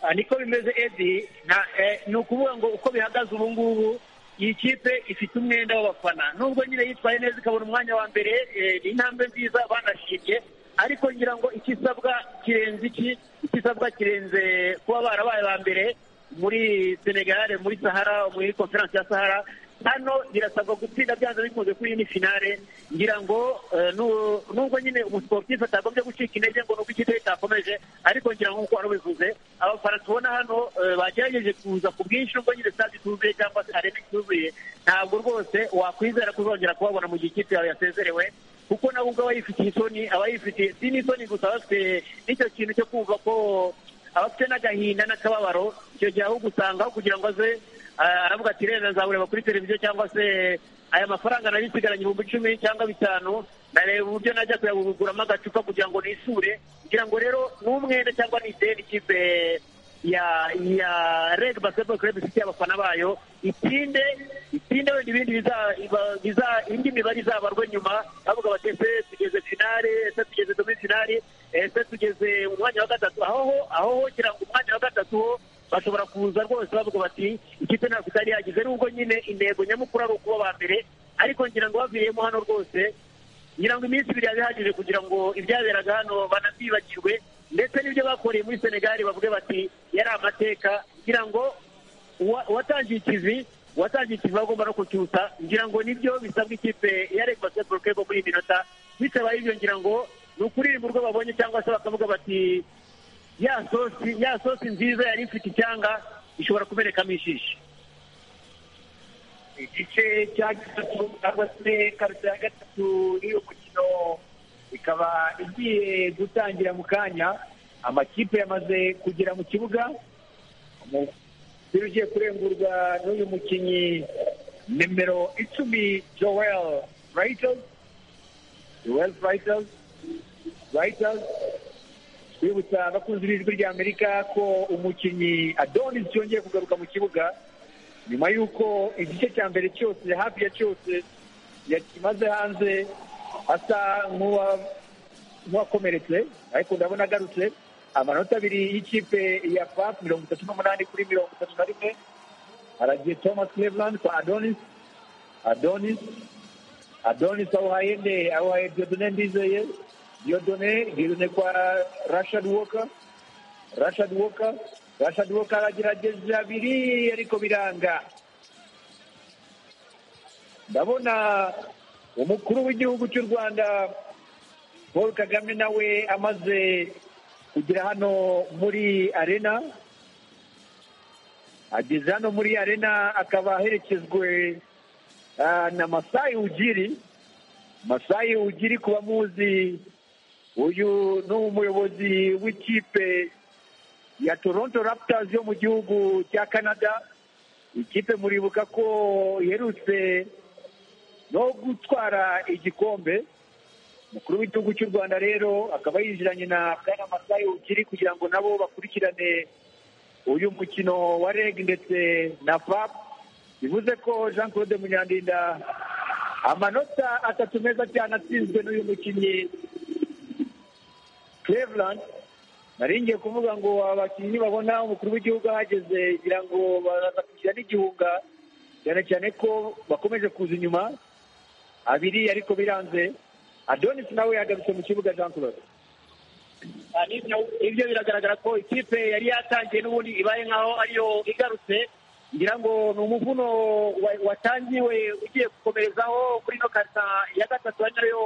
Ah, niko bimeze edi na eh, ni ukuvuga ngo uko bihagaze ubu ngubu iyi kipe ifite umwenda w'abafana nubwo nyine yitwaye neza ikabona umwanya wa mbere eh, ni intambwe nziza banashimye ariko ngira ngo ikisabwa kirenze iki ikisabwa kirenze kuba barabaye ba mbere muri senegare muri sahara muri konferanse ya sahara hano birasabwa gutsinda byanze bikunze kuri iyi ni finale ngira ngo eh, nu- nubwo nyine umusiporutifu atagombye gucika intege ngo nubwo ikipe itakomeje ariko ngira ngo nkuko wari ubivuze abafana tubona hano eh, bagerageje kuza ku bwinshi nubwo nyine stade ituzuye cyangwa se arena ituzuye ntabwo rwose wakwizera ko uzongera kubabona mu gihe ikipe yawe yasezerewe kuko nawe ubwo aba yifitiye isoni aba yifitiye si n'isoni gusa aba afite n'icyo kintu cyo kumva ko abafite n'agahinda n'akababaro icyo gihe ahubwo usanga aho kugira ngo aze ah, aravuga ati rero nzawureba kuri televiziyo cyangwa se aya mafaranga nari nsigaranye ibihumbi icumi cyangwa bitanu nareba uburyo najya kuyaguramo agacupa kugira ngo nisure kugira ngo rero n'umwenda cyangwa ni ideni ikipe ya ya reg basketball club ifitiye abafana bayo itinde itinde wenda ibindi biza- iba- biza- indi mibare izabarwe nyuma bavuga bati ese tugeze finale ese tugeze demi finale ese tugeze mu mwanya wa gatatu aho aho kugira ngo umwanya wa gatatu ho bashobora kuza rwose bavuga bati ikipe ntabwo itari yagize nubwo nyine intego nyamukuru ari ukuba ba mbere ariko ngira ngo baviriyemo hano rwose ngira ngo iminsi ibiri yaba ihagije kugira ngo ibyaberaga hano banabyibagirwe ndetse n'ibyo bakoreye muri senegali bavuge bati yari amateka ngira ngo uwa- uwatangiye ikivi uwatangiye ikivi agomba no kucyusa ngira ngo nibyo bisabwa ikipe ya reg basketball club muri iyi minota bitabaye ibyo ngira ngo ni ukuririmba urwo babonye cyangwa se bakavuga bati ya sosi ya sosi nziza yari ifite icyanga ishobora kumenekamo ishishi igice cya gatatu cyangwa se kabiri ya gatatu n'iyo mukino ikaba igiye gutangira mu kanya amakipe yamaze kugera mu kibuga umupira ugiye kurengurwa n'uyu mukinnyi nimero icumi joel rayitozi joel rayitozi rayitozi twibutsa abakunzi b'ijwi rya amerika ko umukinnyi adonis yongeye kugaruka mu kibuga nyuma y'uko igice cya mbere cyose hafi ya cyose yakimaze hanze asa nk'uwa- nk'uwakomeretse ariko ndabona agarutse amanota abiri y'ikipe ya pap mirongo itatu n'umunani kuri mirongo itatu na rimwe haragiye thomas cleveland kwa adonis adonis adonis awuhaye nde awuhaye diodone ndizeye diodone diodone kwa rashad walker rashad walker rashad walker aragerageza abiri ariko biranga ndabona umukuru w'igihugu cy'u rwanda paul kagame nawe amaze kugera hano muri arena ageze hano muri arena akaba aherekezwe ah, na masayi ugiri masayi ugiri ku bamuzi uyu ni umuyobozi w'ikipe ya toronto raptors yo mu gihugu cya canada ikipe muribuka ko iherutse no gutwara igikombe umukuru w'igihugu cy'u rwanda rero akaba yinjiranye na bwana masayi ukiri kugira ngo nabo bakurikirane uyu mukino wa reg ndetse na fap bivuze ko jean claude munyandinda amanota atatu meza cyane atsinzwe n'uyu mukinnyi cleveland nari ngiye kuvuga ngo abakinnyi babona umukuru w'igihugu ahageze kugira ngo baraza kugira n'igihunga cyane cyane ko bakomeje kuza inyuma abiri ariko biranze adonis nawe yagarutse mu kibuga jean claude Ah, nibyo- ibyo biragaragara ko ikipe yari yatangiye n'ubundi ibaye nkaho ariyo igarutse ngira ngo ni umuvuno wa- watangiwe ugiye gukomerezaho kuri ino kata ya gatatu ari nayo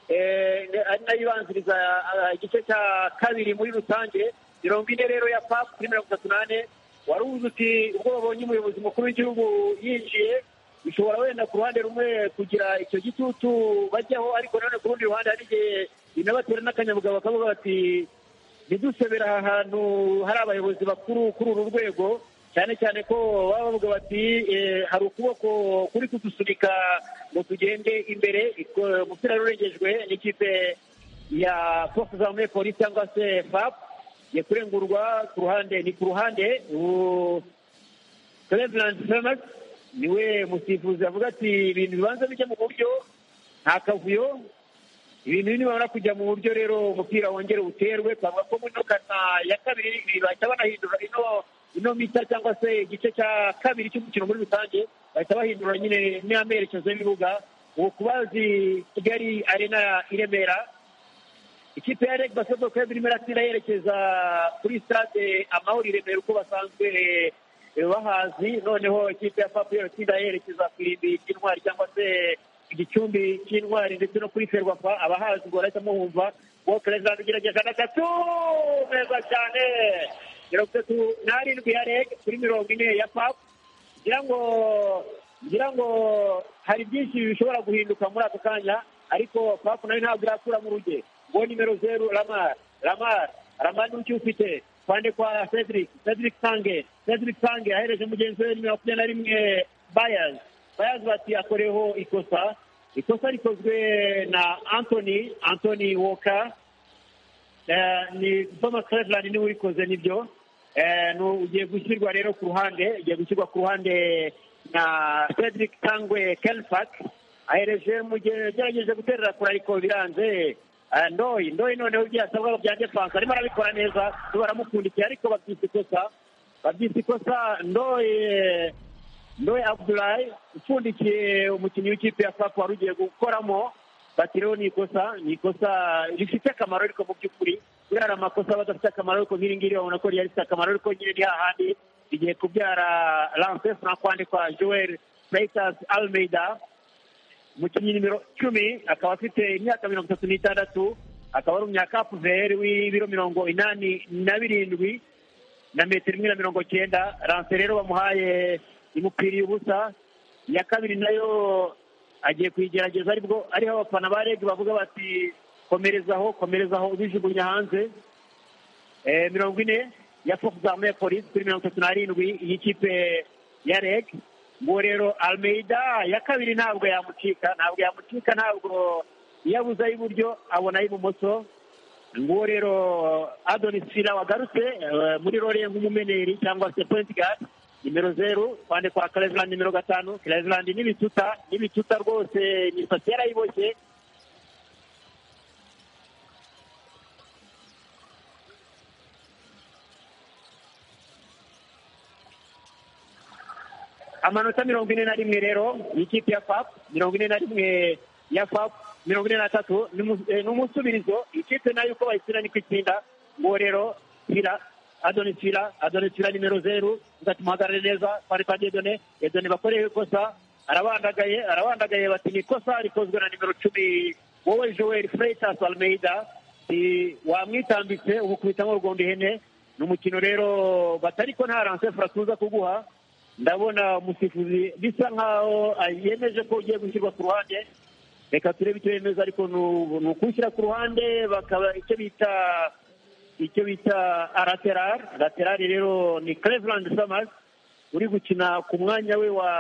eh, ari nayo ibanziriza ah, igice cya kabiri muri rusange mirongo ine rero ya pap kuri mirongo itatu n'ane wari uzi uti ubwo babonye umuyobozi mukuru w'igihugu yinjiye bishobora wenda ku ruhande rumwe kugira icyo gitutu bajyaho ariko nanone ku rundi ruhande hari igihe binabatera n'akanyabugabo bakavuga bati ntidusebera aha hantu hari abayobozi bakuru kuri uru rwego cyane cyane ko baba bavuga bati "Eh, hari ukuboko kuri kudusunika ngo tugende imbere iko- umupira wari urengejwe n'ikipe ya force z'armée polisi cyangwa se fap ya kurengurwa ku ruhande ni ku ruhande ubu Cleveland Thomas niwe musifuzi avuga ati ibintu bibanza bijya mu buryo nta kavuyo ibintu nibamara kujya mu buryo rero umupira wongere uterwe twavuga ko muri ino kata ya kabiri bahita banahindura ino ino mita cyangwa se igice cya kabiri cy'umukino muri rusange bahita bahindura nyine n'amerekezo y'ibibuga ubu kubazi kigali arena i remera ikipe ya reg basketball club irimo iratsinda yerekeza kuri stade amahoro i remera uko basanzwe eh, bahazi noneho ikipe ya papu iratsinda yerekeza ku irimbi ry'intwari cyangwa se ku gicumbi cy'intwari ndetse no kuri ferwafa abahazi ngo barahitamo bumva uwo perezida ugerageza na gato meza cyane mirongo itatu n'arindwi ya reg kuri mirongo ine ya papu ngira ngo ngira ngo hari byinshi bishobora guhinduka muri ako kanya ariko papu nayo ntabwo irakura mu ruge ngo nimero zeru ramar ramar ramar ni uki ufite kwande kwa cedric cedric sange cedric sange ahereje mugenzi we nimero makumyabiri na rimwe bayaz bayaz bati akoreho ikosa ikosa rikozwe na anthony anthony walker Eh, ni Thomas Cleveland niwe urikoze nibyo Eh, nu- ugiye gushyirwa rero ku ruhande ugiye gushyirwa ku ruhande na Cedric Kangwe Kelfak ahereje mugere- yagerageje guterera kure ariko biranze Eh, ndoyi ndoyi noneho ibyo yasabwa bya defense arimo arabikora neza baramukundikiye ariko babyita ikosa babyita ikosa ndoyi ndoye abdulayi upfundikiye umukinnyi w'ikipe ya fapu wari ugiye gukoramo batiriho ni ikosa ni ikosa rifite akamaro ariko mu by'ukuri kubyara amakosa aba adafite akamaro ariko nk'iri ngiri babona ko ryari rifite akamaro ariko nyine ni hahandi rigiye kubyara lance frankwande kwa joel Freitas almeida umukinnyi nimero cumi akaba afite imyaka mirongo itatu n'itandatu akaba ari umunyakapuveri w'ibiro mirongo inani na birindwi na metero imwe na mirongo cyenda lance rero bamuhaye imukwiriye ubusa iya kabiri nayo agiye kuyigerageza aribwo ariho abafana ba reg bavuga bati komerezaho komerezaho ubijugunya hanze Eh, mirongo ine ya force arme ya polisi kuri mirongo itatu n'arindwi y'ikipe ya reg ngo rero almeida ya kabiri ntabwo yamucika ntabwo yamucika ntabwo yabuze ay'iburyo abona ay'ibumoso nguwo rero adonis fila wagarutse eh, muri rore nk'umumeneri cyangwa se point guard nimero zeru kwande kwa cleveland nimero gatanu cleveland n'ibituta n'ibituta rwose imisatsi yarayiboshye amanota mirongo ine na rimwe rero ikipe ya fap mirongo ine na rimwe ya fap mirongo ine n'atatu ni umu- eh, ni umusubirizo ikipe nayo uko bayitsina niko itsinda ngo rero fila adoni fila adoni fila nimero zeru ugahita umuhagarare neza twari kwa dedone dedone bakorewe ikosa arabandagaye arabandagaye bati ni ikosa rikozwe na nimero cumi wowe joel freitas almeida si- wamwitambitse umukubitamo urugomba ihene ni umukino rero batariko nta ransefura tuza kuguha ndabona umusifuzi bisa nkaho yemeje ko ugiye gushyirwa ku ruhande reka turebe icyo yemeza ariko ni u- ni ukuwushyira ku ruhande bakaba icyo bita icyo bita araterari araterari rero ni cleveland summers uri gukina ku mwanya we wa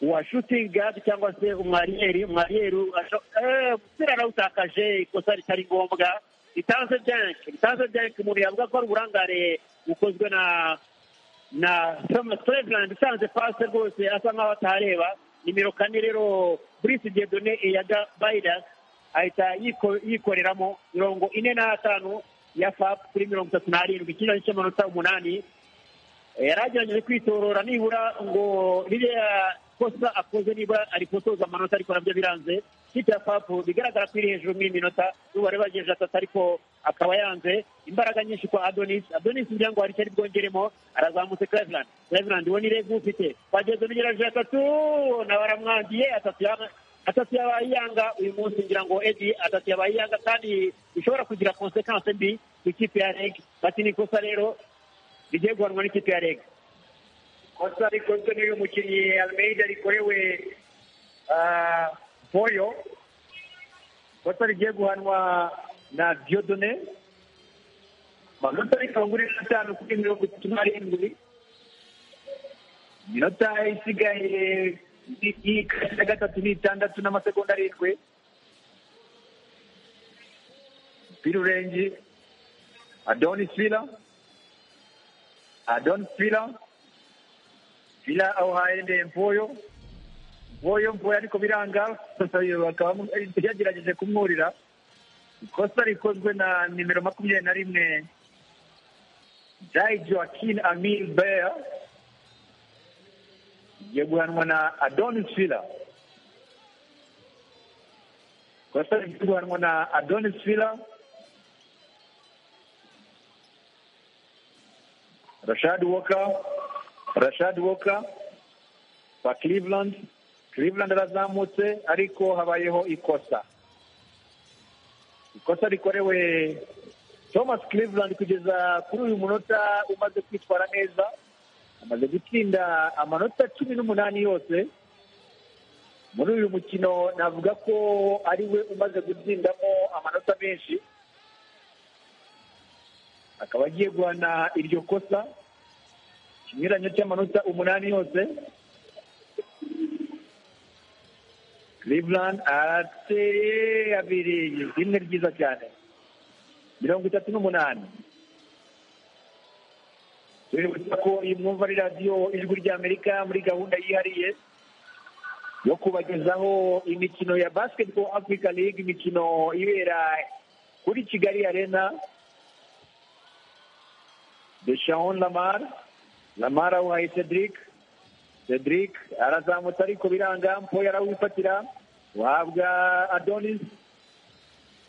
wa shooting guard cyangwa se umwariyeri umwariyeri asho- eh, umupira arawutakaje ikosa ritari ngombwa ritanze byanke ritanze byanke umuntu yavuga ko ari uburangare bukozwe na na Thomas Cleveland usanze pasi rwose asa nkaho atareba nimero kane rero Brice Diedone Eyaga Baidas ahita yiko- yikoreramo mirongo ine n'atanu ya FAP kuri mirongo itatu n'arindwi kino ni cy'amanota umunani Eh, yaragerageje kwitorora nibura ngo ririya kosa akoze nibura arikosoza amanota ariko nabyo biranze kipe ya FAP bigaragara ko iri hejuru muri iyi minota n'ubu bari bagejeje atatu ariko akaba yanze imbaraga nyinshi kwa adonis adonis ngira ngo hari icyo ari bwongeremo arazamutse cleveland cleveland uwo ni rege ufite twageze nugerageje atatu na baramwangiye atatu yaba- atatu yabaye iyanga uyu munsi ngira ngo edi atatu yabaye iyanga kandi bishobora kugira konsekanse mbi ku ikipe ya rege bati ni ikosa rero rigiye guhanwa n'ikipe ya rege kosa rikozwe n'uyu mukinnyi almeida rikorewe ah, boyo kosa rigiye guhanwa na diodone amanota ni mirongo ine n'atanu kuri mirongo itatu n'arindwi iminota isigaye y'ikasi ya gatatu n'itandatu n'amasegonda arindwi birurengi adonis fila adonis fila fila awuhaye nde mvoyo mvoyo mvoyo ariko biranga bakaba yagerageje kumwurira ikosa rikozwe na nimero makumyabiri na rimwe jai joaquin amil bear igiye guhanwa na adonis fila ikosa rigiye guhanwa na adonis fila rashad walker rashad walker wa cleveland cleveland arazamutse ariko habayeho ikosa ikosa rikorewe thomas cleveland kugeza kuri uyu munota umaze kwitwara neza amaze gutsinda amanota cumi n'umunani yose muri uyu mukino navuga ko ariwe umaze gutsindamo amanota menshi akaba agiye guhana iryo kosa ikinyuranyo cy'amanota umunani yose cleveland arateye abiri rimwe ryiza cyane mirongo itatu n'umunani tuributsa ko iyi mwumva ari radiyo ijwi ry'amerika muri gahunda yihariye yo kubagezaho imikino ya basketball africa league imikino ibera kuri kigali arena deshawn lamar lamara awuhaye cedric cedric arazamutse ariko biranga mpoyo arawifatira uhabwa adonis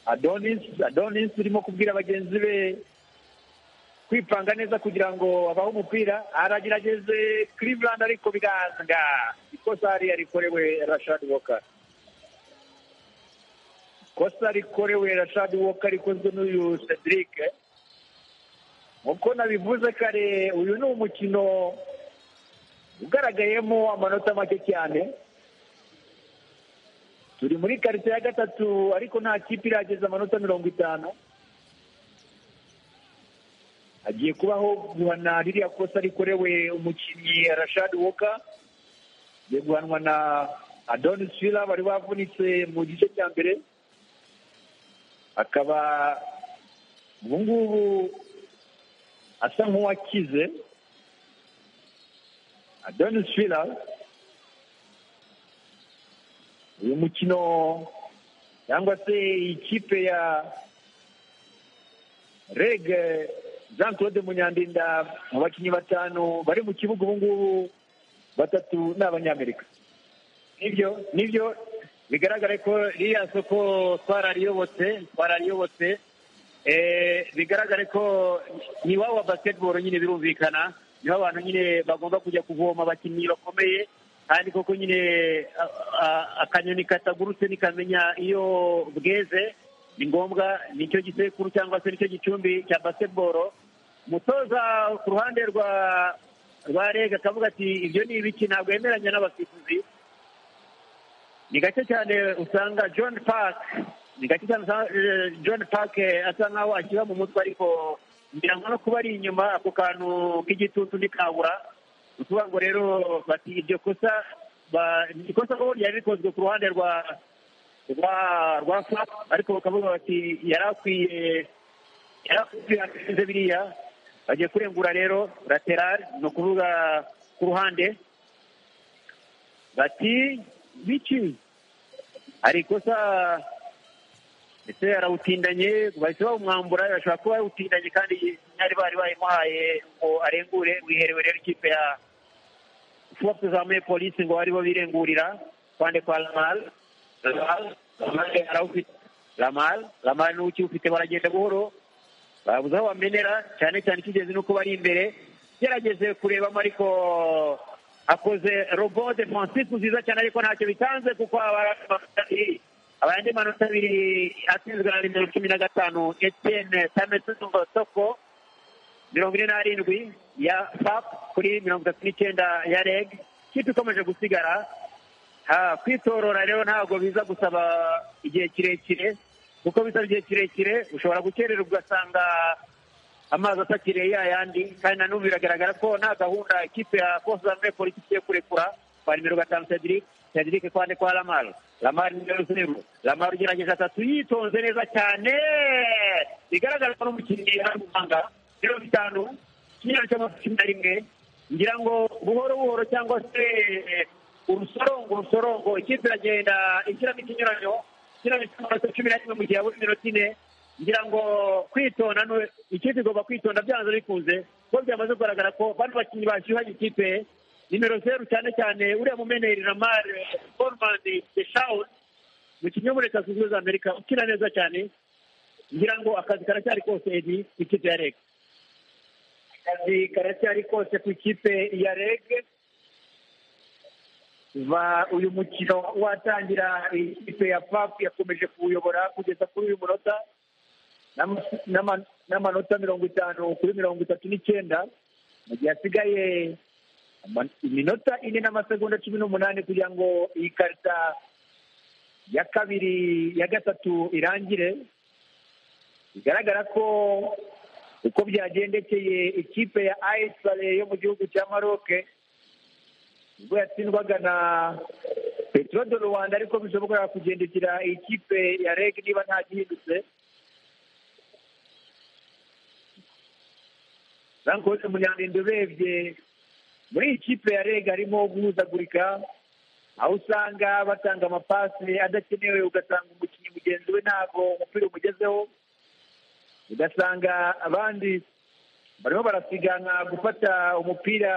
adonis adonis urimo kubwira bagenzi be kwipanga neza kugira ngo abahe umupira aragerageze cleveland ariko biranga ikosa hariya rikorewe rashad walker ikosa rikorewe rashad walker rikozwe n'uyu cedric nk'uko nabivuze kare uyu ni umukino ugaragayemo amanota make cyane turi muri karite ya gatatu ariko nta kipe irageza amanota mirongo itanu hagiye kubaho guhana ririya kosa rikorewe umukinnyi rashad woka agiye guhanwa na adonis fila bari bavunitse mu gice cya mbere akaba ubu ngubu asa nk'uwakize adonis fila uyu mukino cyangwa se ikipe ya reg jean claude munyandinda mu bakinnyi batanu bari mu kibuga ubu ngubu batatu ni abanyamerika nibyo nibyo bigaragare ko ririya soko twarariyobotse twarariyobotse Eh, bigaragare ko ni iwabo wa basketball nyine birumvikana niho abantu nyine bagomba kujya kuvoma abakinnyi bakomeye kandi koko nyine a- a- akanyoni katagurutse nikamenya iyo bweze ni ngombwa nicyo gisekuru cyangwa se nicyo gicumbi cya basketball umutoza ku ruhande rwa rwa rega akavuga ati ibyo ni ibiki ntabwo yemeranya n'abasifuzi ni gake cyane usanga john park ni gake cyane usanga eh, john park eh, asa nkaho ashyira mu mutwe ariko ngira ngo no kuba ari inyuma ako kantu k'igitutu ntikabura ni ukuvuga ngo rero bati iryo kosa ba- ni ikosa ko ryari rikozwe ku ruhande rwa rwa rwa fap ariko bakavuga bati yari akwiye yari akwiye akwiye biriya bagiye kurengura rero lateral ni ukuvuga ku ruhande bati biki hari ikosa ndetse yarawutindanye bahise bawumwambura bashobora kuba yawutindanye kandi ntari bari bayimuhaye ngo arengure wiherewe rero ikipe ya fuwa tuzamuye polisi ngo bari bo birengurira kwande kwa lamal lamal lamal arawufite lamal lamal niwe ukiwufite baragenda buhoro babuze aho bamenera cyane cyane icy'ingenzi ni uko bari imbere gerageze kurebamo ariko akoze robo defensive nziza cyane ariko ntacyo bitanze kuko abandi manota abiri atsinzwe na nimero cumi na gatanu etiyene tametungo soko mirongo ine n'arindwi ya fap kuri mirongo itatu n'icyenda ya reg ikipe ikomeje gusigara Ha, kwitorora rero ntabwo biza gusaba igihe kirekire kuko bisaba igihe kirekire ushobora gukererwa ugasanga amazi atakiriye ya yandi kandi na n'ubu biragaragara ko nta gahunda ikipe ya kosame polisi igiye kurekura kwa nimero gatanu cedric cedric kwande kwa lamar lamar nimero zeru lamar ugerageje atatu yitonze neza cyane bigaragara ko n'umukinnyi ari guhanga biro bitanu ikinyarwanda cy'amakumyabiri na rimwe ngira ngo buhoro buhoro cyangwa se eh, urusorongo urusorongo ikipe iragenda ishyiramo ikinyuranyo ishyiramo ikinyuranyo cumi na rimwe mu gihe habura iminota ine ngira ngo kwitonda nu- ikipe igomba kwitonda byanze bikunze kuko byamaze kugaragara ko bano bakinnyi bashyuhanye ikipe nimero zeru cyane cyane uriya mumeneri lamar formani deshawun umukinnyi wo muri leta zunze ubumwe za amerika ukina neza cyane ngira ngo akazi karacyari kose edi ikipe ya reg akazi karacyari kose ku ikipe ya reg va uyu mukino watangira ikipe ya pap yakomeje kuwuyobora kugeza kuri uyu munota n'ama- n'ama- n'amanota mirongo itanu kuri mirongo itatu n'icyenda mu gihe hasigaye ama- iminota ine n'amasegonda cumi n'umunani kugira ngo iyi karita ya kabiri ya gatatu irangire bigaragara ko uko byagendekeye ikipe ya ayisare yo mu gihugu cya maroke ubwo yatsindwaga na petero de rwanda ariko bishobora kugendekera ikipe ya reg niba nta gihindutse rankoze munyandindo urebye muri iyi kipe ya reg harimo guhuzagurika aho usanga batanga amapasi adakenewe ugasanga umukinnyi mugenzi we ntabwo umupira umugezeho ugasanga abandi barimo barasiganwa gufata umupira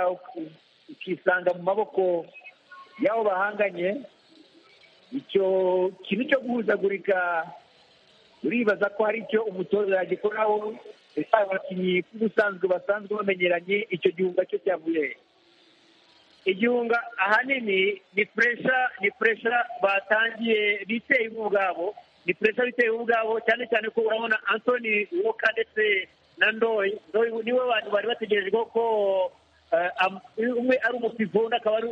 ukisanga mu maboko y'abo bahanganye icyo kintu cyo guhuzagurika uribaza ko hari icyo umutoza yagikoraho ndetse aba bakinnyi nk'ubusanzwe basanzwe bamenyeranye icyo gihunga cyo cyavuye he? igihunga ahanini ni puresha ni puresha batangiye biteye bo ubwabo ni puresha biteye bo ubwabo cyane cyane ko urabona antoni woka ndetse na ndoyi ndoyi niwe bantu bari bategerejweho ko eh, am- umwe ari umupivo undi akaba ari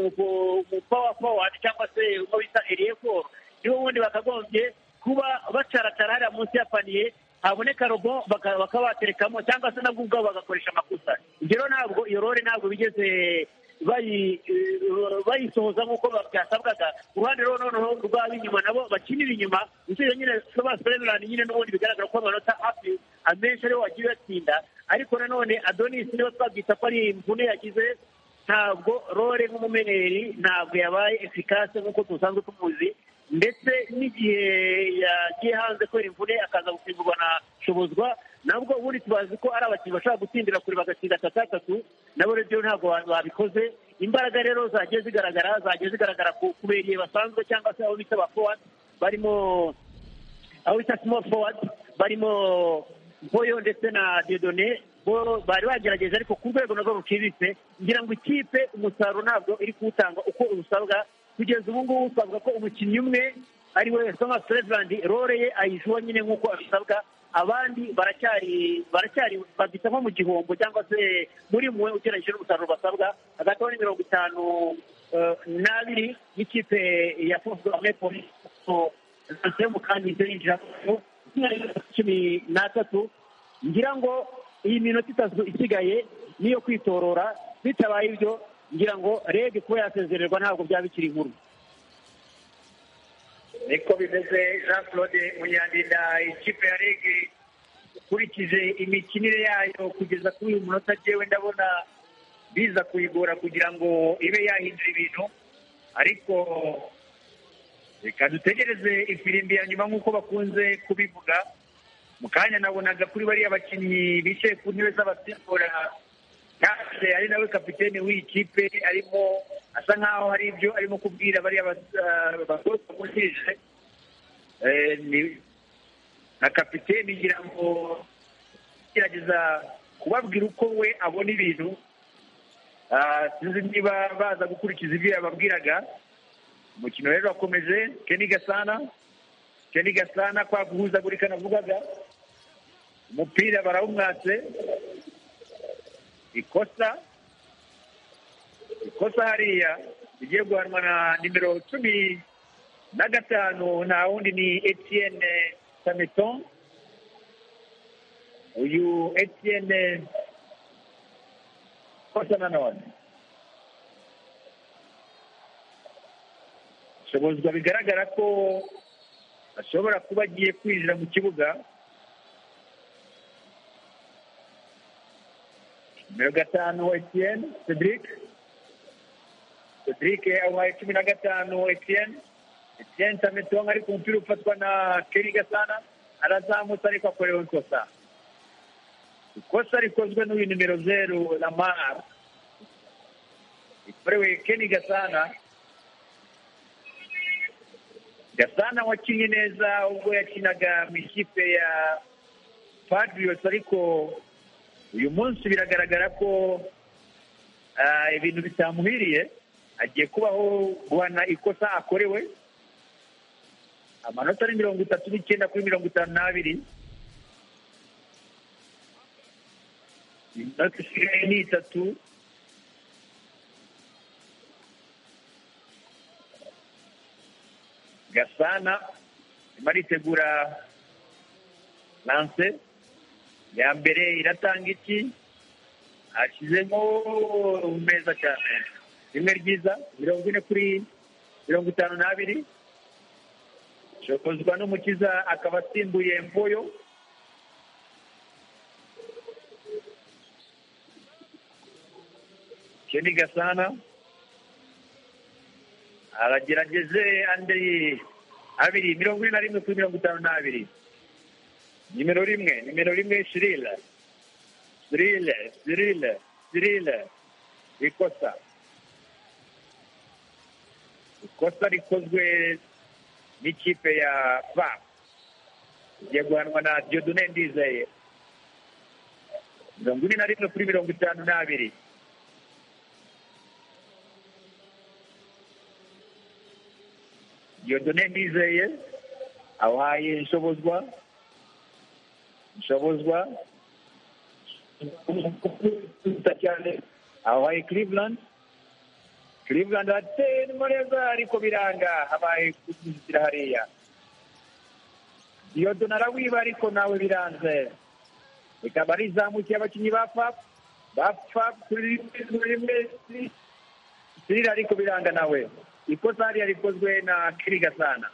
umupawa forward cyangwa se uwo bita eriyeforo niwe wundi bakagombye kuba bacaracara hariya munsi ya paniye haboneka robo baka- bakaba baterekamo cyangwa se nabwo ubwabo bagakoresha amakusa ibyo rero ntabwo iyo rore ntabwo bigeze bayi- eh, bayisohoza nk'uko byasabwaga ku ruhande rero noneho rw'ab'inyuma nabo bakinira inyuma usibye nyine sebaserenani nyine n'ubundi bigaragara ko amanota hafi amenshi ariho wagiye batsinda ariko nanone adonis niba twabwita ko ari imvune yagize ntabwo rore nk'umumeneri ntabwo yabaye efikase nk'uko dusanzwe tumuzi ndetse n'igihe yagiye hanze kubera imvune akaza gusimburwa na shobozwa nabwo ubundi tubazi ko ari abakinnyi bashobora gutsindira kure bagatsinda atatu atatu nabo rero ntabwo ba- babikoze imbaraga rero zagiye zigaragara zagiye zigaragara ku- kubera igihe basanzwe cyangwa se aho bita ba forward barimo aho bita small forward barimo boyo ndetse na dedone bo bari bagerageje ariko ku rwego narwo ruciriritse ngira ngo ikipe umusaruro ntabwo iri kuwutanga uko usabwa kugeza ubu ngubu twavuga ko umukinnyi umwe ari we soma serevirandi role ye ayishyuwa nyine nk'uko abisabwa abandi baracyari baracyari babita nko mu gihombo cyangwa se muri mwe ugereranyije n'umusaruro basabwa hagati aho ni mirongo itanu eh, n'abiri y'ikipe ya fositame polisi sitasiyo y'umukandida yinjiramo cumi n'atatu ngira ngo iyi minota itatu isigaye niyo kwitorora bitabaye ibyo ngira ngo reg kuba yasezererwa ntabwo byaba bikiri inkuru niko bimeze jean claude munyandinda ikipe ya reg ukurikije imikinire yayo kugeza kuri uyu munota njyewe ndabona biza kuyigora kugira ngo ibe yahindura ibintu ariko reka dutegereze ifirimbi ya nyuma nk'uko bakunze kubivuga mu kanya nabonaga kuri bariya bakinnyi bicaye ku ntebe z'abasimbura yaje ari nawe kapitene w'iyi kipe arimo asa nkaho hari ibyo arimo kubwira bariya bagore bamukirije na kapitene ngira ngo agerageza kubabwira uko we abona ibintu Ah, sinzi niba baza gukurikiza ibyo yababwiraga umukino rero wakomeje keni gasana keni gasana kwa guhuzagurika navugaga umupira barawumwatse ikosa ikosa hariya rigiye guhanwa na nimero cumi na gatanu nta wundi ni etienne sameton uyu etienne kosa nanone shobozwa bigaragara ko ashobora kuba agiye kwinjira mu kibuga nimero gatanu etienne cedric cedric abaye cumi na gatanu etienne etienne sameton ari ku mupira ufatwa na keri gasana arazamutse ariko akorewe ikosa ikosa rikozwe n'uyu nimero zeru lamar rikorewe keni gasana gasana wakinnye neza ubwo yakinaga mu ikipe ya padrios ariko uyu munsi biragaragara ko ah, ibintu bitamuhiriye agiye kubaho guhana ikosa akorewe amanota ni mirongo itatu n'icyenda kuri mirongo itanu n'abiri inota isigaye ni itatu gasana arimo aritegura lanse ya mbere iratanga iki ashyizemo meza cyane rimwe ryiza mirongo ine kuri mirongo itanu n'abiri shokozwa n'umukiza akaba asimbuye mboyo Kenny Gasana aragerageze andi abiri mirongo ine na rimwe kuri mirongo itanu n'abiri nimero rimwe nimero rimwe shirile shirile shirile shirile ikosa ikosa rikozwe n'ikipe ya va igiye guhanwa na diodune ndizeye mirongo ine na rimwe kuri mirongo itanu n'abiri diodone ndizeye awaye nshobozwa nshobozwa cyane awaye cleveland cleveland ateye neza ariko biranga habaye kuzizira hariya diodone arawiba ariko nawe biranze rikaba rizamukiye abakinnyi ba fap ba fap kuri rimwe sirira ariko biranga nawe ikosa hariya rikozwe na kiri gasana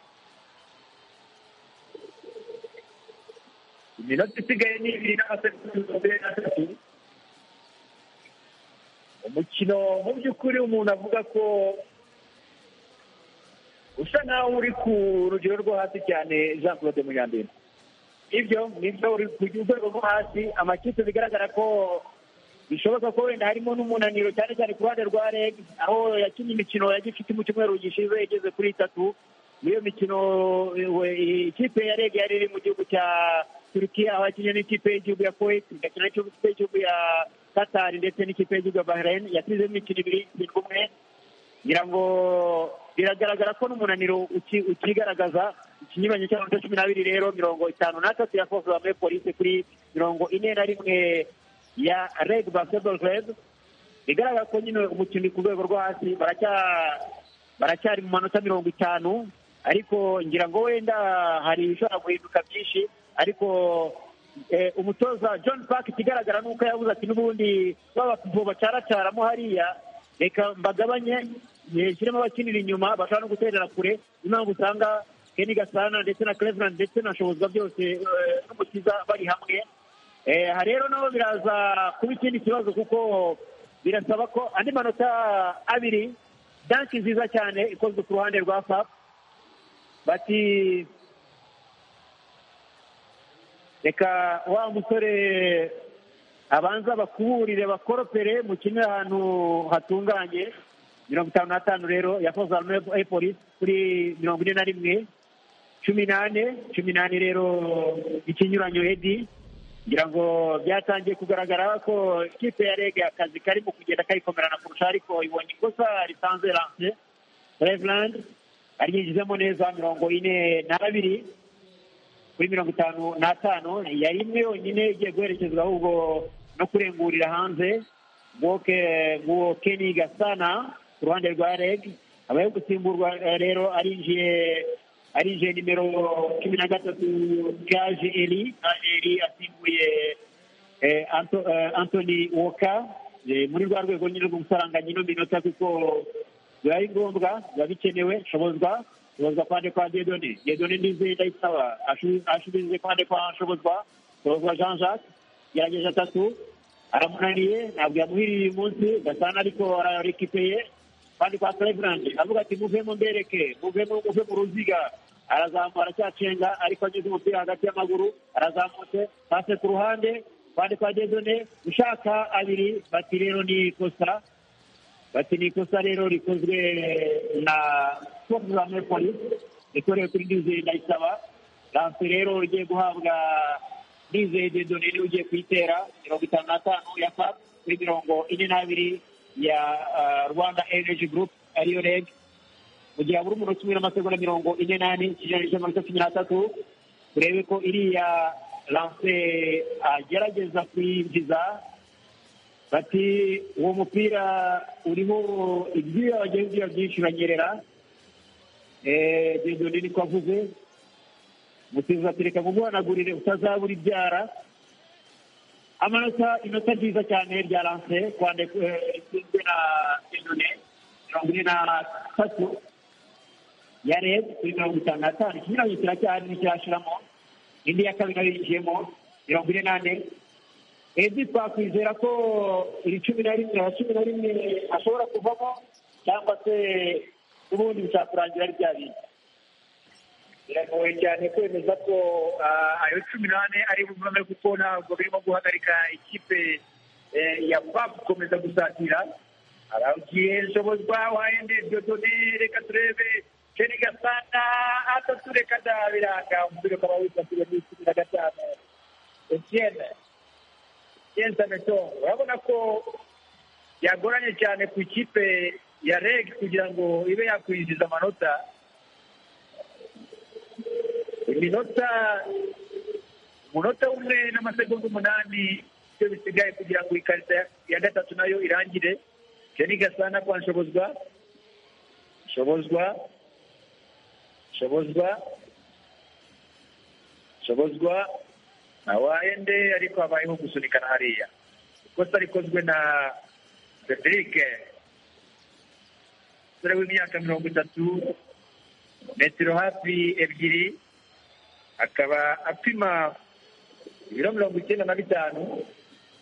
iminota isigaye ni ibiri n'amasegonda mirongo ine n'atatu umukino mu by'ukuri umuntu avuga ko usa nk'aho uri ku rugero rwo hasi cyane jean claude munyandino ibyo nibyo uri ku rwego rwo hasi amakipe bigaragara ko bishoboka ko wenda harimo n'umunaniro cyane cyane ku ruhande rwa reg aho yakinnye imikino ya gifite mu cyumweru gishize igeze kuri itatu muri iyo mikino we, ikipe ya reg yari iri mu gihugu cya turukiya aho yakinnye n'ikipe y'igihugu ya kuwait igakina n'ikipe y'igihugu ya katari ndetse n'ikipe y'igihugu ya bahrain yatsinze imikino ibiri yitsinda umwe ngira ngo biragaragara ko n'umunaniro uki- ukigaragaza ikinyuranyo cy'amanota cumi n'abiri rero mirongo itanu n'atatu yakozwe muri polisi kuri mirongo ine na rimwe ya reg basketball club bigaragara ko nyine umukino uri ku rwego rwo hasi baracya- baracyari mu manota mirongo itanu ariko ngira ngo wenda hari ibishobora guhinduka byinshi ariko eh, umutoza john park ikigaragara ni uko yabuze ati n'ubundi babapivo bacaracaramo hariya reka mbagabanye nshyiremo abakinira inyuma bashobora no guterera kure niyo mpamvu usanga keni gasana ndetse na cleveland ndetse na shobozwa byose eh, n'umukiza bari hamwe Eh, aha rero nabo biraza kuba ikindi kibazo kuko birasaba ko andi manota abiri danki nziza cyane ikozwe ku ruhande rwa fap bati reka wa musore abanza bakuburire bakoropere mukine ahantu hatunganye mirongo itanu n'atanu rero yakoze polisi kuri mirongo ine na rimwe cumi n'ane cumi n'ane rero ikinyuranyo edi ngira ngo byatangiye kugaragara ko ikipe ya rege akazi karimo kugenda kayikomerana kurusha ariko ibonye ikosa risanze lance reverand aryinjizemo neza mirongo ine n'abiri kuri mirongo itanu n'atanu yari imwe yonyine igiye guherekezwa ahubwo no kurengurira hanze bwoke bw'uwo keni gasana ku ruhande rwa reg abaye gusimburwa eh, rero arinjiye arinjiye nimero cumi na gatatu kaje eri Kaje eri asimbuye eh, Anto- eh, anthony woka Eh, muri rwa rwego nyine rwo gusaranganya ino minota kuko biba ari ngombwa biba bikenewe shobozwa shobozwa kwande kwa dedone dedone ndizi ndayisaba ashubize kwande kwa shobozwa shobozwa jean jacques gerageje atatu aramunaniye ntabwo yamuhiriye uyu munsi gasana ariko ararekipeye kandi kwa Cleveland avuga ati muvemo mbereke muvemo muve mu ruziga arazamura acyacenga ariko ageze umupira hagati y'amaguru arazamutse pase ku ruhande kandi kwa Dezone ushaka abiri bati rero ni ikosa bati ni ikosa rero rikozwe na Tottenham Police ikorewe kuri Dizeye Ndayisaba lance rero igiye guhabwa Dizeye Dezone niwe ugiye kuyitera mirongo itanu n'atanu ya FAP kuri mirongo ine n'abiri ya ah, Rwanda Energy Group ariyo REG mu gihe habura umunota umwe n'amasegonda mirongo ine n'ane ikinyejana cy'amanota cumi n'atatu urebe ko iriya lance agerageza kuyinjiza bati uwo mupira uriho ibyuya wagiye ubyuya byinshi uranyerera Eh, Dieudonné niko avuze umusifuzi ati reka muguhanagurire utazabura ibyara amanota inota nziza cyane rya lance kwande eh, ritsinzwe na Dieudonné mirongo ine na tatu ya reb kuri mirongo itanu n'atanu ikinyuranyo kiracyahari nticyashiramo indi ya kabiri nayo yinjiyemo mirongo ine n'ane ebyiri twakwizera ko iri cumi na rimwe na cumi na rimwe ashobora kuvamo cyangwa se ubundi bishakurangira ari bya bindi biragoye cyane kwemeza ko ah, ayo cumi n'ane ari bumwe kuko ntabwo birimo guhagarika ikipe eh, ya pap gukomeza gusatira aragiye nshobozwa wayende dodone reka turebe keni gasana atatu reka da biranga umupira ukaba wisatiriye muri cumi na gatanu etienne etienne sameton urabona ko yagoranye cyane ku ikipe ya reg kugira ngo ibe yakwinjiza amanota iminota umunota umwe n'amasegonda umunani ibyo bisigaye kugira ngo ikarita ya gatatu nayo irangire jeni gasana kwa nshobozwa nshobozwa nshobozwa nshobozwa na wayende ariko habayeho gusunikana hariya ikosa rikozwe na frederic umusore w'imyaka mirongo itatu metero hafi ebyiri akaba apima ibiro mirongo icyenda na bitanu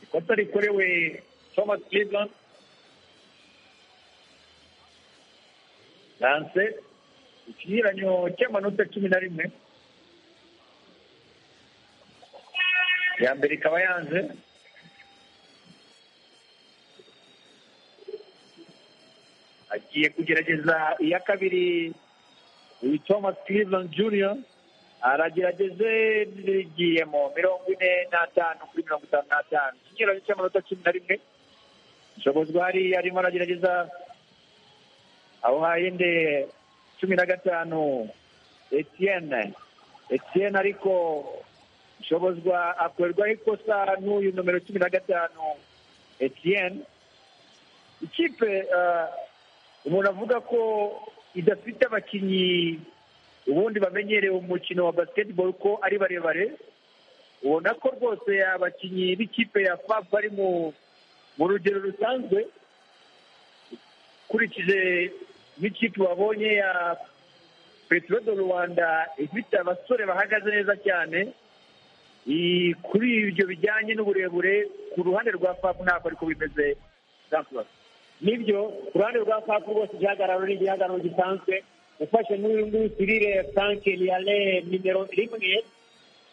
ikosa rikorewe thomas cleveland lance ikinyuranyo cy'amanota cumi na rimwe ya mbere ikaba yanze agiye kugerageza iya kabiri uyu thomas cleveland junior aragerageze rigiyemo mirongo ine n'atanu kuri mirongo itanu n'atanu ikinyuranyo cy'amanota cumi na rimwe nshobozwa hari arimo aragerageza aho hahinde cumi na gatanu etienne etienne ariko nshobozwa akorerwaho ikosa n'uyu nomero cumi na gatanu etienne ikipe ah, umuntu avuga ko idafite abakinnyi ubundi bamenyereye umukino wa basketball ko ari barebare ubona ko rwose abakinnyi b'ikipe ya fab bari mu mu rugero rusanzwe ukurikije n'ikipe wabonye ya petero do rwanda ifite abasore bahagaze neza cyane Iyi- kuri ibyo bijyanye n'uburebure ku ruhande rwa fab ntabwo ariko bimeze Jean-Claude. nibyo ku ruhande rwa fab rwose igihagararo ni igihagararo gisanzwe ufashe n'uyu nguyu sirire frank liyale nimero rimwe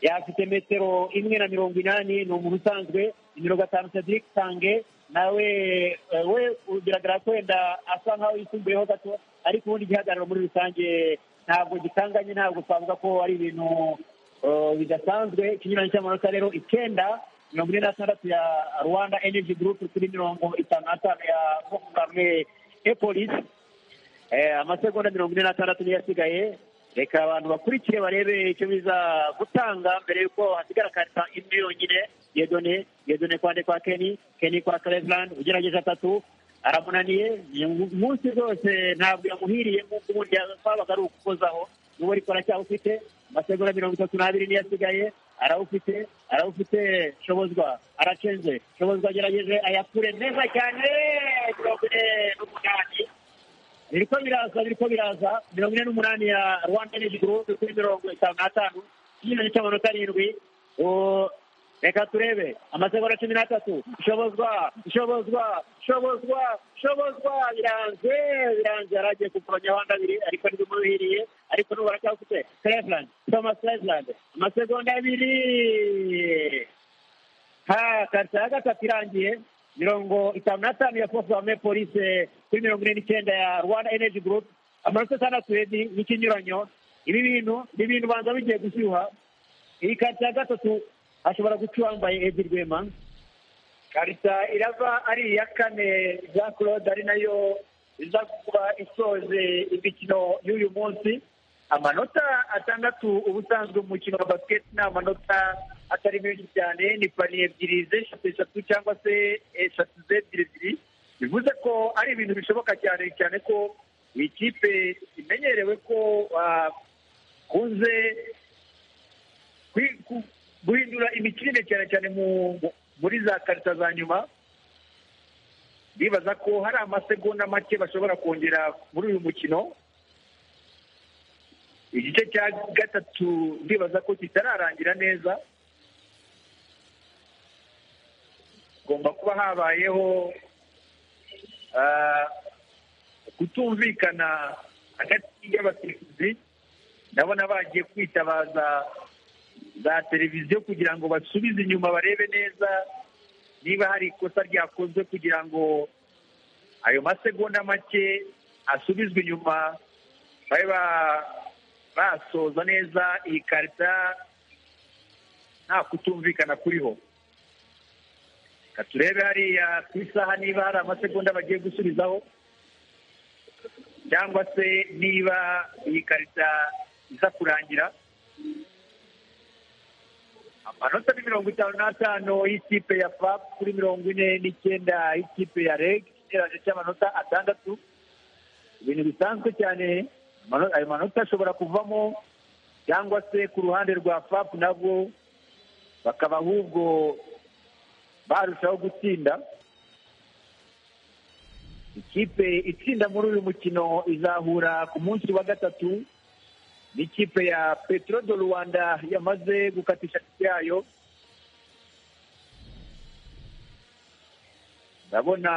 yafite metero imwe na mirongo inani ni umuntu usanzwe nimero gatanu cedric sange nawe eh, we biragaragara ko wenda asa nkaho yisumbuyeho gato ariko ubundi igihagararo muri rusange ntabwo gikanganye ntabwo twavuga ko ari ibintu Uh, bidasanzwe ikinyuranyo cy'amanota rero icyenda mirongo ine na gatandatu ya rwanda energy group kuri mirongo itanu n'atanu ya mukamwe epolisi amasegonda mirongo ine n'atandatu niyo asigaye reka abantu bakurikire barebe icyo biza gutanga mbere y'uko hasigara karita imwe yonyine yedone yedone kwande kwa keni keni kwa cleveland ugerageza atatu aramunaniye uyu munsi rwose ntabwo yamuhiriye nk'uko ubundi kwabaga ari ukukozaho n'ubu ariko aracyawufite amasegonda mirongo itatu n'abiri niyo asigaye arawufite arawufite shobozwa aracenze shobozwa agerageje ayakure neza cyane mirongo ine n'umunani biriko biraza biriko biraza mirongo ine n'umunani ya rwanda energy group kuri mirongo itanu n'atanu ikinyuranyo cy'amanota arindwi O- reka turebe amasegonda cumi n'atatu shobozwa shobozwa shobozwa shobozwa biranze biranze yari agiye kugoronyaho andi abiri ariko ntibimuhiriye ariko n'ubu aracyafite cleveland thomas cleveland amasegonda abiri ha karita ya gatatu irangiye mirongo itanu n'atanu ya force armée police kuri mirongo ine n'icyenda ya rwanda energy group amanota atandatu edi n'ikinyuranyo ibi bintu ni ibintu ubanza bigiye gushyuha iyi karita ya gatatu hashobora guca uwambaye edi rwema karita irava ari iya kane jean claude ari nayo iza kuba isoze imikino y'uyu munsi amanota atandatu ubusanzwe umukino wa basiketi ni amanota atari menshi cyane ni paniye ebyiri zeshatu eshatu cyangwa se eshatu zebyiri ebyiri bivuze ko ari ibintu bishoboka cyane cyane ko iyi kipe imenyerewe ko bakunze kwi- ku- guhindura imikinire cyane cyane mu- mu- muri za karita za nyuma bibaza ko hari amasegonda make bashobora kongera muri uyu mukino igice cya gatatu ndibaza ko kitararangira neza hagomba kuba habayeho ah, kutumvikana hagati y'abasifuzi ndabona bagiye kwitabaza za televiziyo kugira ngo basubize inyuma barebe neza niba hari ikosa ryakozwe kugira ngo ayo masegonda make asubizwe inyuma babe ba- basoza neza iyi karita nta kutumvikana kuriho Reka turebe hariya ku isaha niba hari amasegonda bagiye gusubizaho cyangwa se niba iyi karita iza kurangira amanota ni mirongo itanu n'atanu y'ikipe ya fap kuri mirongo ine n'icyenda y'ikipe ya reg ikigereranyo cy'amanota atandatu ibintu bisanzwe cyane amano- ayo manota ashobora kuvamo cyangwa se ku ruhande rwa fap nabwo bakaba ahubwo barushaho gutsinda ikipe itsinda muri uyu mukino izahura ku munsi wa gatatu n'ikipe ya petro do rwanda yamaze gukatisha ikipe yayo ndabona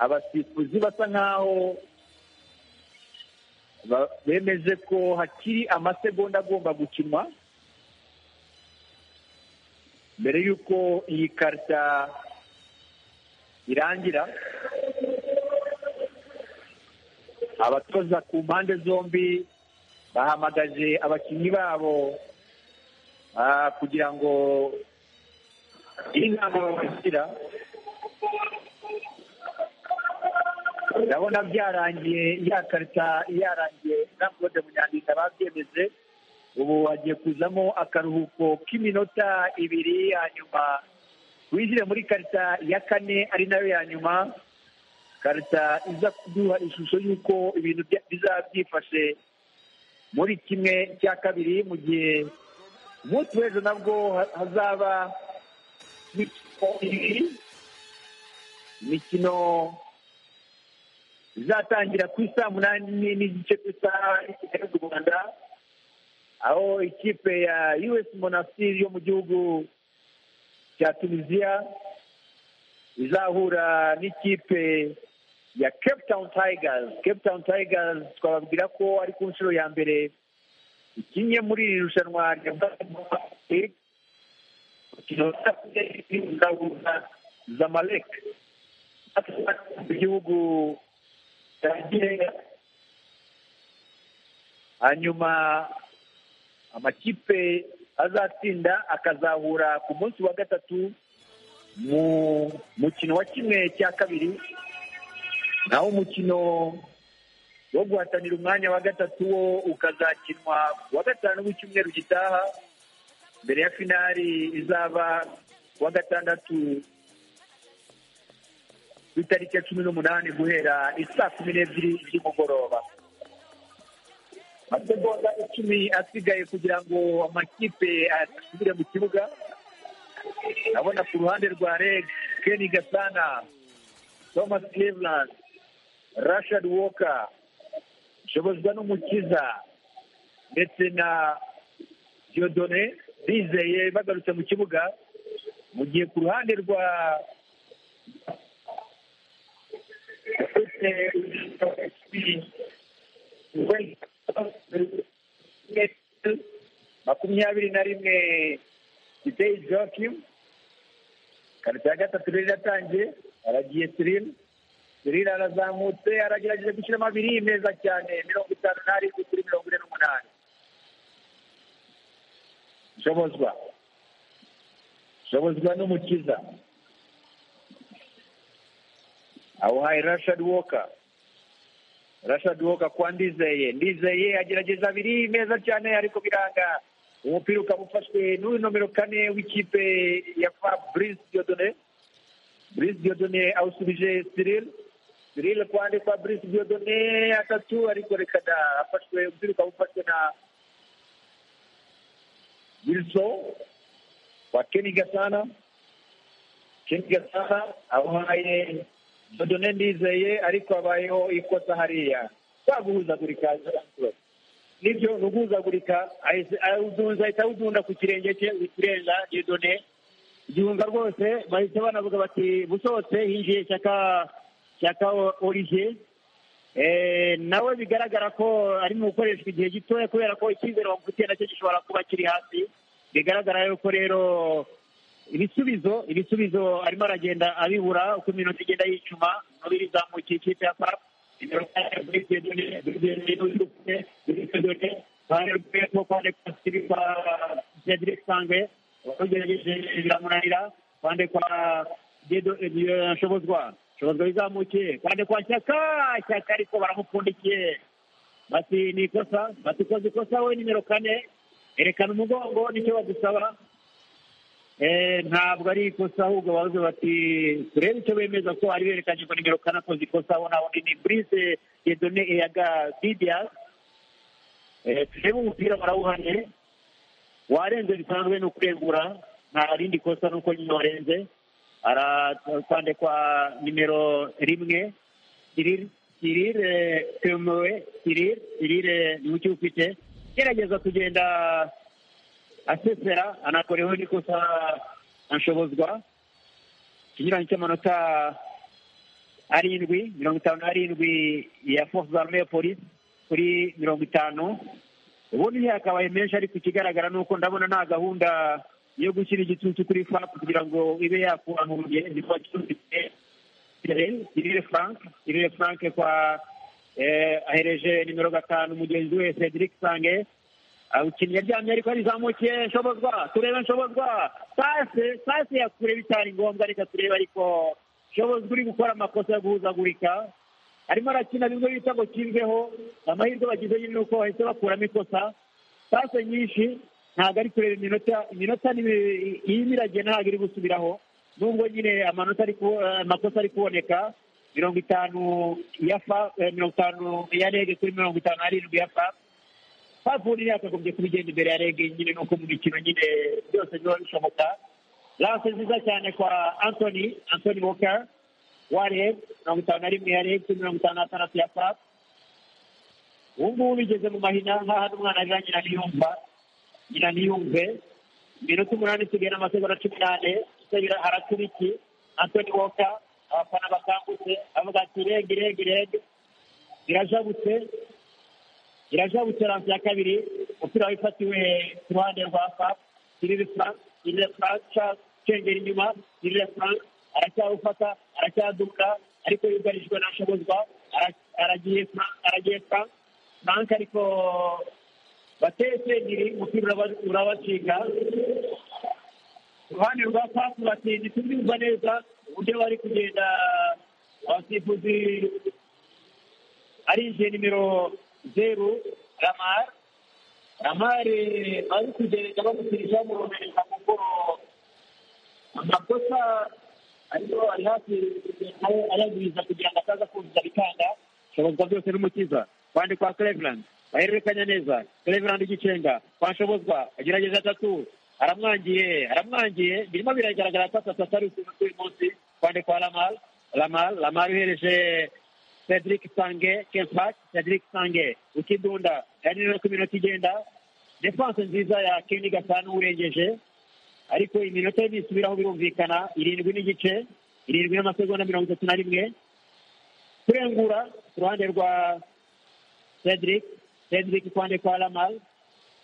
abasifuzi basa nkaho ba- bemeje ko hakiri amasegonda agomba gukinwa mbere y'uko iyi karita irangira abatoza ku mpande zombi bahamagaje abakinnyi babo ah, kugira ngo inama babashyira ndabona byarangiye ya karita yarangiye na claude munyandinda babyemeje ubu hagiye kuzamo akaruhuko k'iminota ibiri ya nyuma winjire muri karita ya kane ari nayo ya nyuma karita iza kuduha ishusho y'uko ibintu bya- bizaba byifashe muri kimwe cya kabiri mu gihe umunsi w'ejo nabwo ha- hazaba imikino ibiri imikino izatangira ku isaa munani n'igice ku isaha y'Ikigali mu rwanda aho ikipe ya us monastir yo mu gihugu cya tunisiya izahura n'ikipe ya cape town tigers cape town tigers twababwira ko ari ku nshuro ya mbere ikinnye muri iri rushanwa rya basketball league umukino uzahuza zamalek mu gihugu cya Nigeria hanyuma amakipe azatsinda akazahura ku munsi wa gatatu mu mukino wa kimwe cya kabiri naho umukino wo guhatanira umwanya wa gatatu wo ukazakinwa ku wa gatanu w'icyumweru gitaha mbere ya finali izaba ku wa gatandatu ku itariki ya cumi n'umunani guhera isaa kumi n'ebyiri z'umugoroba amasegonda icumi asigaye kugira ngo amakipe asubire mu kibuga ndabona ku ruhande rwa reg keni gasana thomas cleveland rashad walker nshobozwa n'umukiza ndetse na diodone bizeye bagarutse mu kibuga mu gihe ku ruhande rwa makumyabiri na rimwe ideyi joakim karita ya gatatu rero iratangiye aragiye sirina sirina arazamutse aragerageje gushyiramo abiri meza cyane mirongo itanu n'arindwi kuri mirongo ine n'umunani nshobozwa nshobozwa n'umukiza awuhaye rashadi woka rashadi woka kwa ndizeye ndizeye agerageza abiri meza cyane ariko biranga umupira ukaba ufashwe n'uyu nomero kane w'ikipe ya fabrice diodone brice diodone awusubije cyril cyril kwande kwa brice diodone atatu ariko rekana afashwe umupira ukaba ufashwe na wilson kwa keni gasana keni gasana awuhaye dodone ndizeye ariko habayeho ikosa hariya twaguhuzagurika nibyo ni uguhuzagurika ahita awudunda ku kirenge cye wikirenga dodone igihunga rwose bahita banavuga bati busohotse hinjiye shyaka shyaka olivier nawe bigaragara ko ari mu gukoreshwa igihe gitoya kubera ko icyizere bamufitiye nacyo gishobora kuba kiri hasi bigaragara yuko rero ibisubizo ibisubizo arimo aragenda abibura uko iminota igenda yicuma nubiri izamukiye ikipe ya farafu nimero kane burike dore burike dore burike dore ruhande rwe rwo kwandikwa siri kwa cedric sangwe wagerageje biramunanira kwande kwa dedo nshobozwa nshobozwa bizamukiye kwande kwa shyaka shyaka ariko baramupfundikiye bati ni ikosa bati koze ikosa we nimero kane erekana umugongo nicyo badusaba ntabwo ari ikosa ahubwo bavuze bati turebe icyo bemeza ko ari berekanye ko nimero kane akoze ikosa aho naho ni brise yedone ya gadidias turebe umupira barawuhanye warenze bisanzwe ni ukurengura nta rindi kosa nuko nyine warenze arakwande kwa nimero rimwe sirire temewe sirire sirire ni mucyo ufite gerageza kugenda asesera anakoreweho n'ikosa anshobozwa ikinyuranyo cy'amanota arindwi mirongo itanu n'arindwi ya force arme ya polisi kuri mirongo itanu ubundi hakabaye menshi ariko ikigaragara ni uko ndabona nta gahunda yo gushyira igitutu kuri fap kugira ngo ibe yakura mu rugendo kuba cyumvise irire frank irire frank kwa ahereje nimero gatanu mugenzi we cedric sange awukinnyi yaryamye ariko yarizamukiye nshobozwa turebe nshobozwa sase sase yakure bitari ngombwa reka turebe ariko nshobozwa uri gukora amakosa yo guhuzagurika arimo arakina bimwe bita ngo kimbeho amahirwe bagize nyine uko bahise bakuramo ikosa sase nyinshi ntabwo ari kureba iminota iminota irimo iragenda ntabwo iri gusubiraho nubwo nyine amanota amakosa ari kuboneka mirongo itanu ya fa mirongo itanu ya rege kuri mirongo itanu n'arindwi ya fa havuye yakagombye kubigenda imbere ya rege nyine nuko mu mikino nyine byose biba bishoboka lance nziza cyane kwa anthony anthony walker wa reg mirongo itanu na rimwe ya reg mirongo itanu na gatandatu ya fap ubu ngubu bigeze mu mahina nk'aho umwana arira nyina ntiyumva nyina ntiyumve iminota umunani isigaye n'amasegonda cumi n'ane isabira araturiki anthony walker abafana bakangutse avuga ati reg reg reg birajabutse irajabutse ranse ya kabiri umupira wifatiwe ku ruhande rwa fap irire frank irire frank cengera inyuma irire frank aracyawufata aracyaduka ariko yugarijwe nashobozwa aragiye frank aragiye frank frank ariko batese ngiri umupira uraba- urabacika iruhande rwa pasi batsinze tubyumva neza uburyo bari kugenda abasifuzi ari je nimero zeru ramar ramar bari kugenda bamusirisha bamuromereza mu bworo amakosa ariko ari hafi kugenda ayagwiza kugira ngo ataza kuzuza bikanga shobozwa byose n'umukiza kwande kwa cleveland bahererekanya neza cleveland igicenga kwa shobozwa agerageza atatu aramwangiye aramwangiye birimo biragaragara ko atatu ari ukuntu uyu munsi kwande kwa lamal lamal lamal uhereje cedric sange kempak cedric sange ukidunda kandi no ku minota igenda defanse nziza ya keni gatanu urengeje ariko iminota y'ibisubiraho birumvikana irindwi n'igice irindwi n'amasegonda mirongo itatu na rimwe kurengura ku ruhande rwa cedric cedric kuruhande kwa lamar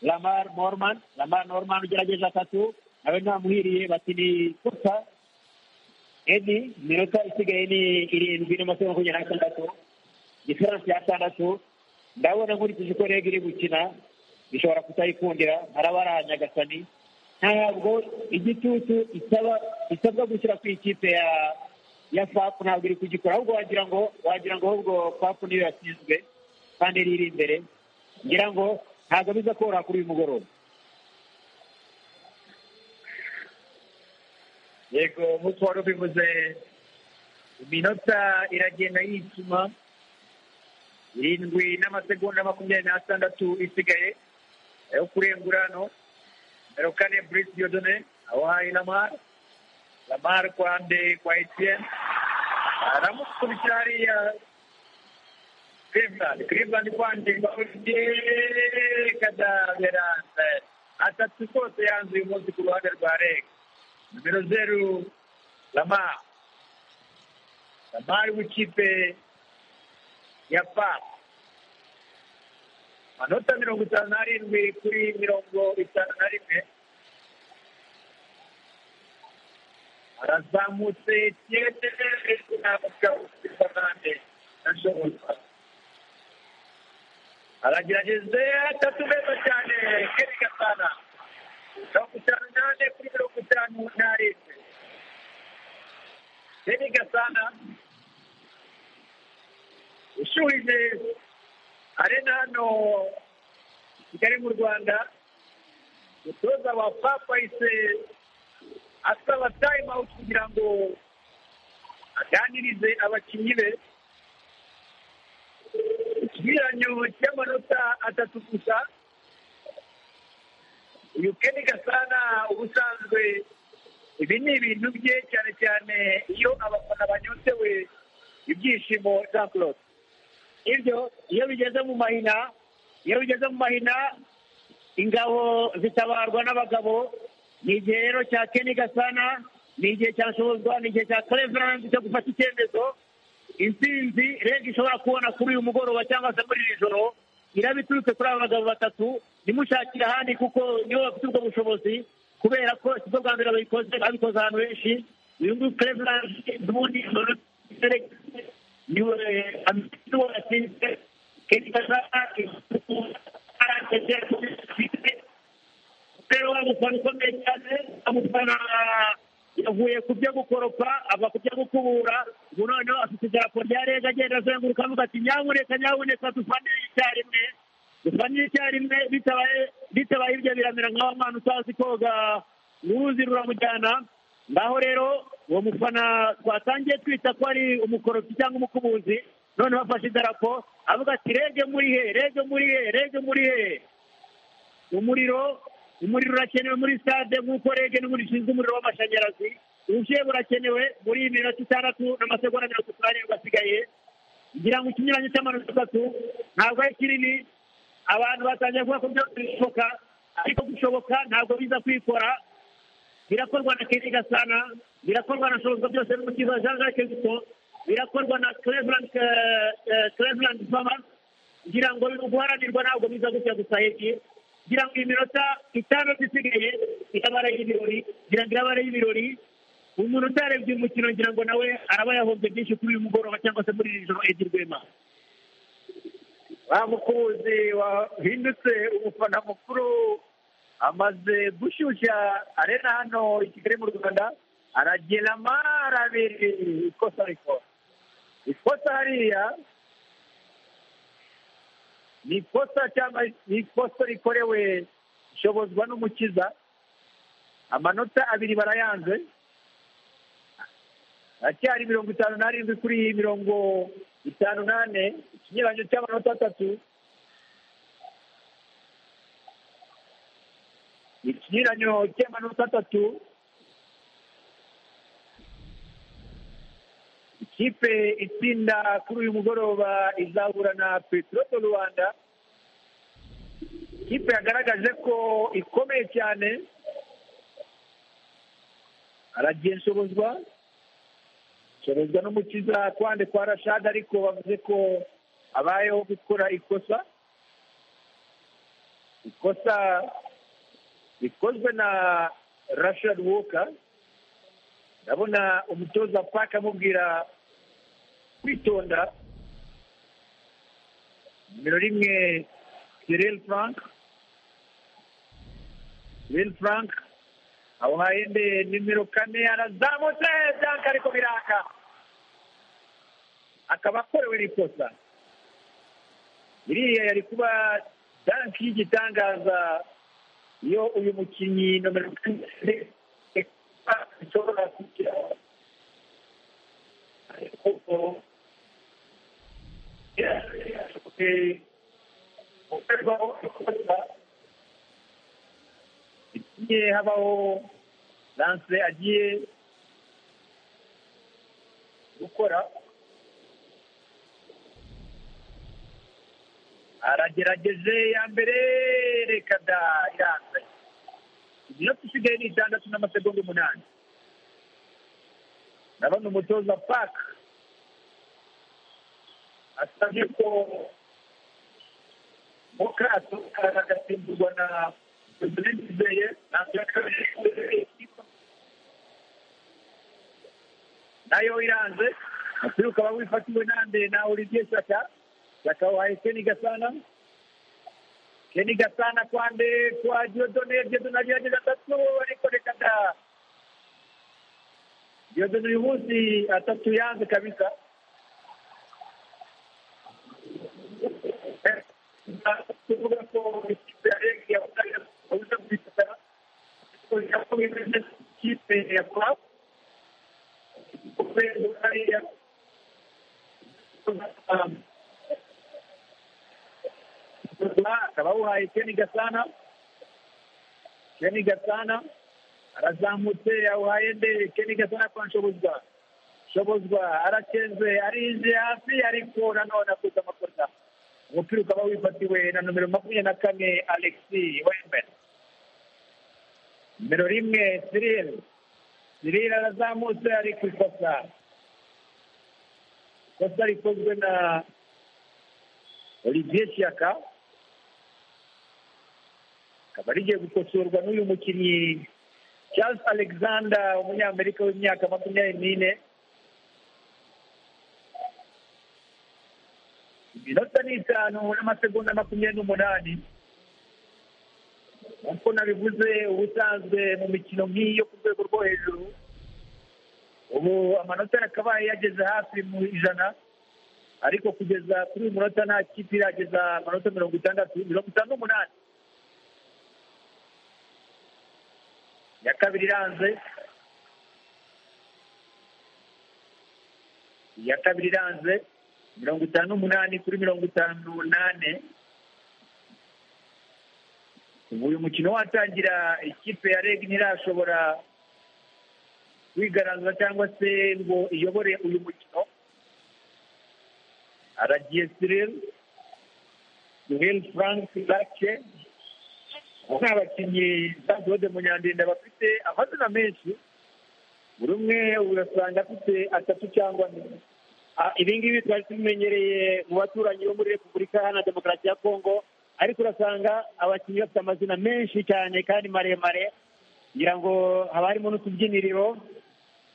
lamar norman lamar norman ugerageza atatu nawe ntamuhiriye bati ni kosa edi iminota isigaye ni irindwi n'amasegonda makumyabiri n'atandatu diferanse y'atandatu ndabona nkurikije uko rege iri gukina bishobora kutayikundira harabara nyagasani ntabwo igitutu isaba isabwa gushyira ku ikipe ya ya fap ntabwo iri kugikora ahubwo wagira ngo wagira ngo ahubwo fap niyo yatsinzwe kandi niyo iri imbere ngira ngo ntabwo biza koroha kuri uyu mugoroba yego nk'uko wari ubivuze iminota iragenda yicuma irindwi n'amasegonda makumyabiri n'atandatu isigaye yo kurengura hano Erokane Brice Diodone awahaye Lamar Lamar kwa nde kwa Etienne aramukurikira hariya Cleveland Cleveland kwa nde kwa Etienne kadaverance atatu kose yanze uyu munsi ku ruhande rwa Reg nimero zeru Lamar Lamar w'ikipe ya Papa amanota mirongo itanu n'arindwi kuri mirongo itanu na rimwe arazamutse kiyete ntabwo fernande ashobora aragerageze atatu meza cyane keri gasana mirongo itanu n'ane kuri mirongo itanu n'arindwi keri gasana ushuhije arena hano kigali mu rwanda umutoza wa papayise asaba time out kugira ngo aganirize abakinnyi be ikigereranyo cy'amanota atatu gusa uyu keni gasana ubusanzwe ibi ni ibintu bye cyane cyane iyo abafana banyotewe ibyishimo jean claude ibyo iyo bigeze mu mahina iyo bigeze mu mahina ingabo zitabarwa n'abagabo ni igihe rero cya keni gasana ni igihe cya shobozwa ni igihe cya cleveland cyo gufata icyemezo intsinzi rege ishobora kubona kuri uyu mugoroba cyangwa se muri iri joro irabiturutse kuri aba bagabo batatu nimushakire ahandi kuko nibo bafite ubwo bushobozi kubera ko si bwo bwa mbere babikoze babikoze ahantu henshi uyu nguyu cleveland n'ubundi niwe amitiwo yatsinze keni gasana rero wamufana ukomeye cyane amufana yavuye ku byo gukoropa ava ku byo gukubura ubu noneho afite idarapo rya rega agenda azenguruka avuga ati nyabuneka nyabuneka dufanire icyarimwe dufanire icyarimwe bitabaye bitabaye ibyo biramera nk'aho mwana utazi koga uruzi ruramujyana ngaho rero uwo mufana twatangiye twita ko ari umukoropi cyangwa umukubuzi noneho afashe idarapo avuga ati rege muri he rege muri he rege muri he umuriro umuriro urakenewe muri stade nk'uko rege n'ubundi ishinzwe umuriro w'amashanyarazi ubushyuhe burakenewe muri iyi minota itandatu n'amasegonda mirongo itatu n'arindwi asigaye ngira ngo ikinyuranyo cy'amanota atatu ntabwo ari kinini abantu batangiye kuvuga ko byose bishoboka ariko gushoboka ntabwo biza kwikora birakorwa na keri gasana birakorwa na shobozwa byose n'umukiza jean jacques guto birakorwa na cleveland eh, eh, cleveland farmers ngira ngo biri guharanirwa ntabwo biza gutya gusa hegi ngira ngo iminota itanu isigaye itabara y'ibirori ngira ngo irabara y'ibirori umuntu utarebye uyu mukino ngira ngo nawe araba yahombye byinshi kuri uyu mugoroba cyangwa se muri iri joro edi rwema wa mukunzi wahindutse umufana mukuru amaze gushyushya arena hano i kigali mu rwanda aragira amara abiri ikosa rikora ikosa hariya ni ikosa cyangwa ni ikosa rikorewe ishobozwa n'umukiza amanota abiri barayanze haracyari mirongo itanu n'arindwi kuri iyi mirongo itanu n'ane ikinyuranyo cy'amanota atatu ikinyuranyo cy'amanota atatu ikipe itsinda kuri uyu mugoroba izahura na peteroli rwanda ikipe yagaragaje ko ikomeye cyane aragenshobozwa shobozwa n'umukiza kwande kwa rashada ariko bavuze ko abayeho gukora ikosa ikosa rikozwe na rashad woka ndabona umutoza paka amubwira kwitonda nimero rimwe kirel frank kirel frank awuhaye nde nimero kane arazamutse byanka ariko biraka akaba akorewe n'ikosa iriya yari kuba danki y'igitangaza iyo uyu mukinnyi nomero kane ashobora kugira ariko gukorwaho ikosa igiye habaho lanse agiye gukora aragerageje ya mbere reka da iranze iminota isigaye ni itandatu n'amasegonda umunani ndabona umutoza paka asabye ko muka atuka agasimburwa na nayo iranze umupira ukaba wifatiwe nande na olivier shaka shaka wahaye keni gasana keni gasana kwande kwa diodone diodone agerageje atatu ariko reka da diodone uyu munsi atatu yanze kabisa tuvuga ko ikipe ya rege yabuze uburyo bw'itara yakomeje ikipe ya kurabu kubera hariya akaba awuhaye keni gasana keni gasana arazamutse yawuhaye nde keni gasana kwa nshobozwa nshobozwa arakenze arinze hasi ariko nanone akoze amakosa umupira ukaba wifatiwe na nomero makumyabiri na kane alexi wemben nomero rimwe siril siril arazamutse ari ku ikosa ikosa rikozwe na olivier shyaka akaba rigiye gukosorwa n'uyu mukinnyi charles alexander umunyamerika w'imyaka makumyabiri n'ine iminota ni itanu n'amasegonda makumyabiri n'umunani nk'uko nabivuze ubusanzwe mu mikino nk'iyi yo ku rwego rwo hejuru ubu amanota yakabaye yageze hafi mu ijana ariko kugeza kuri uyu munota nta kipe irageza amanota mirongo itandatu mirongo itanu n'umunani iya kabiri iranze iya kabiri iranze mirongo itanu n'umunani kuri mirongo itanu n'umunani ubu uyu mukino watangira ikipe ya reg ntirashobora kwigaragaza cyangwa se ngo iyobore uyu mukino aragiye siril siril frank lake ni abakinnyi zadode mu nyandinda bafite amazina menshi buri umwe urasanga afite atatu cyangwa ane ibi ngibi twari tubimenyereye mu baturanyi bo muri repubulika iharanira demokarasi ya kongo ariko urasanga abakinnyi bafite amazina menshi cyane kandi maremare kugira ngo haba harimo n'utubyiniriro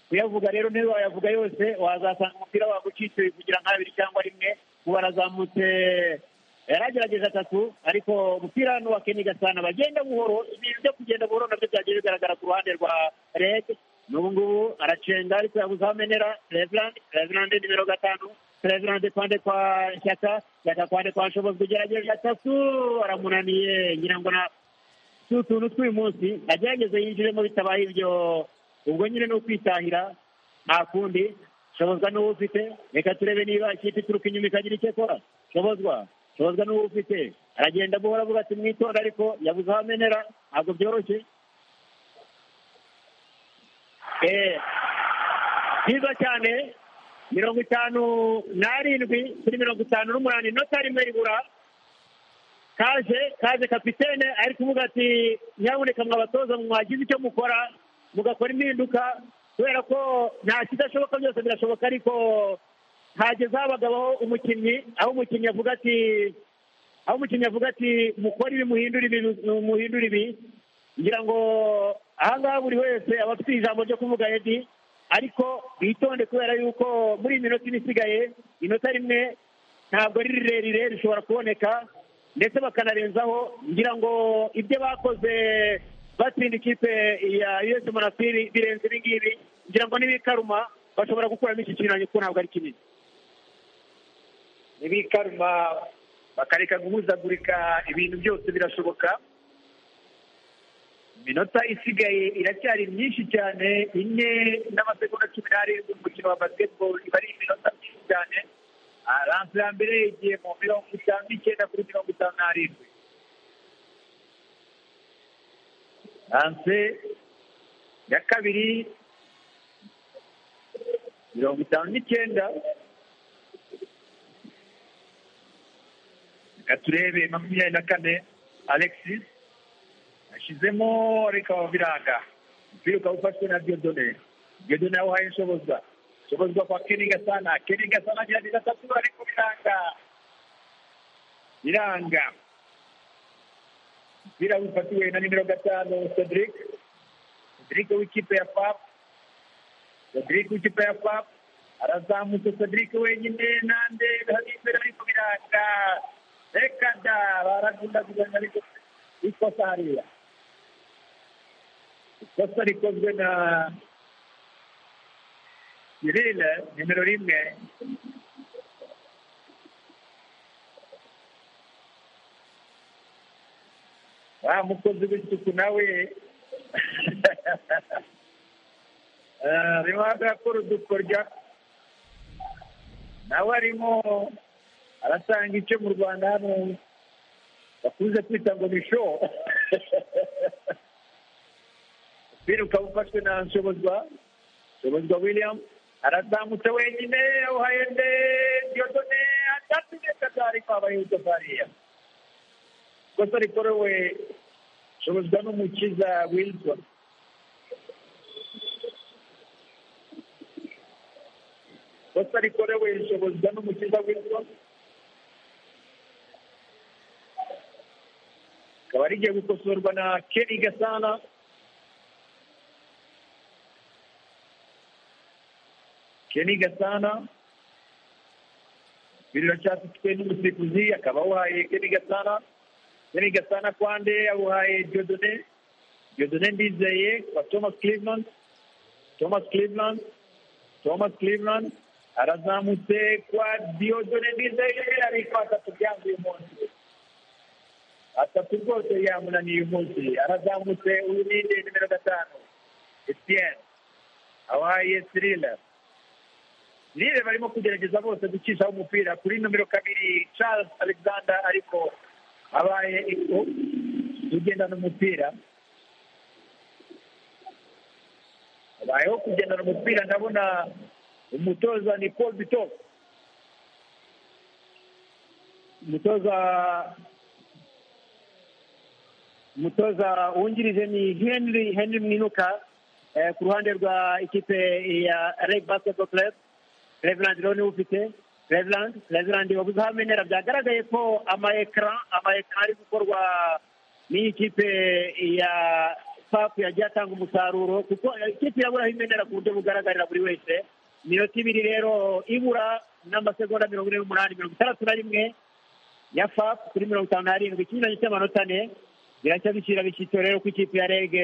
kuyavuga rero niba wayavuga yose wazasanga umupira wagucitse kugira nka abiri cyangwa rimwe ubu barazamutse yaragerageza atatu ariko umupira ni uwa keniga sana bagenda buhoro ibintu byo kugenda buhoro nabyo byagiye bigaragara ku ruhande rwa red n'ubu ngubu aracenga ariko yabuze aho amenera reverand reverand nimero gatanu reverand kwande kwa shyaka shyaka kwande kwa nshobozi kugerageza atatu aramunaniye ngira ngo na tu tuntu tw'uyu munsi agerageze yinjiremo bitabaye ibyo ubwo nyine ni ukwitahira nta kundi shobozwa n'uwo ufite reka turebe niba ikipe ituruka inyuma ikagira icyo ikora shobozwa shobozwa n'uwo ufite aragenda guhora avuga ati mwitora ariko yabuze aho amenera ntabwo byoroshye Eh, byiza cyane mirongo itanu n'arindwi kuri mirongo itanu n'umunani inota rimwe ribura kaje kaje kapitene ari kuvuga ati nyaboneka mwabatoza mwagize icyo mukora mugakora impinduka kubera ko nta kidashoboka byose birashoboka ariko hageze aho abagabaho umukinnyi aho umukinnyi avuga ati aho umukinnyi avuga ati mukore ibi muhindura ibi muhindura ibi ngira ngo ahangaha buri wese aba afite ijambo ryo kuvuga edi ariko bitonde kubera yuko muri iyi minota ine isigaye inota rimwe ntabwo ari rirerire rishobora kuboneka ndetse bakanarenzaho ngira ngo ibyo bakoze batsinda ikipe ya us monasiri birenze ibi ngibi ngira ngo n'ibikaruma bashobora gukuramo iki kintu kuko ntabwo ari kinini ntibikaruma bakareka guhuzagurika ibintu byose birashoboka iminota isigaye iracyari myinshi cyane ine n'amasegonda cumi n'arindwi umukino wa basketball iba ari iminota myinshi cyane Ah, lance ya mbere igiye mu mirongo itanu n'icyenda kuri mirongo itanu n'arindwi lance ya kabiri mirongo itanu n'icyenda reka turebe makumyabiri na kane alexis yashyizemo reka wabiranga umupira ukaba ufashwe na diodone diodone yawuhaye inshobozwa shobozwa kwa Kenny Gasana Kenny Gasana gerageza atatu ariko biranga biranga umupira wifatiwe na nimero gatanu Cedric Cedric w'ikipe ya FAP Cedric w'ikipe ya FAP arazamutse Cedric wenyine nande hari imbere ariko biranga reka da baragundaguzanya ariko ikosa hariya ikosa rikozwe na Cyril nimero rimwe wa mukozi w'isuku nawe Eh, arimo arakora udukorya nawe arimo arasanga icyo mu rwanda hano bakunze kwita ngo ni show umupira ukaba ufashwe na nshobozwa nshobozwa william arazamutse wenyine uhaye nde diodone atatu neza atari kwabaye utafariya kosa rikorewe shobozwa n'umukiza wilson kosa rikorewe shobozwa n'umukiza wilson akaba rigiye gukosorwa na kenny gasana Kenny Gasana birira cyatsi twe n'umusifuzi akaba awuhaye Kenny Gasana Kenny Gasana kwande awuhaye Diodone Diodone Ndizeye kwa Thomas Cleveland Thomas Cleveland Thomas Cleveland arazamutse kwa Diodone Ndizeye ariko atatu byanze uyu munsi atatu rwose yamunaniye uyu munsi arazamutse uyu ni nimero gatanu Etienne awuhaye Cyril rire barimo kugerageza bose gucishaho umupira kuri nomero kabiri charles alexander ariko abaye ugendana umupira abayeho kugendana umupira ndabona umutoza ni paul bito umutoza umutoza wungirije ni henry henry mwinuka eh, ku ruhande rwa ikipe ya reg basketball club reverand rero ufite reverand reverand wabuze aho amenera byagaragaye ko ama ekara ama ekara ari gukorwa n'ikipe ya papu yagiye atanga umusaruro kuko ikipe yabura aho imenera ku buryo bugaragarira buri wese iminota ibiri rero ibura n'amasegonda mirongo ine n'umunani mirongo itandatu na rimwe ya fap kuri mirongo itanu n'arindwi ikinyuranyo cy'amanota ane biracya bikira bishyitso rero ko ikipe ya rege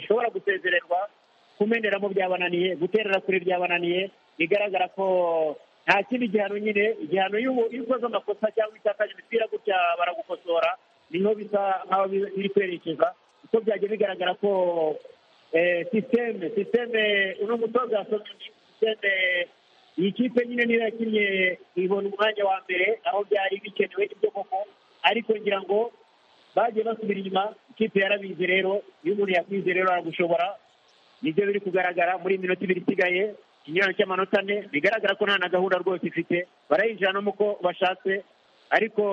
ishobora gusezererwa kumenderamo byabananiye guterera kuri byabananiye bigaragara ko nta kindi gihano nyine igihano iyo ubu- iyo ukoze amakosa cyangwa itakaje imipira gutya baragukosora niho bisa nk'aho biri biri kwerekeza uko byagiye bigaragara ko eh, sisiteme sisiteme uno mutoza yasomye sisiteme iyi kipe nyine niyo yakinnye ibona umwanya wa mbere aho byari bikenewe ibyo koko ariko ngira ngo bagiye basubira inyuma ikipe yarabizi rero iyo umuntu yakwize rero aragushobora nibyo biri kugaragara muri iyi minota ibiri isigaye ikinyurano cy'amanota ane bigaragara ko nta na gahunda rwose ifite barayinjira no mu ko bashatse ariko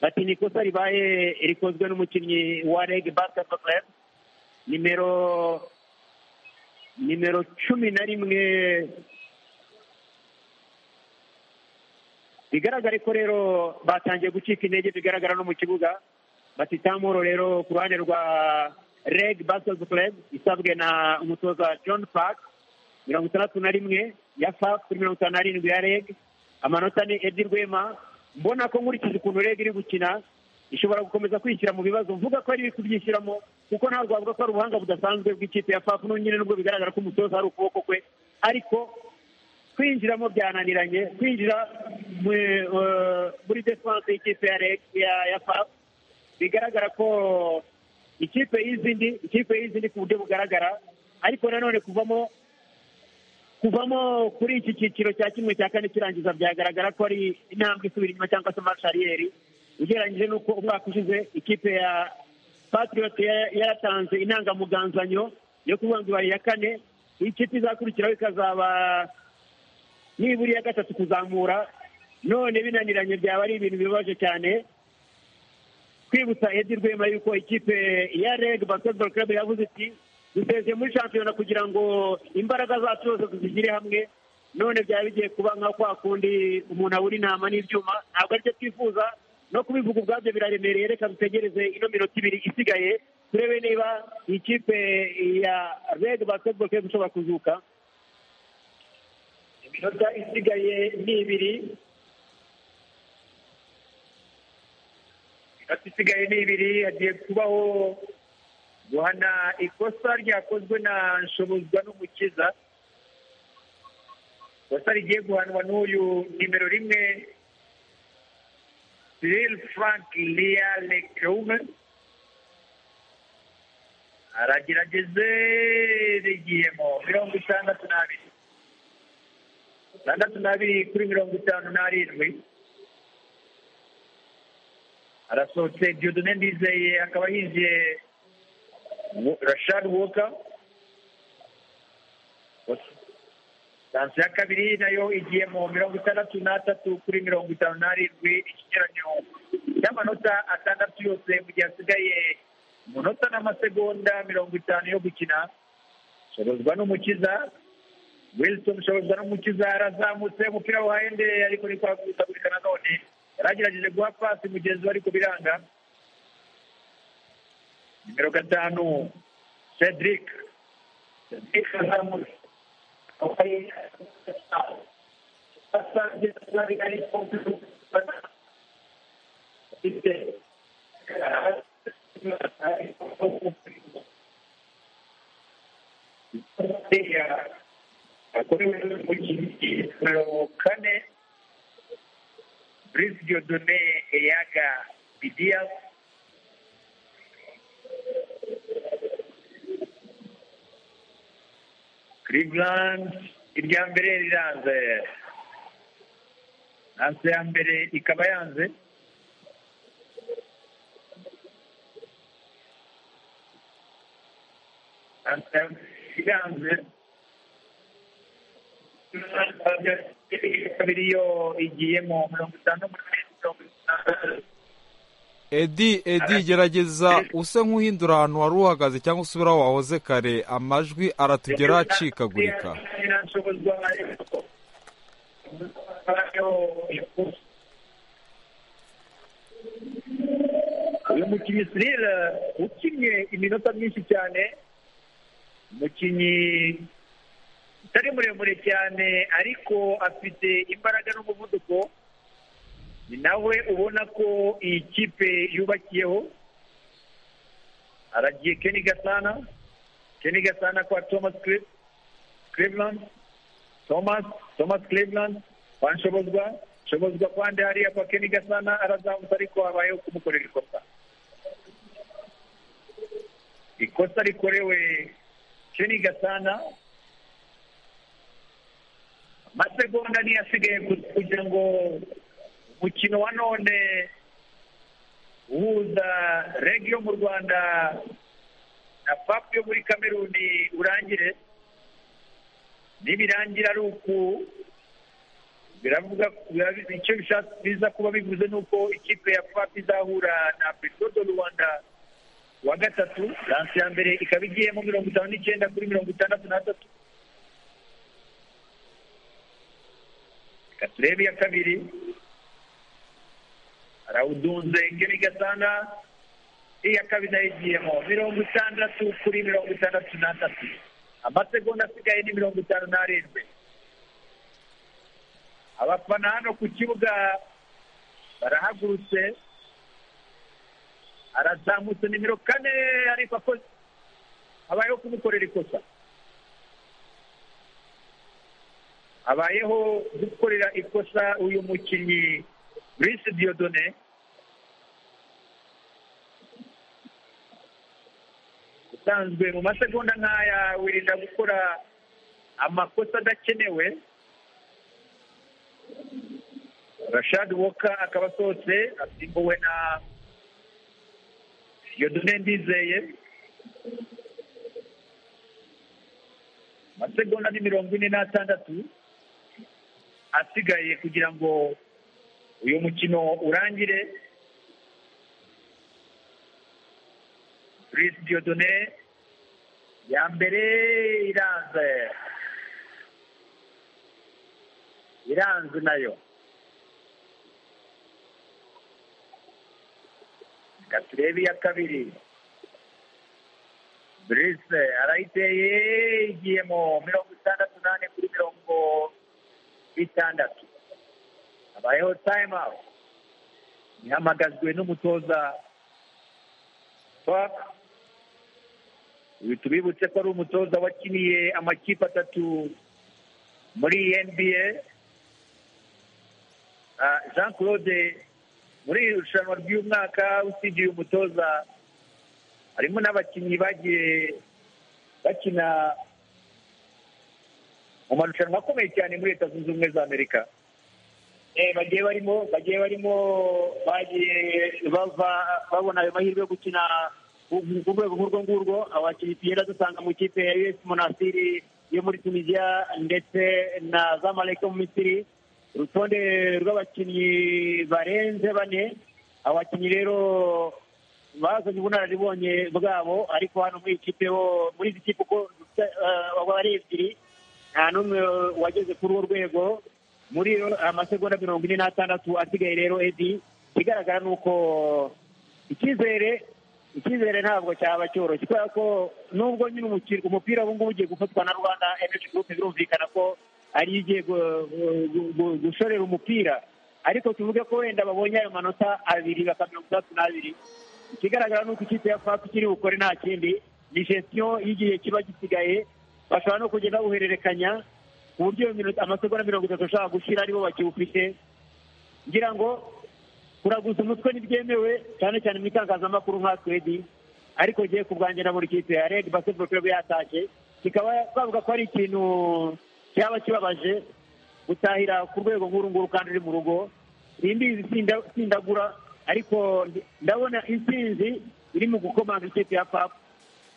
bati ni ikosa ribaye rikozwe n'umukinnyi wa rege basiketibolo karabu nimero nimero cumi na rimwe bigaragare ko rero batangiye gucika intege bigaragara no mu kibuga batitamuro rero ku ruhande rwa reg basozi club isabwe na umutoza john park mirongo itandatu na rimwe ya fap kuri mirongo itanu n'arindwi ya reg amanota ni edi rwema mbona ko nkurikije ukuntu reg iri gukina ishobora gukomeza kwishyira mu bibazo mvuga ko ari iri kubyishyiramo kuko nta rwavuga ko ari ubuhanga budasanzwe bw'ikipe ya fap n'ubu nyine nubwo bigaragara ko umutoza ari ukuboko kwe ariko kwinjiramo byananiranye kwinjira mu- eh, muri defanse y'ikipe ya Reg- ya- ya fap bigaragara ko ikipe y'izindi ikipe y'izindi ku buryo bugaragara ariko nanone kuvamo kuvamo kuri iki cyiciro cya kimwe cya kane kirangiza byagaragara ko ari intambwe isubira inyuma cyangwa se marsh ariyeri ugereranyije n'uko umwaka ushize ikipe ya patriot ya- yaratanze intangamugangzanyo yo kuvuga ngo ibaye iya kane iyi kipe izakurikiraho ikazaba nibura iya gatatu kuzamura none binaniranye byaba ari ibintu bibabaje cyane kwibutsa Edi Rwema yuko ikipe ya Reg Basketball Club yavuze iti dusezeye muri shampiyona kugira ngo imbaraga zacu zose tuzigire hamwe none byaba bigiye kuba nka kwa kundi umuntu abura intama n'ibyuma ntabwo aribyo twifuza no kubivuga ubwabyo biraremereye reka dutegereze ino minota ibiri isigaye turebe niba iyi kipe ya Reg Basketball Club ishobora kuzuka iminota isigaye ni ibiri iminota isigaye ni ibiri hagiye kubaho guhana ikosa ryakozwe na nshobozwa n'umukiza ikosa rigiye guhanwa n'uyu nimero rimwe Cyril Frank Lia Lekeume aragerageze rigiyemo mirongo itandatu n'abiri itandatu n'abiri kuri mirongo itanu n'arindwi arasohotse diodone ndizeye akaba yinjiye Wo- rashad woka tansi ya kabiri nayo igiye mu mirongo itandatu n'atatu kuri mirongo itanu n'arindwi ikigereranyo cy'amanota atandatu yose mu gihe hasigaye umunota n'amasegonda mirongo itanu yo gukina shobozwa n'umukiza wilson shobozwa n'umukiza arazamutse umupira wa hende ariko ni kwagutagurika nanone yaragerageje guha pasi mugenzi we ariko biranga nimero gatanu cedric cedric azamutse akorewe mu cyiciro kane Brice Dieudonné Eyaga Bidias Cleveland irya mbere riranze nanse ya mbere ikaba yanze nanse ya mbere iranze kabiri yo igiyemo mirongo itanu n'umunani mirongo itanu edi edi gerageza use nk'uhindura ahantu wari uhagaze cyangwa usubira aho wahoze kare amajwi aratugera acikagurika uyu mukinnyi sirire ukinnye iminota myinshi cyane umukinnyi utari muremure cyane ariko afite imbaraga n'umuvuduko ni nawe ubona ko iyi kipe yubakiyeho haragiye keni gasana keni gasana kwa thomas Cle- cleveland thomas thomas cleveland kwa nshobozwa nshobozwa kwande hariya kwa keni gasana arazamutse ariko habayeho kumukorera ikosa ikosa rikorewe keni gasana amasegonda niyo asigaye gu- kugira ngo umukino wa none uhuza rege yo mu rwanda na fapu yo muri kameruni urangire nibirangira ari uku biravuga bira- icyo bishatse biza kuba bivuze ni uko ikipe ya fapu izahura na petrol do rwanda wa gatatu ransi ya mbere ikaba igiyemo mirongo itanu n'icyenda kuri mirongo itandatu n'atatu reka turebe iya kabiri arawudunze ngeni gasana iya kabiri nayo igiyemo mirongo itandatu kuri mirongo itandatu n'atatu amasegonda asigaye ni mirongo itanu n'arindwi abafana hano ku kibuga barahagurutse arazamutse nimero kane ariko akoze habayeho kumukorera ikosa habayeho gukorera ikosa uyu mukinnyi Brice Diodone usanzwe mu masegonda nk'aya wirinda gukora amakosa adakenewe rashad woka akaba asohotse asimbuwe na Diodone Ndizeye amasegonda ni mirongo ine n'atandatu asigaye kugira ngo uyu mukino urangire Brice Diodone ya mbere iranze iranze nayo reka turebe iya kabiri Brice arayiteye igiyemo mirongo itandatu n'ane kuri mirongo bitandatu habayeho time out ihamagazwe n'umutoza twaka ibi tubibutse ko ari umutoza wakiniye amakipe atatu muri nba Ah, jean claude muri iri rushanwa ry'umwaka usibye uyu mutoza harimo n'abakinnyi bagiye bakina mu marushanwa akomeye cyane muri leta zunze ubumwe za amerika Eh, bagiye barimo bagiye barimo bagiye bava babona ayo mahirwe yo gukina ku ku rwego nk'urwo ngurwo abakinnyi tugenda dusanga mu kipe ya us monasiri yo muri tunisiya ndetse na zamalek yo mu misiri urutonde rw'abakinnyi barenze bane abakinnyi rero bazanye ubunararibonye bwabo ariko hano muri iyi kipe ho muri izi kipe uko eh, ari ebyiri nta n'umwe wageze kuri urwo rwego muri yo amasegonda mirongo ine n'atandatu asigaye rero edi ikigaragara ni uko icyizere icyizere ntabwo cyaba cyoroshye kubera ko nubwo nyine umukino umupira ubu ngubu ugiye gufatwa na rwanda energy group birumvikana ko ari yo igiye gu- gu- gu- gushorera umupira ariko tuvuge ko wenda babonye ayo manota abiri bakaba mirongo itandatu n'abiri ikigaragara ni uko ikipe ya fapu ikiri bukore nta kindi ni gestiyo y'igihe kiba gisigaye bashobora no kugenda bawuhererekanya ku buryo iyo minota- amasegonda mirongo itatu ashobora gushira aribo bakiwufite ngira ngo kuraguza umutwe ntibyemewe cyane cyane mu itangazamakuru nka twedi ariko ngiye ku bwanjye na buri kipe ya redi basiketibolo kirebe yatashye kikaba bavuga ko ari ikintu cyaba kibabaje gutahira ku rwego nk'uru nguru kandi uri mu rugo simbizi sinda- sindagura ariko ndi- ndabona intsinzi iri mu gukomanga ikipe ya papu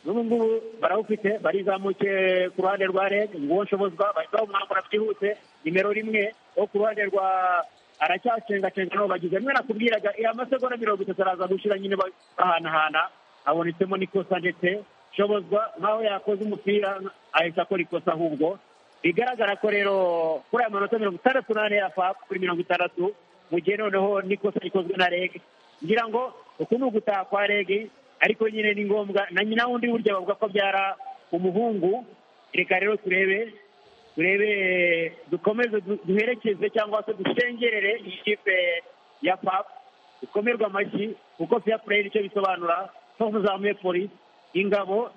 n'ubu ngubu barawufite barizamuke ku ruhande rwa reg nguwo nshobozwa bahita bamwambura byihuse nimero rimwe wo ku ruhande rwa aracyacengacenga n'uwo bagize rimwe nakubwiraga iya masegonda mirongo itatu araza gushyira nyine ba- bahanahana habonetsemo n'ikosa ndetse nshobozwa nk'aho yakoze umupira ahita akora ikosa ahubwo bigaragara ko rero kuri aya manota mirongo itandatu n'ane ya fap kuri mirongo itandatu mu gihe noneho n'ikosa rikozwe na reg ngira ngo uku ni ugutaha kwa reg ariko nyine ni ngombwa na nyina wundi burya bavuga ko byara umuhungu reka rero turebe turebe dukomeze du- duherekeze cyangwa se dushengerere iyi kipe ya pap ikomerwa amashyi kuko fair play nicyo bisobanura ko kuzamuye polisi ingabo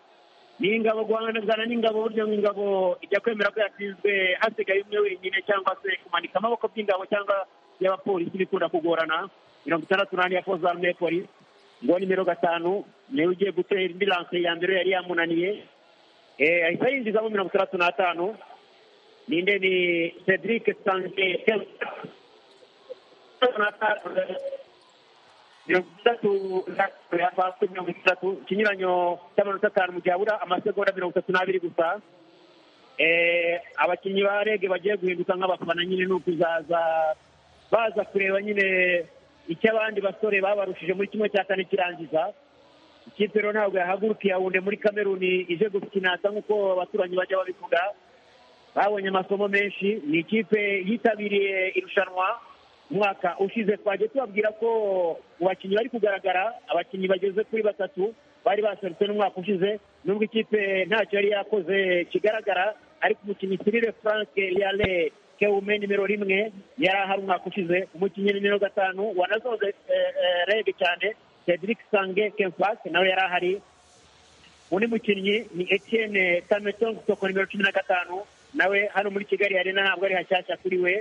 ni ingabo guhangana n'ingabo buryo ngo ingabo ijya kwemera ko yatsinzwe hasigaye umwe wenyine cyangwa se kumanika amaboko by'ingabo cyangwa y'abapolisi bikunda kugorana mirongo itandatu n'ane ya fozarme polisi ngo nimero gatanu niwe ugiye gutera indi ranse ya mbere yari yamunaniye eh, ahita yinjizamo mirongo itandatu n'atanu ninde ni cedric sange mirongo itatu na- ya pasi mirongo itatu ikinyuranyo cy'amanota atanu mu gihe abura amasegonda mirongo itatu n'abiri gusa Eh, abakinnyi ba rege bagiye guhinduka nk'abafana nyine ni ukuzaza baza kureba nyine icyo abandi basore babarushije muri kimwe cya kane kirangiza ikipe rero ntabwo yahaguruka yawunde muri kameruni ije gukinata nk'uko abaturanyi bajya babivuga babonye amasomo menshi ni ikipe yitabiriye irushanwa umwaka ushize twagiye tubabwira ko mu bakinnyi bari kugaragara abakinnyi bageze kuri batatu bari baserutse n'umwaka ushize nubwo ikipe ntacyo yari yakoze kigaragara ariko umukinnyi sirire frank yale kewume nimero rimwe yari ahari umwaka ushize umukinnyi nimero gatanu wanazoze rege cyane cedric sange kemfas nawe yari ahari undi mukinnyi ni etienne tametongo soko nimero cumi na gatanu nawe hano muri kigali arena ntabwo ari hashyashya kuri we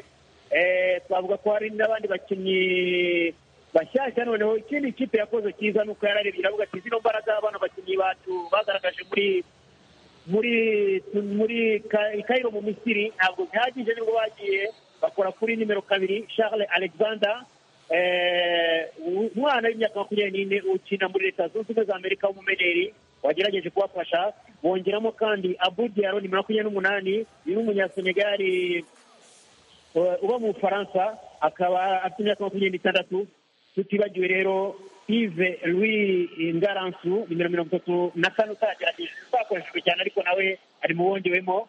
Eh, twavuga ko hari n'abandi bakinnyi bashyashya noneho ikindi kipe yakoze cyiza ni uko yararebye iravuga ati zino mbaraga bano bakinnyi bacu bagaragaje muri muri muri Ka- i Cairo mu misiri ntabwo bihagije nibwo bagiye bakora kuri nimero kabiri charles alexander Eh, umwana w'imyaka makumyabiri n'ine ukina muri leta zunze ubumwe za amerika w'umumederi wagerageje kubafasha bongeramo kandi abu diaro nimero makumyabiri n'umunani ni n'umunyasenegali eh, uba mu bufaransa akaba afite imyaka makumyabiri n'itandatu tutibagiwe rero ive louis ngaransu nimero mirongo itatu na kane utagerageje utakoreshejwe cyane ariko nawe ari mu wongewemo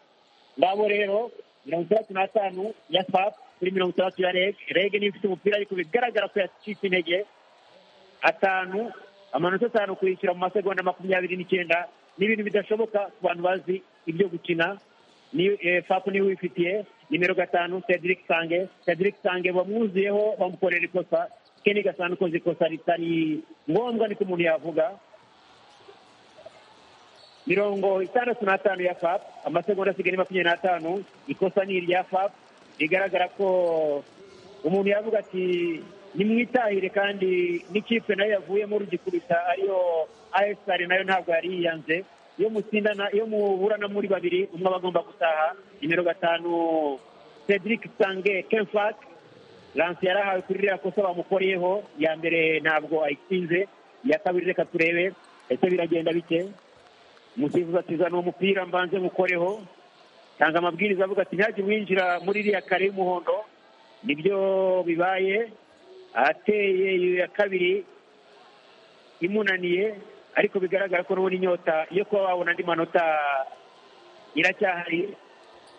ngabo rero mirongo itandatu n'atanu ya fap kuri mirongo itandatu ya reg reg niyo ifite umupira ariko bigaragara ko yacitse intege atanu amanota atanu kuyishyura mu masegonda makumyabiri n'icyenda ni ibintu bidashoboka ku bantu bazi ibyo gukina ni eh, fapu niwe wifitiye nimero gatanu cedric sange cedric sange bamwuzuyeho bamukorera ikosa ke ni gasanu koze ikosa ritari ngombwa niko umuntu yavuga mirongo itandatu n'atanu ya fap amasegonda asigaye ni makumyabiri n'atanu ikosa ni irya fap bigaragara ko umuntu yavuga ati nimwitahire kandi n'ikipe nayo yavuyemo rugikubita ariyo asr nayo ntabwo yari yiyanze iyo mutsindana iyo muburana muri babiri umwe aba agomba gutaha nimero gatanu cedric sange kenfak lanse yari ahawe kuri ririya kosa bamukoreyeho iya mbere ntabwo ayitsinze iya kabiri reka turebe ese biragenda bike umusifuzi atizana uwo mupira mbanze mukoreho tanga amabwiriza avuga ati ntihajye winjira muri iriya kare y'umuhondo nibyo bibaye ateye iyo ya kabiri imunaniye ariko bigaragara ko n'ubundi inyota yo kuba wabona andi manota iracyahari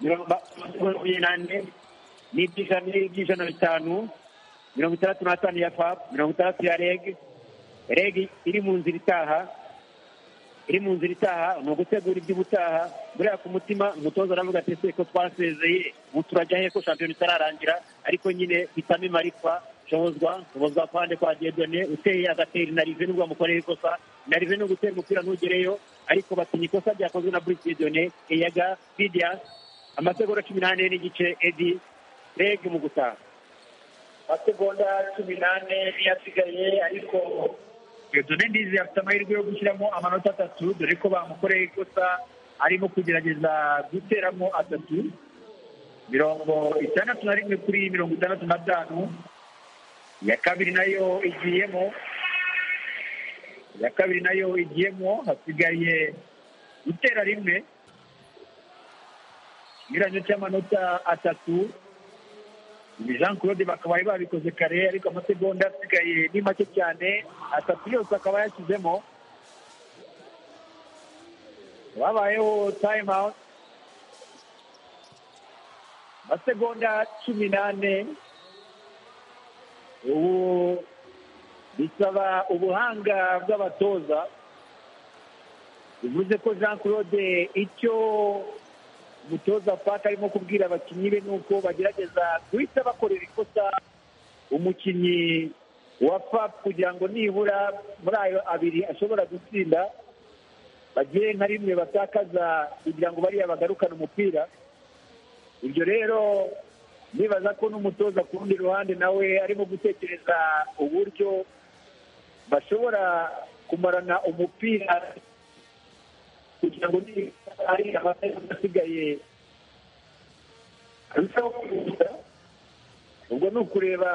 mirongo makumyabiri n'ane n'iby'ijana n'iby'ijana bitanu mirongo itandatu n'atanu ya fap mirongo itandatu ya reg reg iri mu nzira itaha iri mu nzira itaha ni ugutegura iby'ubutaha buriya ku mutima umutoza aravuga ati ese ko twasezeye ubu turajya he ko shampiyona itararangira ariko nyine hitamo imarikwa shobozwa shobozwa pande kwa diedone uteye agatera inarive nubwo bamukoreye ikosa inarive ni ugutera umupira ntugereyo ariko batinya ikosa ryakozwe na bruce diedone eyaga bidia amasegonda cumi n'ane n'igice edi reg mu gutaha amasegonda cumi n'ane niyo asigaye ariko dore ndizi afite amahirwe yo gushyiramo amanota atatu dore ko bamukoreye ikosa arimo kugerageza guteramo atatu mirongo itandatu na rimwe kuri mirongo itandatu n'atanu iya kabiri nayo igiyemo iya kabiri nayo igiyemo hasigaye gutera rimwe inyuranyo cy'amanota atatu ni jean claude bakaba bari babikoze kare ariko amasegonda asigaye ni make cyane atatu yose akaba yashyizemo babayeho time out amasegonda cumi n'ane ubu bisaba ubuhanga bw'abatoza bivuze ko jean claude icyo umutoza paka arimo kubwira abakinnyi be ni uko bagerageza guhita bakorera ikosa umukinnyi wa fap kugira ngo nibura muri ayo abiri ashobora gutsinda bagire nka rimwe batakaza kugira ngo bariya bagarukane umupira ibyo rero nibaza ko n'umutoza ku rundi ruhande nawe arimo gutekereza uburyo bashobora kumarana umupira kugira ngo niba ari abasigaye arushaho kwihuta ubwo ni ukureba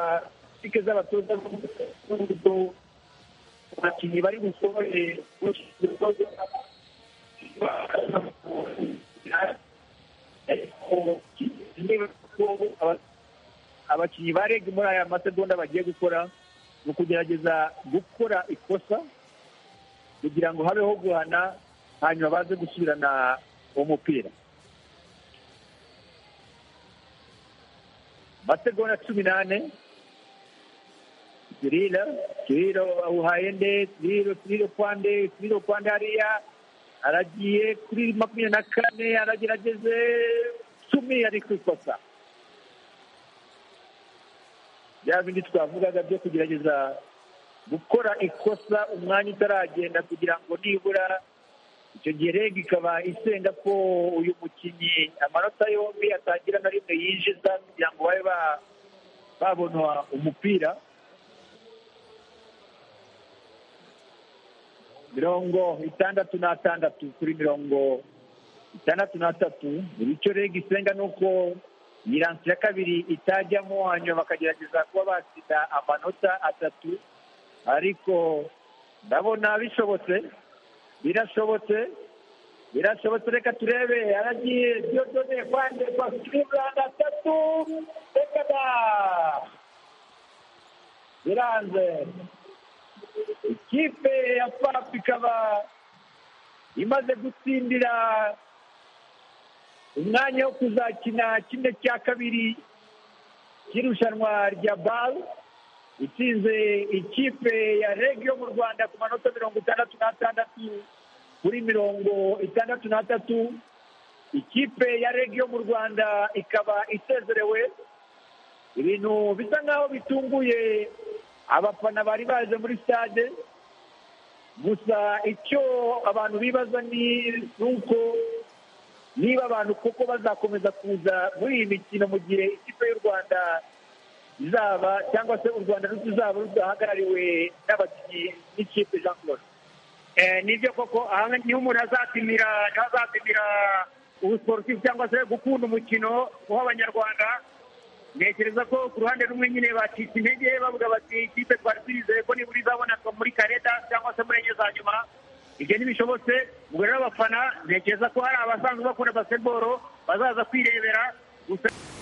politike z'abatoza n'uburyo abakinnyi bari bushobore abakinnyi ba reg muri aya masegonda bagiye gukora ni ukugerageza gukora ikosa kugira ngo habeho guhana hanyuma baze gusubirana umupira masegonda cumi n'ane Sirila, Sirilo Uhaende, Sirilo Sirilo Kwande, Sirilo Kwande hariya aragiye kuri makumyabiri na kane aragerageze cumi ari ku ikosa bya bindi twavugaga byo kugerageza gukora ikosa umwanya utaragenda kugira ngo nibura icyo gihe reg ikaba isenga ko uyu mukinnyi amanota yombi atagira na rimwe yinjiza kugira ngo babe ba- babona umupira mirongo itandatu n'atandatu kuri mirongo itandatu n'atatu bityo rege isenga ni uko miransi ya kabiri itajyamo hanyuma bakagerageza kuba batsinda amanota atatu ariko ndabona bishobotse birashobotse birashobotse reka turebe yaragiye byodone kwande kwa kiribulanda atatu reka da biranze ikipe ya papu ikaba imaze gutsindira umwanya wo kuzakina kimwe cya kabiri cy'irushanwa rya baro itsinze ikipe ya reg yo mu rwanda ku manota mirongo itandatu n'atandatu kuri mirongo itandatu n'atatu ikipe ya reg yo mu rwanda ikaba isezerewe ibintu bisa nk'aho bitunguye abafana bari baje muri stade gusa icyo abantu bibaza ni uko niba abantu koko bazakomeza kuza muri iyi mikino mu gihe ikipe y'u rwanda izaba cyangwa se u rwanda ruzaba rudahagarariwe n'abakinnyi n'ikipe jean claude nibyo koko aha niho umuntu azapimira niho azapimira ubusiporutifu cyangwa se gukunda umukino w'abanyarwanda ntekereza ko ku ruhande rumwe nyine bacitse intege bavuga bati ikipe twari twizeye ko nibura izaboneka muri kareta cyangwa se muri enye za nyuma ibyo ntibishobotse ubwo rero abafana ntekereza ko hari abasanzwe bakunda basketball bazaza kwirebera gusa